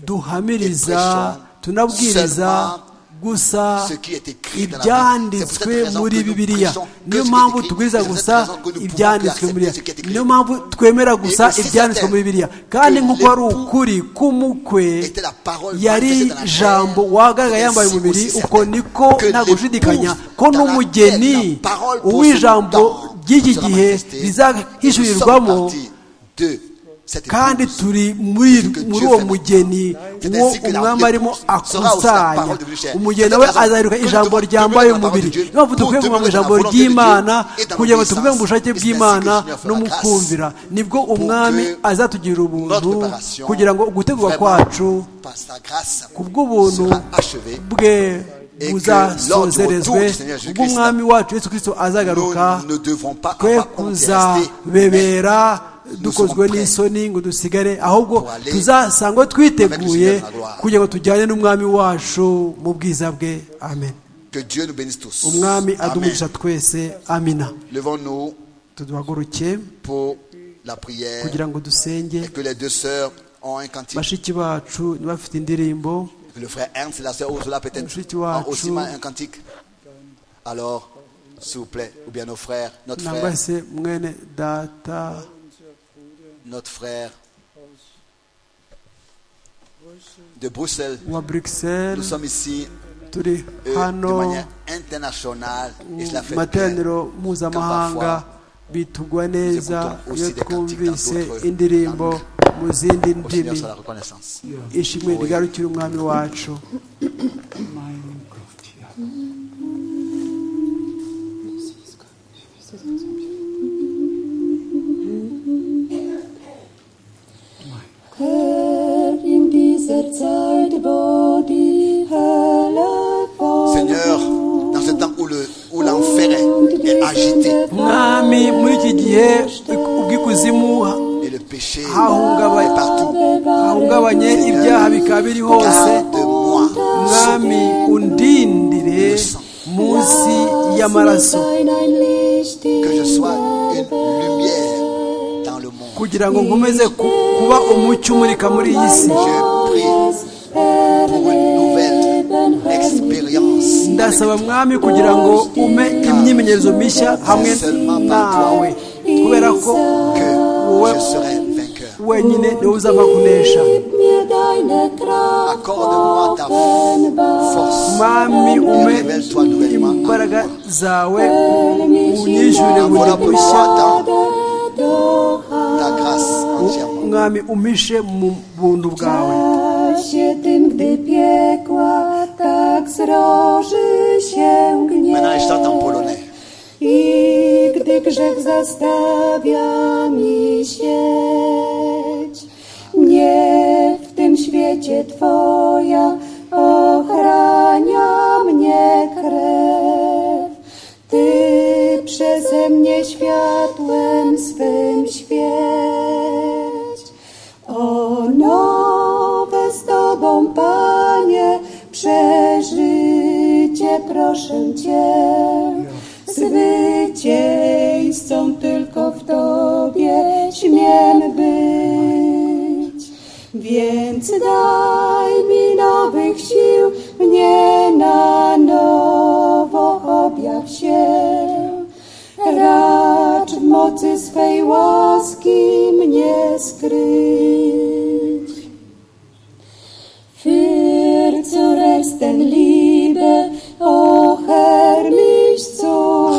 duhamiriza tunabwiriza gusa Ce qui est écrit dans la Bible. C'est pour cette ibyanditswe raison muri que nous bibiliya prêchons que ce niyo qui est mpamvu écrit. tubwiriza C'est pour cette gusa raison que nous pouvons ibyanditswe muri accepter ce qui est bibiliya écrit. niyo mpamvu twemera gusa aussi ibyanditswe muri certain bibiliya kandi que nk'uko ari l'époux ukuri k'umukwe était la parole manifestée yari dans la jambo chair, wagaragara c'est yambaye aussi umubiri certain uko niko que nta l'époux gushidikanya ko dans la n'umugeni chair, la parole pour uw'ijambo son temps ry'iki sera gihe manifestée. rizahishurirwamo Nous sommes partis de cette kandi épouse. turi muri que muri Dieu uwo fait. mugeni C'est uwo ainsi que la umwami vie sera arimo aussi la akusanya parole devenue chair. umugeni C'est we la raison azaheruka que nous ijambo devons ryambaye demeurer dans la parole umubiri de Dieu, niyo mpamvu pour dukwiye kuvuga ngo demeurer dans la ijambo volonté de Dieu ry'imana et dans kugira ngo tuvuge l'obéissance. mu bushake Et c'est ainsi bw'imana que le Seigneur fera n'umukumvira nibwo umwami que azatugirira ubuntu notre préparation kugira ngo ugutegurwa vraiment kwacu par sa grâce kubw'ubuntu sera achevée. bwe Et que buzasozerezwe lors du retour du Seigneur Jésus-Christ, bw'umwami wacu yesu kirisito Nous azagaruka ne devons pas twe avoir honte et rester, mais kuzabebera dukozwe sommes prêts n'isoni ngo dusigare ahubwo pour aller tuzasangwa twiteguye avec le Seigneur dans la gloire. kugira ngo tujyane n'umwami wacu mu bwiza bwe amen Que Dieu nous bénisse tous. umwami Amen. adumisha twese amina Levons-nous tuduhaguruke pour la prière kugira ngo et dusenge que les deux sœurs ont un cantique. bashiki bacu ntibafite indirimbo Que le frère Ernst et la sœur Ursula peut-être Ensuite, ont Wachu. aussi mal un cantique. Alors, s'il vous plaît, ou bien nos frères, notre nangwa frère, se mwene data notre frère de Bruxelles. wa Nous bruxelles sommes ici turi euh, de hano manière internationale et cela mu fait bien. materaniro mpuzamahanga bitugwa neza iyo twumvise indirimbo mu zindi Au Seigneur ndimi soit la reconnaissance. ishimwe rigarukira umwami wacu Herr, in dieser Zeit, wo die Hölle war Seigneur, dans ce temps où le- où l'enfer est, est agité mwami muri iki gihe ubw'ikuzimu et le péché hahungaba- est partout, hahungabanye ibyaha bikaba biri hose garde-moi mwami undindire munsi y'amaraso sein ein Licht in que je sois une lumière dans le monde. kugira ngo nkomeze ku- kuba umucyo umurika muri iyi Je si prie das Erleben hast. expérience ndasaba mwami kugira ngo umpe imyimenyerezo mishya hamwe nawe kubera ko que je serai vainqueur. wenyine niwe uzava kunesha Gib mir deine Kraft, Accorde-moi ta force. mwami umpe Révèle-toi nouvellement. en imbaraga zawe stell mich unyishyurire moi. buri Voilà bushya pourquoi dans doch ta grâce entièrement. mwami umpishe mu buntu bwawe się tym, gdy piekła tak zroży się Maintenant, je chante en gniew. polonais. I gdy grzech zastawia mi sieć, nie w tym świecie Twoja ochrania mnie krew. Ty przeze mnie światłem swym świeć. O nowe z Tobą, Panie, przeżycie proszę Cię. Zwycięzcą tylko w Tobie śmiem być. Więc daj mi nowych sił, mnie na nowo ciel. Racz w mocy swej łaski mnie skryć. Für zur ersten Liebe, o Herr, mich zu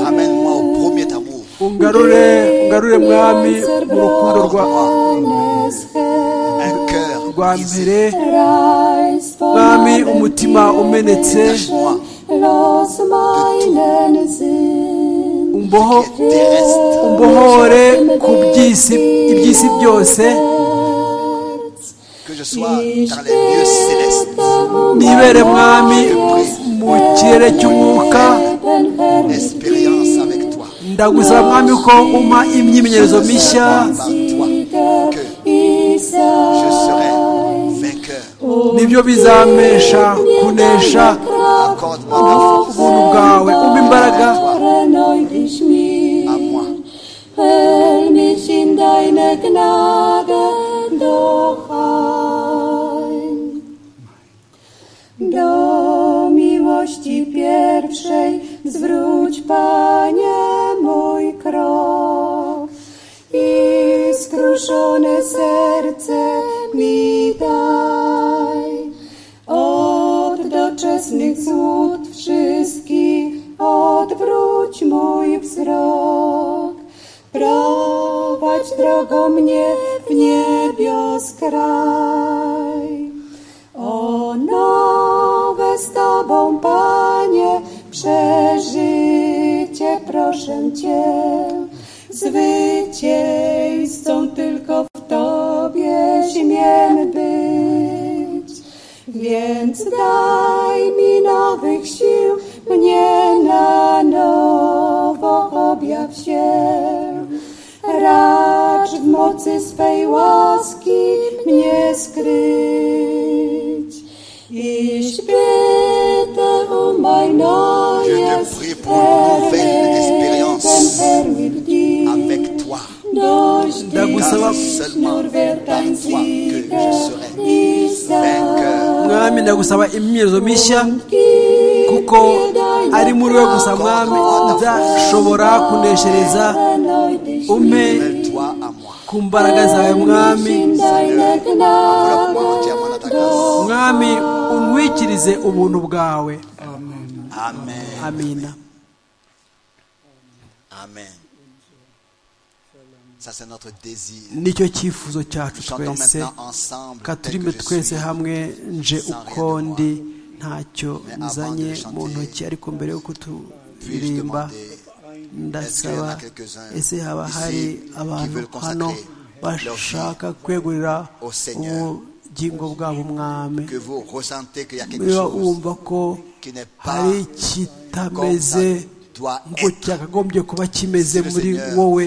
Ramène-moi au premier amour. ungarure ungarure mwami mu rukundo rwa Un cœur rwa brisé. mbere mwami umutima umenetse Lâche-moi. Los meinen Sinn. umboho Terrestre. umbohore ku by'isi iby'isi byose Que je sois dans les lieux célestes. nibere mwami mu kirere cy'umwuka Expérience avec toi. ndagusaba mwami ko umpa imyimenyerezo mishya Par toi. Je serai vainqueur. nibyo bizampesha kunesha Accorde-moi ta force ubuntu bwawe umpa imbaraga Erneu dich à mir, moi. hör mich in deine Gnade doch ein. Do miłości pierwszej zwróć, Panie, mój krok i skruszone serce mi daj. Od doczesnych cud wszystkich odwróć mój wzrok. Prowadź drogą mnie w niebios kraj. O nowe z Tobą, Panie, przeżycie, proszę Cię. Zwycięzcą tylko w Tobie śmiem być. Więc daj mi nowych sił, mnie na nowo objaw się. Racz w mocy swej łaski mnie skryć. Ich bitte um ein neues Je te prie pour une nouvelle expérience Erleben, permit Avec dir. toi. Durch Ndagusaba dich nur wird dein par toi que Sieger je serai ich sein. vainqueur. mwami ndagusaba imyimenyerezo mishya Gib kuko mir deine ari muri we gusa Kraft, mwami Gott, nzashobora kuneshereza erneut dich umpe Mêle-toi à moi. ku mbaraga zawe mwami in deine Gnade Développe-moi entièrement dans ta grâce. mwami untwikirize ubuntu bwawe Amen. amina Amen. Ça, c'est notre désir. nicyo cyifuzo cyacu Chantons twese maintenant ensemble. ka tel turime que je twese suis. hamwe nje uko ndi ntacyo nzanye mu ntoki ariko mbere y'uko Puis-je turirimba demander ndasaba ese haba hari abantu hano bashaka kwegurira ubugingo bwabo umwami que vous ressentez qu'il y a quelque niba chose wumva ko qui n'est pas hari ikitameze nk'uko cyakagombye kuba kimeze muri wowe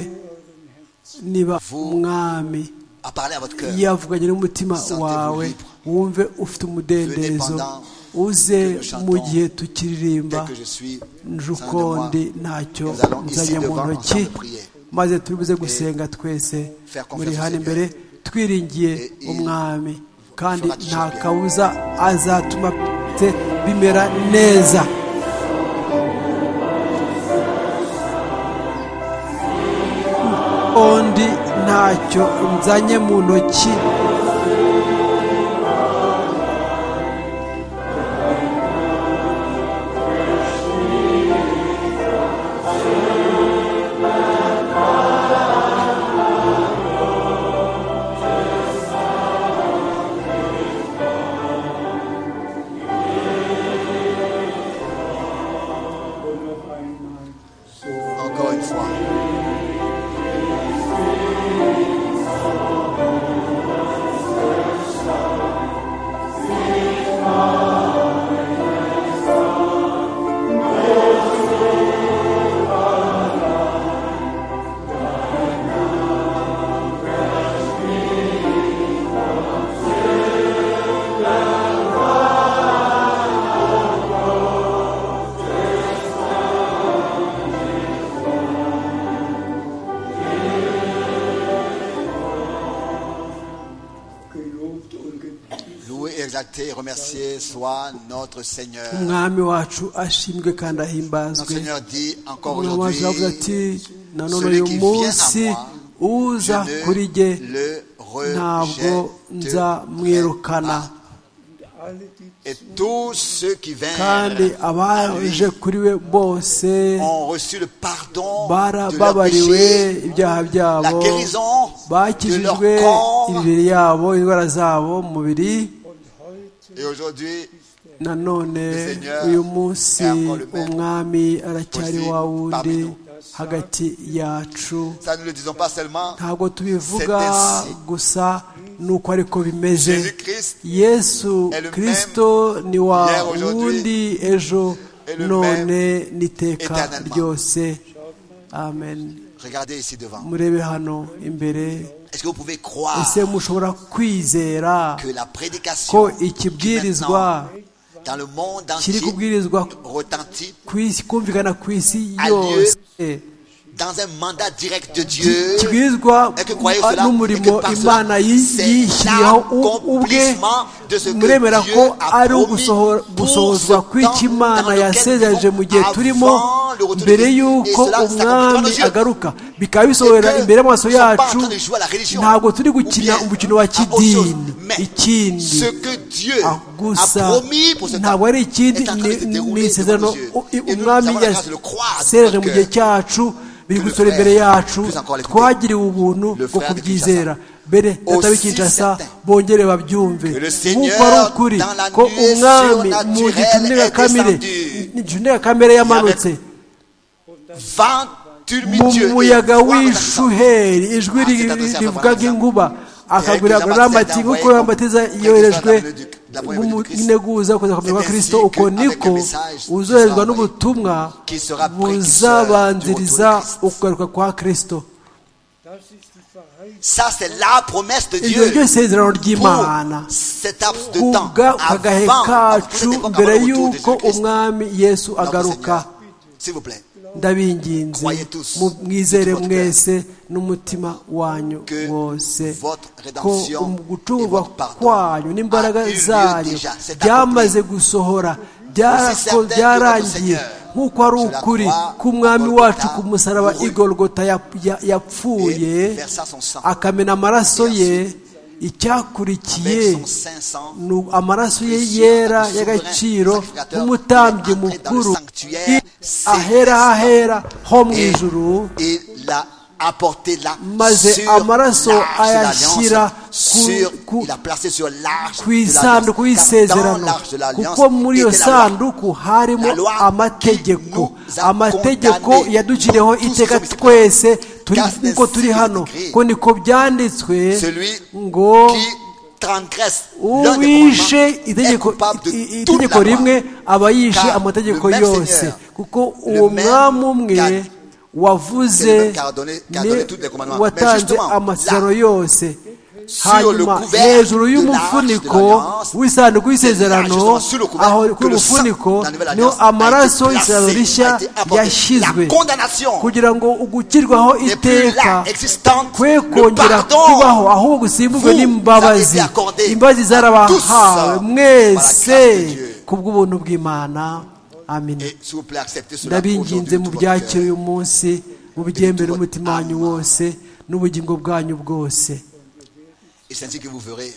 niba umwami à parler à votre cœur. yavuganye n'umutima wawe wumve ufite umudendezo uze mu gihe tukiririmba Tel que je suis, njuko ndi ntacyo nous allons ici nzanye mu devant ntoki ensemble prier. maze turibuze gusenga twese muri hano imbere twiringiye umwami kandi nta kabuza azatuma te bimera neza undi ntacyo nzanye mu ntoki Encore une fois. Loué, exalté et remercié soit notre Seigneur. umwami wacu ashimwe kandi Notre ahimbazwe Seigneur dit encore umwami wacu aujourd'hui, aravuga ati nanone celui uyu qui munsi vient à moi, je uza kuri jye ne le ntabwo rejette nzamwirukana pas. Et tous ceux qui kandi vinrent abaje kuri we bose ont reçu le pardon de leurs barababariwe péchés, ibyaha la byabo guérison de leur bakijijwe corps. imibiri yabo indwara zabo mu mubiri Et aujourd'hui, nanone Le Seigneur uyu munsi est encore le même. umwami aracyari Aussi wa wundi parmi nous. hagati yacu ça ne le disons pas seulement, ntabwo tubivuga C'est ainsi. gusa ni uko ariko bimeze Jésus-Christ yesu est le kirisito ni wa hier, aujourd'hui, wundi ejo et le none n'iteka éternellement. ryose amen regardez ici devant. murebe hano imbere Est-ce que vous pouvez croire ese mushobora kwizera que la ko prédication qui ikibwirizwa maintenant, dans le monde kiri entier kubwirizwa retentit ku isi kumvikana ku isi Adieu. yose dans un mandat direct de Dieu kibwirizwa et que croyez cela, et n'umurimo que par imana cela, yi- c'est yishyiriyeho u- ubwe l'accomplissement de ce muremera que ko Dieu a ari promis ugusohora- pour ce gusohozwa kw'icyo temps imana dans lequel yasezereje mu gihe nous turimo avons le retour de mbere Christ. y'uko Et cela, ça complète umwami nos yeux. agaruka bikaba bisohorera imbere y'amaso nous sommes pas yacu en train de jouer à la religion. ntabwo turi Ou gukina bien umukino wa à autre chose. kidini Mais ikindi ce que Dieu Ah, a gusa promis pour ce temps ntabwo ari ikindi est en train de se ni- dérouler ni isezerano devant nos yeux. u- i- Et nous, nous umwami avons la grâce de le croire de yasezereje mu notre gihe cœur. cyacu biri Que le gusora frère imbere yacu puisse encore l'écouter. twagiriwe ubuntu Le bwo frère de kubyizera Kinshasa. mbere Aussi datawe kinshasa certain. bongere babyumve Que le nk'uko ari Seigneur, ukuri dans la ko nuée umwami mu surnaturelle gicu ndengakamere est descendu. igicu ndengakamere yamanutse Vent mu tumultueux et muyaga froid retentissant. w'ishuheri ijwi Ah, c'est adressé à rivuga Abraham. nk'inkuba akaguragura Abraham n'amati Zedda, nk'uko ouais, yambatiza comme- yoherejwe comme- comme- comme- nk'umuneguza kuza kumenya kwa C'est kirisito ainsi que uko avec niko le message qui uzoherezwa sera n'ubutumwa qui sera précurseur du buzabanziriza retour de Christ. ukugaruka kwa kirisito Ça, c'est la promesse de iryo ryo Dieu. isezerano ry'imana Pour cet laps de temps, kubwa kagahe avant, kacu mbere y'uko Christ, umwami yesu notre agaruka Seigneur, s'il vous plaît, ndabinginze Croyez tous, mu- mwizere dites votre mwese n'umutima wanyu que wose votre ko rédemption um- et gucungurwa votre pardon kwanyu n'imbaraga a eu lieu zanyu déjà, c'est byamaze gusohora Aussi certain byarako- que votre byarangiye Seigneur, nk'uko ari je la ukuri crois, k'umwami Golgotha wacu ku musaraba mourut. igorogota yapfuye Et versa son sang. akamena amaraso Et ye avec icyakurikiye son 500 ni amaraso ye précieux, yera souverain y'agaciro sacrificateur, nk'umutambyi il est entré dans le mukuru sanctuaire, i- c'est ahera restant. ahera ho mu et ijuru il a apporté là maze sur amaraso l'arche de ayashyira l'alliance ku- sur ku- il a placé sur l'arche ku de isanduku l'alliance car dans y'isezerano l'arche de l'alliance kuko muri iyo était la loi. sanduku harimo La loi qui amategeko nous a amategeko condamnés. yaduciriyeho Tous iteka sommes ici. twese turi Car c'est nk'uko turi ainsi hano écrit. ko niko byanditswe celui ngo qui transgresse l'un des commandements uwishe est itegeko coupable de i- i- toute la itegeko loi. rimwe aba yishe Car amategeko le même yose Seigneur, kuko le uwo même mwami umwe qu'a- c'est le wavuze même qu'a donné- qu'a ni donné tous les commandements. Mais watanze justement, amasezerano là, yose sur le hanyuma couvert hejuru de y'umufuniko l'arche de w'isanduku C'est là, justement, y'isezerano sur le couvert, aho que ku le sang de mufuniko la nouvelle niho alliance a été amaraso placé, y'isezerano a rishya été apporté. yashyizwe La condamnation kugira ngo ugukirwaho n'est plus là, iteka existante. kwe Le kongera pardon kubaho ahubwo gusimbuzwa vous avez n'imbabazi été accordé imbabazi zarabahawe tous mwese par la grâce de Dieu. kubw'ubuntu bw'imana amin Et s'il vous plaît, acceptez cela ndabinginze aujourd'hui de mu tout votre byakire cœur. uyu munsi mu byemere votre umutima wanyu âme. wose n'ubugingo bwanyu bwose Et c'est ainsi que vous verrez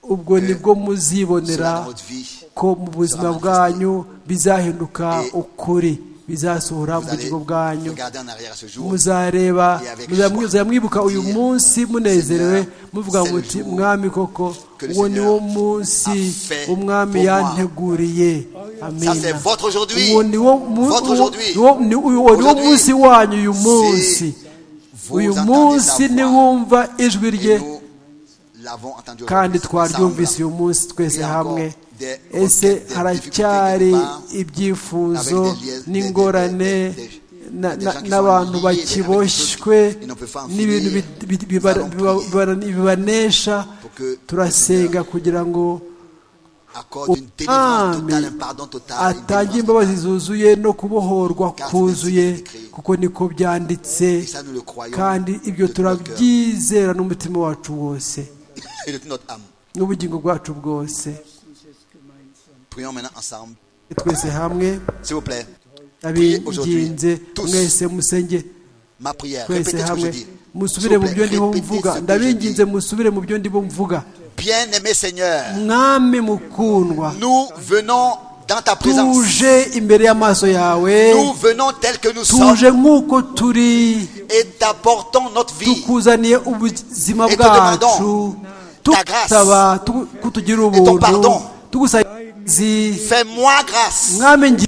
ubwo nibwo cela muzibonera dans votre vie. ko mu buzima bwanyu bizahinduka ukuri bizasohora mu Vous allez bugingo bwanyu regarder en arrière à ce jour. muzareba Et avec muzamwi- joie. muzamwibuka uyu Dire, munsi munezerewe Seigneur, muvuga c'est le muti jour mwami koko que le uwo ni Seigneur wo munsi a fait umwami pour moi." yanteguriye Ça, c'est amina votre aujourd'hui. uwo ni wo mu- Votre uwo- aujourd'hui. uwo- ni- uwo ni wo Aujourd'hui, munsi wanyu uyu munsi Si vous uyu entendez munsi sa voix, niwumva ijwi et rye nous l'avons entendu kandi aujourd'hui twaryumvise ensemble. uyu munsi twese Il y a hamwe encore des ese requêtes, des haracyari difficultés quelque part, ibyifuzo avec des liens- des- n'ingorane des- des- des- na- des na- gens qui n'abantu sont liés avec bakiboshywe quelque chose, ils ne peuvent pas en n'ibintu finir. bi- bi- biba- Nous allons biba- prier. biba- bibanesha Pour que le turasenga kugira ngo accorde une délivrance Umwami totale, un pardon total. une atange délivrance imbabazi totale. zuzuye no kubohorwa Car kuzuye c'est ainsi écrit. kuko niko byanditse Et ça, nous le croyons kandi de ibyo tout notre cœur. turabyizera n'umutima wacu wose Et de toute notre âme. n'ubugingo bwacu bwose Prions maintenant ensemble. twese hamwe S'il vous plaît. abinginze mwese musenge Ma prière. twese Répétez ce que je hamwe dis. S'il musubire vous plaît, mu byo ndiho répétez mvuga ce que je ndabinginze dis. musubire mu byo ndiho mvuga Bien-aimé Seigneur, mwami mukundwa nous venons dans ta présence. tuje imbere y'amaso yawe Nous venons tels que nous sommes tuje nk'uko turi et t'apportons notre vie. tukuzaniye ubuzima Et te bwacu ta grâce. tugusaba tugu- kutugira ubuntu pardon. tugusazi Fais-moi grâce. mwami ngi-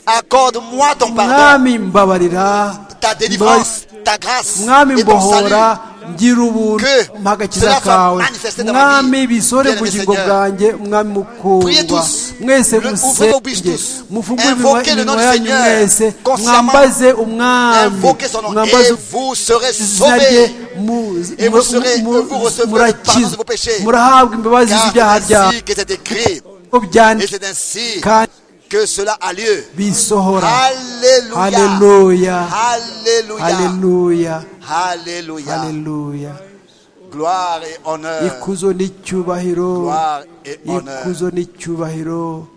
Accorde-moi ton pardon, mwami mbabarira ta délivrance, ta grâce mwami et ton salut. mbohora ngira ubuntu Que mpagakiza cela soit kawe manifesté dans ma vie. mwami bisore Bien-aimé bugingo Seigneur. bwanjye mwami Priez mukundwa tous. mwese Le- ouvrez vos bouches musenge tous. mufungure iminwa- Invoquez le nom iminwa du yanyu Seigneur mwese consciemment. mwambaze umwami Invoquez son nom mwambaze et vous serez muzajye sauvés. mu- Et vous serez- mu- vous recevrez pardon de vos péchés. murahabwa imbabazi Car z'ibyaha c'est byawe ainsi que c'est écrit et byanditse c'est ainsi kandi que cela a lieu. bisohora Alléluia. haleluya Alléluia. haleluya Alléluia. haleluya Gloire et honneur. ikuzo n'icyubahiro Gloire et honneur. ikuzo n'icyubahiro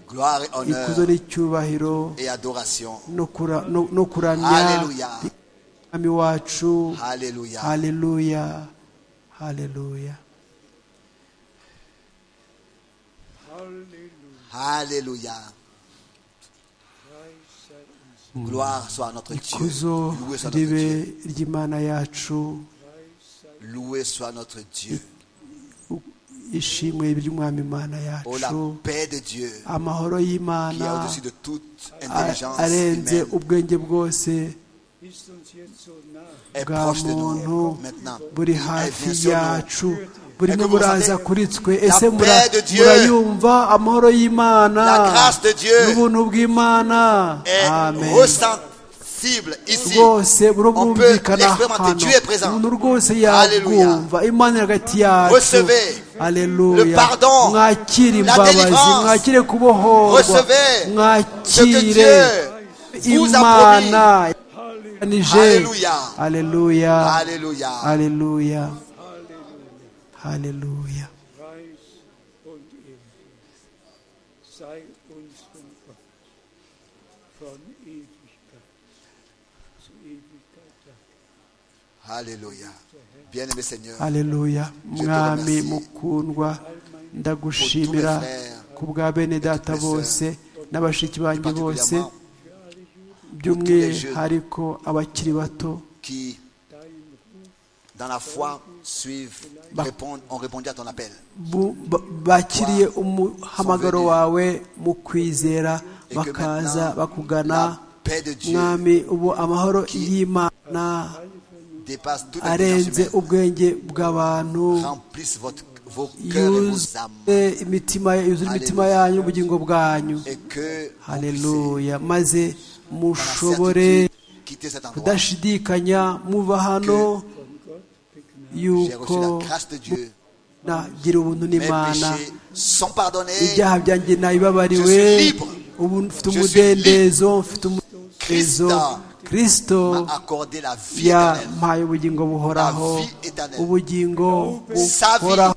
Gloire et ikuzo honneur n'icyubahiro et adoration. no kura- no- no kuramya Alléluia. mwami wacu Alléluia. haleluya haleluya Alléluia. Gloire soit à notre Dieu. ikuzo Loué soit notre Dieu. ribe ry'imana yacu Loué soit notre Dieu. ishimwe ry'umwami imana Oh, la yacu paix de Dieu amahoro qui est y'imana au-dessus de toute a- intelligence arenze humaine ubwenge bwose Ist uns jetzt so nah. est bwa proche de nous muntu maintenant. buri Elle hafi vient sur nous. yacu burimo buraza kuri twe ese La mura- paix de Dieu. murayumva amahoro y'imana La grâce de Dieu. n'ubuntu bw'imana Est amen ressensible ici. rwose On peut burumvikana l'expérimenter. Dieu est présent. umuntu rwose Alléluia. yabwumva imana iri hagati yacu Recevez le aleluya pardon, mwakire la imbabazi délivrance. mwakire kubohorwa Recevez Ce que mwakire Dieu vous a promis. imana yatanije Alléluia. aleluya Alléluia. Haleluya. Haleluya. Reich und ewig. Sei uns von Gott von Ewigkeit zu Ewigkeit. Dank. Alléluia. Bien-aimé Seigneur, Haleluya. Mwami mukundwa ndagushimira ku bwa bene data bose n'abashiki banjye bose particulièrement by'umwihariko abakiri bato qui, dans la foi, suivent, répondent, ont répondu à ton appel. bu- ba- bakiriye umuhamagaro wawe mu kwizera Et que bakaza maintenant, bakugana la paix de Dieu mwami ubu amahoro y'imana dépasse toute intelligence arenze humaine. ubwenge bw'abantu Remplisse votre, vos cœurs et vos âmes. yuzuze imitima yuzuze imitima yanyu ubugingo bwanyu Et que vous haleluya maze puissiez, mushobore dans la certitude, quitter cet endroit. kudashidikanya muva hano J'ai yuko reçu la grâce de Dieu. nagira ubuntu Mes n'imana péchés sont pardonnés. ibyaha byanjye nabibabariwe Je suis libre. ubu mfite Je suis umudendezo mfite umudendezo Christa. kirisito M'a accordé la vie éternelle. yampaye ubugingo buhoraho La vie éternelle. ubugingo Sa vie. buhoraho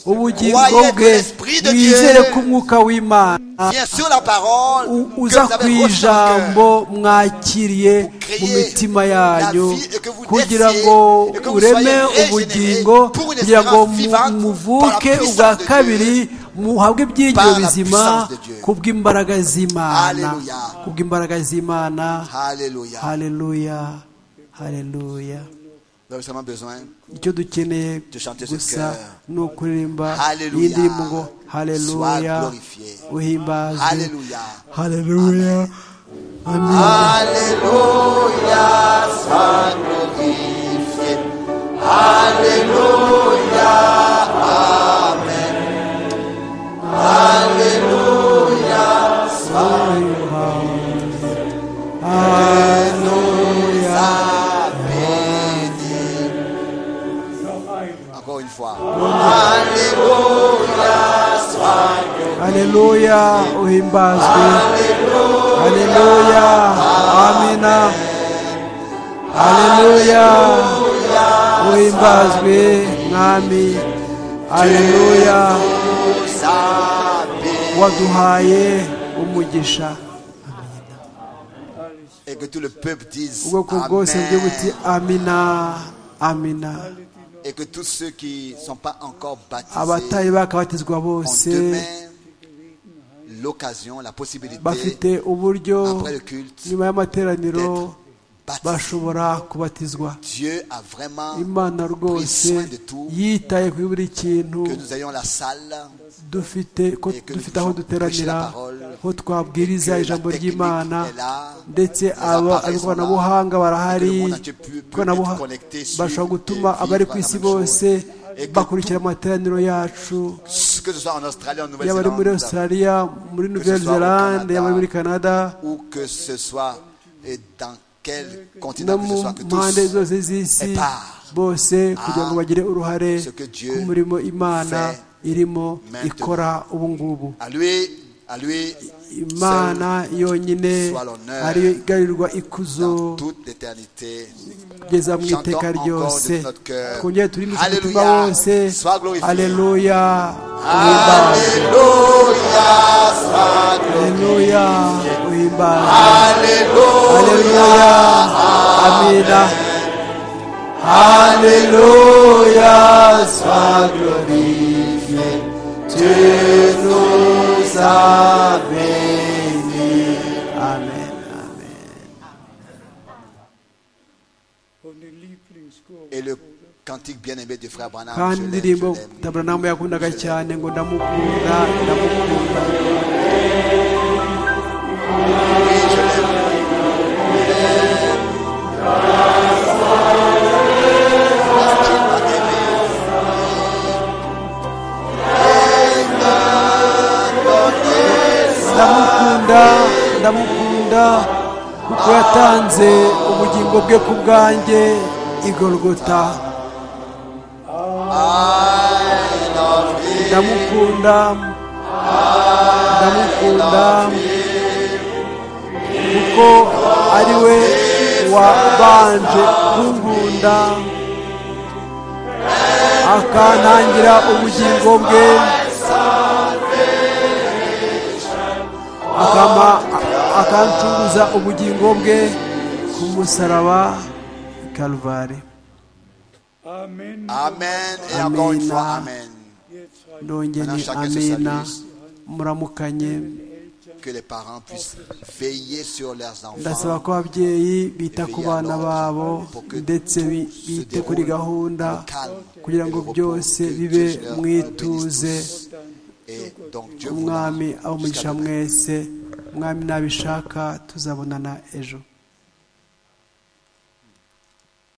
ubugingo Croyez que bwe l'Esprit de mwizere Dieu ko umwuka w'imana Bien sûr, la parole u- que uza vous ku avez reçue dans votre ijambo cœur. mwakiriye créer mu mitima la yanyu vie et que vous kugira naissiez ngo et que vous ureme soyez ubugingo régénérés pour une kugira ngo espérance vivante mu- par la muvuke puissance ubwa de Dieu. kabiri muhabwe ibyiringiro Par la bizima puissance de Dieu. ku bw'imbaraga z'imana Alléluia. ku bw'imbaraga z'imana Alléluia. haleluya haleluya Nous avons seulement besoin icyo dukeneye De chanter ce gusa chœur. ni ukuririmba Hallelujah. iyi ndirimbo ngo haleluya Sois glorifié. uhimbazwe Alléluia. haleluya Alléluia, amen sois glorifié. Alléluia, Amen. Alléluia, sois béni. Encore une fois. Alléluia, sois haleluya uhimbazwe haleluya amina haleluya uhimbazwe mwami haleluya sabe. waduhaye umugisha Et que tout le peuple dise ubwoko bwose bw'igihugu buti Amen. amina amina Et que tous ceux qui ne sont pas encore abataye baptisés bakabatizwa ont bose demain l'occasion, la possibilité bafite uburyo après le culte nyuma y'amateraniro d'être baptisés. bashobora kubatizwa Dieu a vraiment imana rwose yitaye kuri buri kintu que nous ayons la salle, dufite ko Et que dufite nous aho puissions prêcher duteranira la parole, aho twabwiriza que la ijambo technique ry'imana est là, ndetse les aba appareils sont là, abikoranabuhanga barahari et que le monde entier peut- peut ikoranabuha- être connecté sur bashobora et gutuma vivre abari ku la isi même bose chose, et que bakurikira amateraniro yacu que ce soit en Australie, en yaba ari muri Nouvelle-Zélande, australia muri nouvelle soit au zelande yaba ari muri canada ou que ce soit et dans quel no continent que mu ce soit, que mpande tous zose z'isi est part bose kugira ngo bagire uruhare ce que Dieu ku murimo imana fait irimo maintenant. ikora ubu ngubu à lui, à lui, imana yonyine soit l'honneur ariyo igarurirwa seul, ikuzo dans toute l'éternité. kugeza mu Chantons iteka encore de ryose notre cœur. kongera turindutse umutima Alléluia. wose Sois glorifié. aleluya uhimbawe Alléluia, sois aleluya uhimbawe Alléluia. aleluya amina aleluya sois glorifié tu nous as bénis amen amen Et le cantique bien-aimé du frère Branham, kandi je l'aime, je indirimbo l'aime. taburanamu yakundaga cyane ngo ndamukunda ndamukunda ndamukunda ndamukunda kuko yatanze ubugingo bwe ku bwanjye igorogota ndamukunda ndamukunda kuko ari we wabanje kunkunda akantangira ubugingo bwe akama akancuruza ubugingo bwe ku musaraba i karuvare Amen. Amen. Et encore une Amen. fois, Amen. ndongeye ni Chacun se amena salue. muramukanye Que les parents puissent veiller sur leurs ndasaba enfants. ko ababyeyi bita ku bana babo ndetse bi- bite kuri gahunda kugira ngo byose bibe mu ituze Et donc Dieu vous umwami donne abo jusqu'à mugisha demain. mwese umwami nabishaka tuzabonana ejo